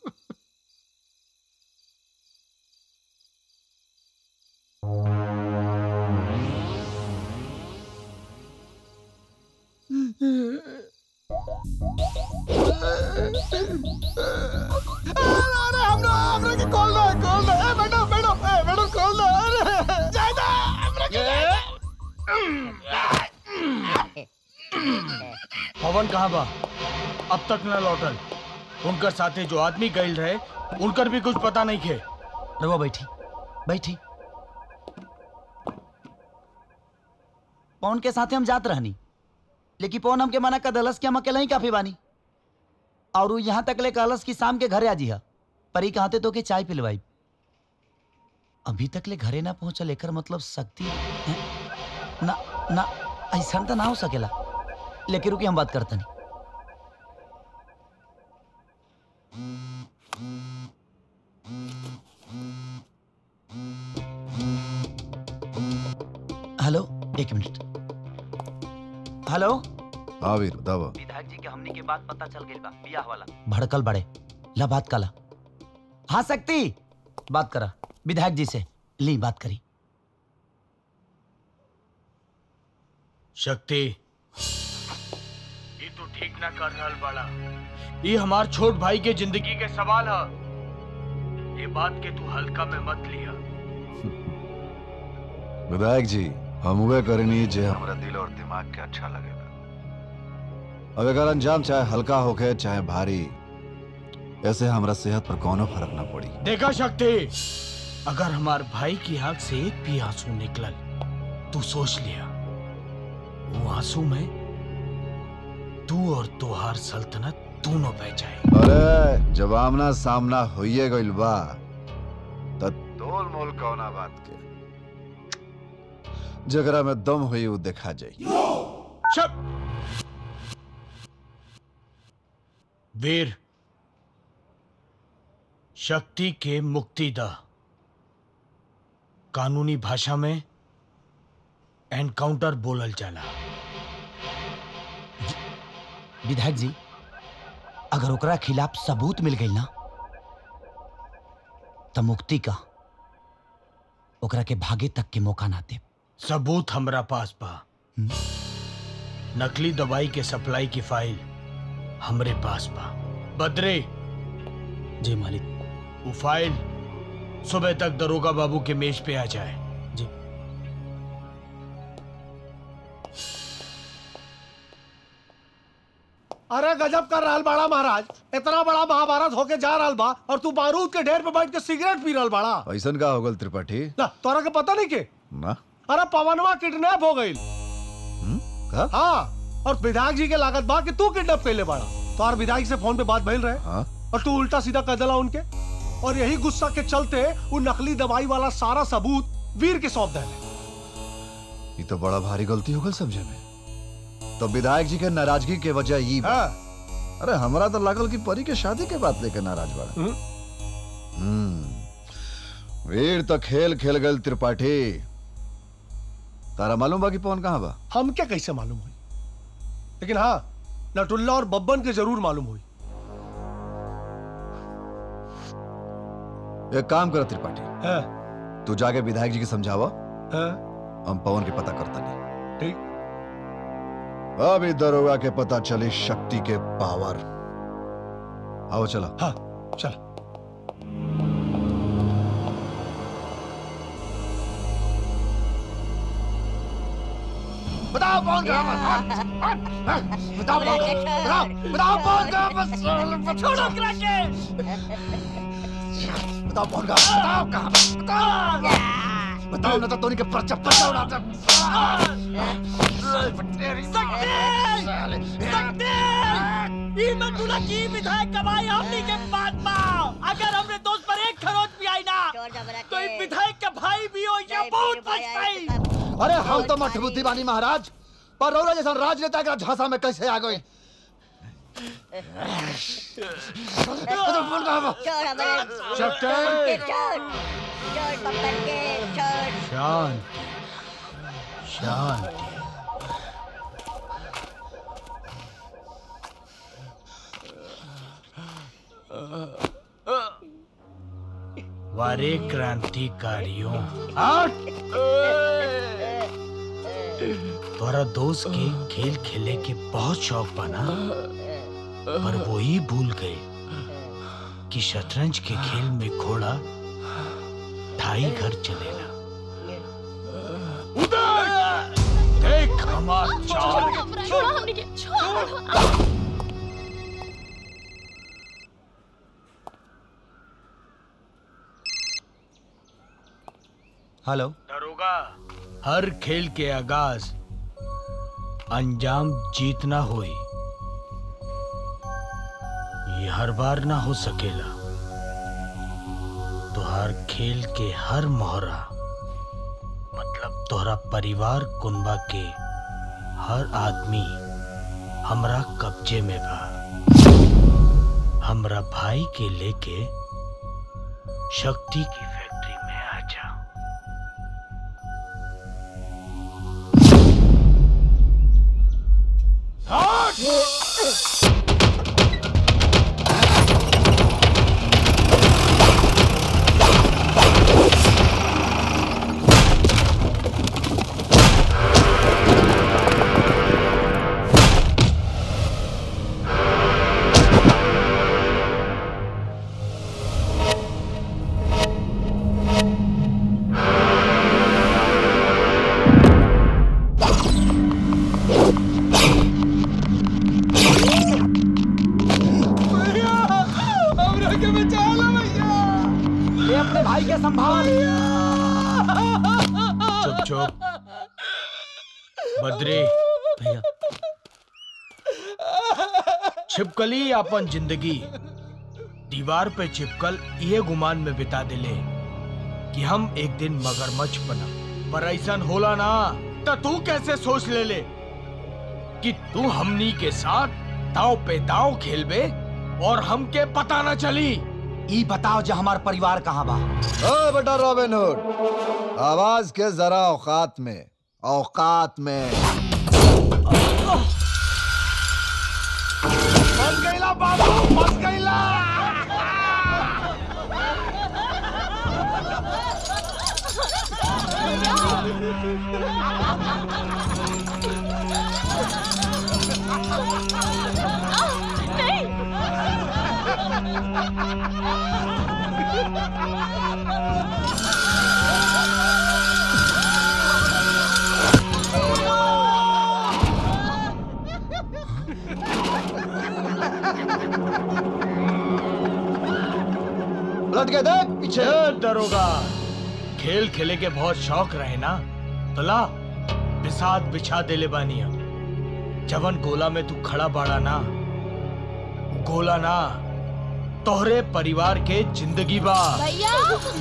अरे हम लोग हमरा के खोल दो खोल दो ए मैडम मैडम ए मैडम खोल दो अरे जाए दे हमरा के पवन कहाँ बा अब तक न लौटल उनकर साथे जो आदमी गइल रहे उनकर भी कुछ पता नहीं खे रवा बैठी बैठी पवन के साथे हम जात रहनी लेकिन पवन हमके मना कर दलस कि हम अकेला ही काफी बानी और उ यहाँ तक ले कहलस कि शाम के घरे आ जिहा पर ही कहते तो के चाय पिलवाई अभी तक ले घरे ना पहुंचल एकर मतलब शक्ति हैं? ना ना ऐसा तो ना हो सकेला लेकिन रुकी हम बात करते नहीं हेलो एक मिनट हेलो हाँ वीर बतावा विधायक जी के हमनी के बात पता चल गई बा बियाह वाला भड़कल बड़े ला बात कला हाँ शक्ति बात करा विधायक जी से ली बात करी शक्ति ये तो ठीक ना कर रहल बाड़ा ये हमार छोट भाई के जिंदगी के सवाल है ये बात के तू हल्का में मत लिया विधायक जी हम उहे करनी जे हमरा दिल और दिमाग के अच्छा लगेला अब एकर अंजाम चाहे हल्का होके चाहे भारी ऐसे हमरा सेहत पर कोनो फर्क ना पड़ी देखा शक्ति अगर हमार भाई की आंख से एक भी आंसू निकलल तू सोच लिया वो आंसू में तू और तुहार सल्तनत दोनों बह जाए अरे जब आमना सामना होइए गइल बा त तोल मोल कौना बात के जगरा में दम हुई वो देखा जाई शब वीर शक्ति के मुक्ति दा कानूनी भाषा में एनकाउंटर बोलल जाला विधायक जी अगर ओकरा खिलाफ सबूत मिल गई ना तो मुक्ति का ओकरा के भागे तक के मौका ना दे सबूत हमरा पास बा नकली दवाई के सप्लाई की फाइल हमरे पास बा बद्रे जी मालिक वो फाइल सुबह तक दरोगा बाबू के मेज पे आ जाए जी अरे गजब कर रहल बाड़ा महाराज इतना बड़ा महाभारत होके जा रहल बा और तू बारूद के ढेर पे बैठ के सिगरेट पी रहल बाड़ा ऐसन का हो गल त्रिपाठी ना तोरा के पता नहीं के ना अरे पवनवा किडनैप हो गई का? हाँ और विधायक जी के लागत बा कि तू किडनैप कैले बाड़ा तो और विधायक से फोन पे बात भइल रहे हाँ? और तू उल्टा सीधा कर देला उनके और यही गुस्सा के चलते वो नकली दवाई वाला सारा सबूत वीर के सौंप देले ये तो बड़ा भारी गलती हो गल समझे में तो विधायक जी के नाराजगी के वजह ये बा। अरे हमरा तो लागल कि परी के शादी के बात लेके नाराज बड़ा हम्म वीर तो खेल खेल गल त्रिपाठी तारा मालूम बा कि पवन कहाँ बा हम क्या कैसे मालूम हुई लेकिन हाँ नटुल्ला और बब्बन के जरूर मालूम हुई एक काम कर त्रिपाठी है तू जाके विधायक जी के समझावा है हम पवन के पता करता नहीं ठीक अभी दरोगा के पता चली शक्ति के पावर आओ चला हाँ चल बताओ कौन कहाँ बस बताओ कौन बताओ बताओ कौन कहाँ बस छोड़ो क्रके बताओ कौन कहाँ बताओ कहाँ बताओ बताओ ना तो तोनी के पर्चा पर्चा उड़ा दे ई मंडूला की विधायक कमाई हमनी के पास बा अगर हमरे दोस्त पर एक खरोच भी आई ना तो ई विधायक के भाई भी हो या बहुत पछताई अरे हम तो मठ बुद्धि बानी महाराज पर रौरा जैसा राजनेता का झांसा में कैसे आ गए बताओ कौन कहाँ बा चोर हमारे चट्टे। चोर चोर पकड़ के चोर शांत शांत वारे क्रांतिकारियों तोरा दोस्त के खेल खेले के बहुत शौक बना पर वो ही भूल गए कि शतरंज के खेल में घोड़ा ढाई घर चलेला देख हमार चाल छोड़ो हमने के छोड़ो हेलो दरोगा हर खेल के आगाज अंजाम जीतना होई ये हर बार ना हो सकेला तोहार खेल के हर मोहरा मतलब तोहरा परिवार कुनबा के हर आदमी हमरा कब्जे में बा हमरा भाई के लेके शक्ति की फैक्ट्री में आ जा हमरा के बचा लो भैया ये अपने भाई के संभाल चुप चुप बद्री भैया छिपकली अपन जिंदगी दीवार पे चिपकल ये गुमान में बिता दिले कि हम एक दिन मगरमच्छ बना पर ऐसा होला ना तो तू कैसे सोच ले ले कि तू हमनी के साथ दाव पे दाव खेलबे और हमके पता न चली ई बताओ जो हमार परिवार कहाँ बा ओ बेटा रॉबिन हुड आवाज के जरा औकात में औकात में फंस गईला बाबू फंस गईला लट के देख पीछे ए, दरोगा खेल खेले के बहुत शौक रहे ना तो ला बिसात बिछा देले बानी हम जवन गोला में तू खड़ा बाड़ा ना वो गोला ना तोहरे परिवार के जिंदगी बा भैया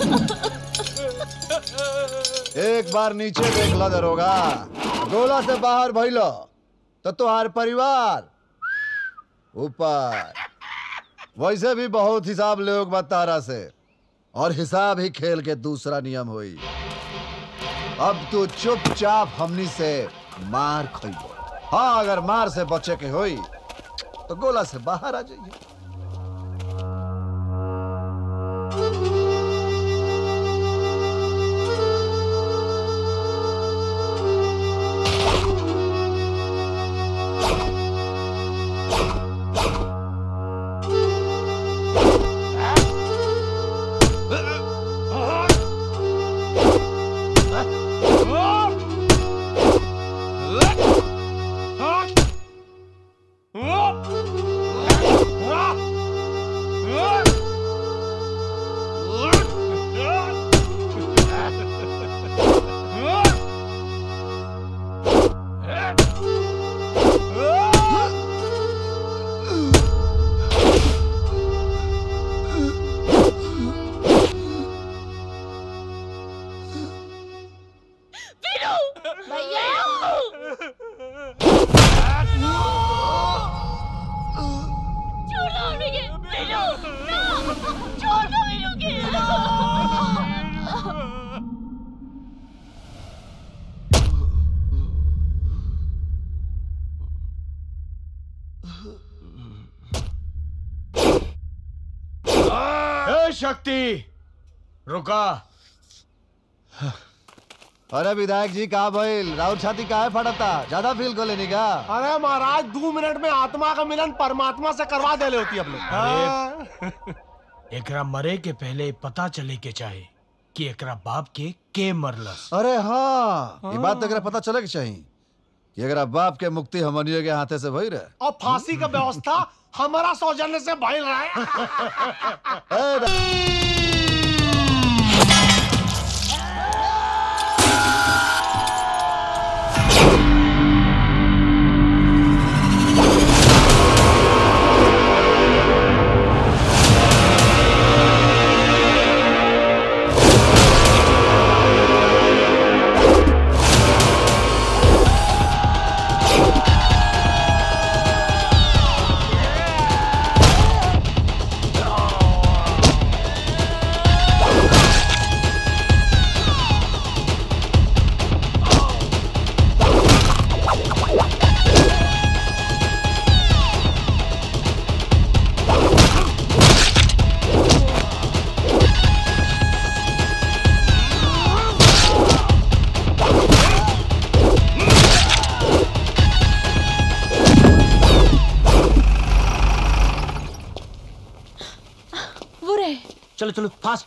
एक बार नीचे देख ला दरोगा गोला से बाहर भइलो तो तुहार परिवार ऊपर वैसे भी बहुत हिसाब लोग बतारा से और हिसाब ही खेल के दूसरा नियम हुई अब तू चुपचाप हमनी से मार खइबो हाँ अगर मार से बचे के होई तो गोला से बाहर आ जाइए छोड़ो उन्हें मीनू ना छोड़ो मीनू के ए शक्ति रुका अरे विधायक जी कहा भइल राउत छाती काहे फटता ज्यादा फील को लेनी का अरे महाराज दो मिनट में आत्मा का मिलन परमात्मा से करवा देले होती अपने अरे एकरा मरे के पहले पता चले के चाहे कि एकरा बाप के के मरलस अरे हाँ ये बात तो एकरा पता चले के चाहिए कि अगर बाप के मुक्ति हमनियो के हाथे से भई रहे और फांसी का व्यवस्था हमारा सौजन्य से भइल रहा है चलो चलो फास्ट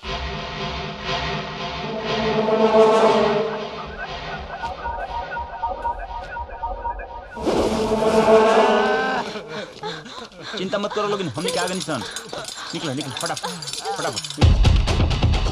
चिंता मत करो लोग हमने क्या आगे निशान निकलो निकलो फटाफट फटाफट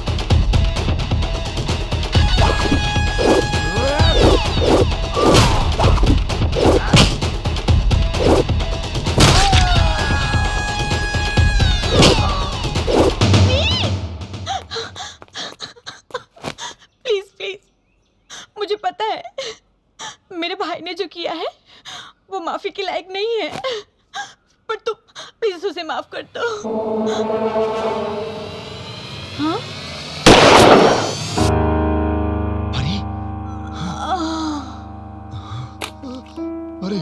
प्लीज प्लीज मुझे पता है मेरे भाई ने जो किया है वो माफी के लायक नहीं है पर तुम प्लीज उसे माफ कर दो हाँ अरे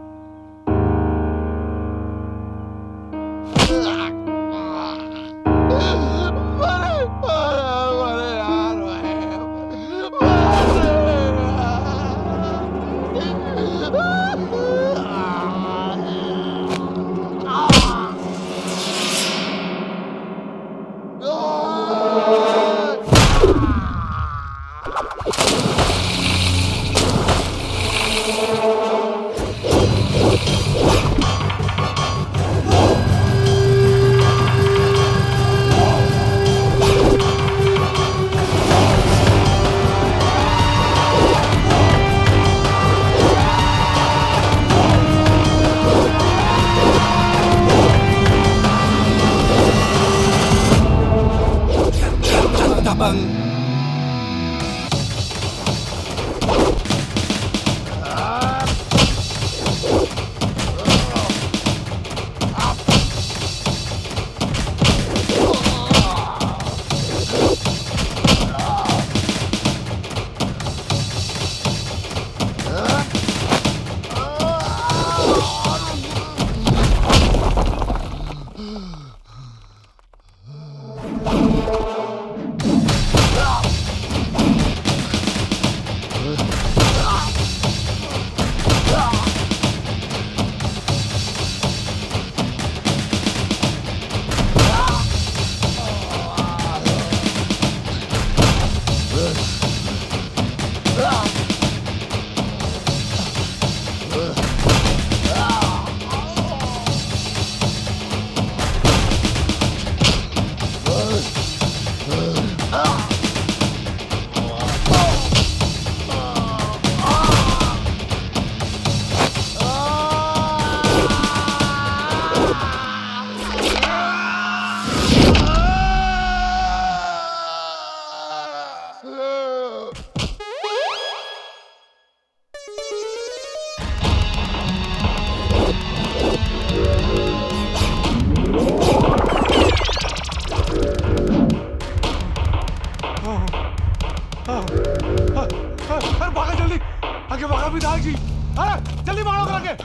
अरे भागा जल्दी आगे भागा विधायक जी अरे जल्दी मारो करा के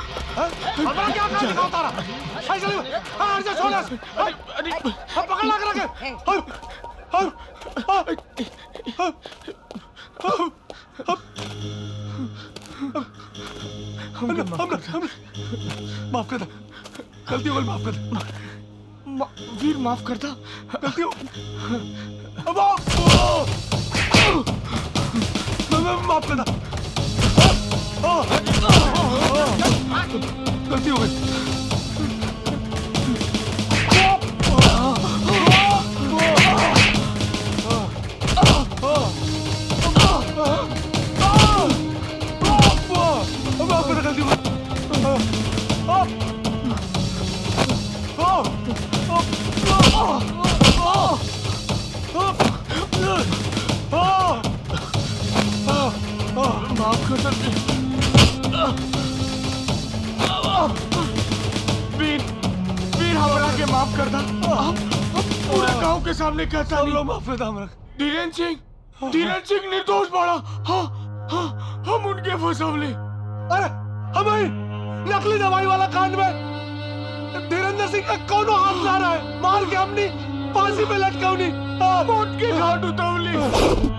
हमारा क्या काम दिखा उतारा अरे जल्दी अरे अर्जुन छोड़ अरे अरे पकड़ ला करा के माफ कर दे गलती हो गई माफ कर दे वीर माफ कर दे गलती हो अब माफ करना गलती हो गई माफ करना गलती हो माफ कर सकते वीर वीर हमरा के माफ कर दा हम हम पूरे गांव के सामने कहता नहीं लोग माफ कर दा हमरा धीरेन्द्र सिंह धीरेन्द्र सिंह निर्दोष बड़ा हाँ हाँ हम उनके फंसवले अरे हमें नकली दवाई वाला कांड में धीरेन्द्र सिंह का कौन हाथ ला रहा है मार के हमने फांसी पे लटकावनी मौत के घाट उतवली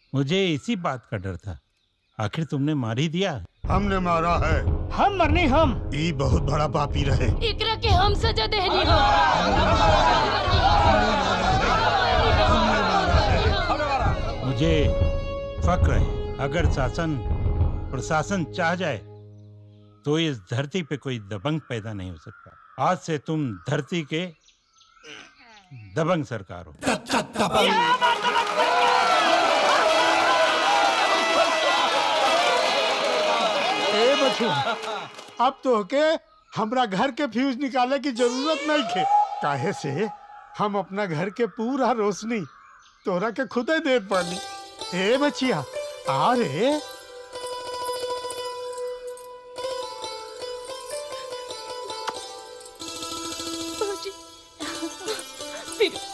मुझे इसी बात का डर था आखिर तुमने मार ही दिया हमने मारा है हम मरनी हम ई बहुत बड़ा पापी रहे एकरा के हम सजा देहनी हो मुझे फक्र है अगर शासन प्रशासन चाह जाए तो इस धरती पे कोई दबंग पैदा नहीं हो सकता आज से तुम धरती के दबंग सरकार हो ए बचुआ अब तो के हमरा घर के फ्यूज निकाले की जरूरत नहीं थे काहे से हम अपना घर के पूरा रोशनी तोरा के खुदे दे पानी ए बचिया आ रे फिर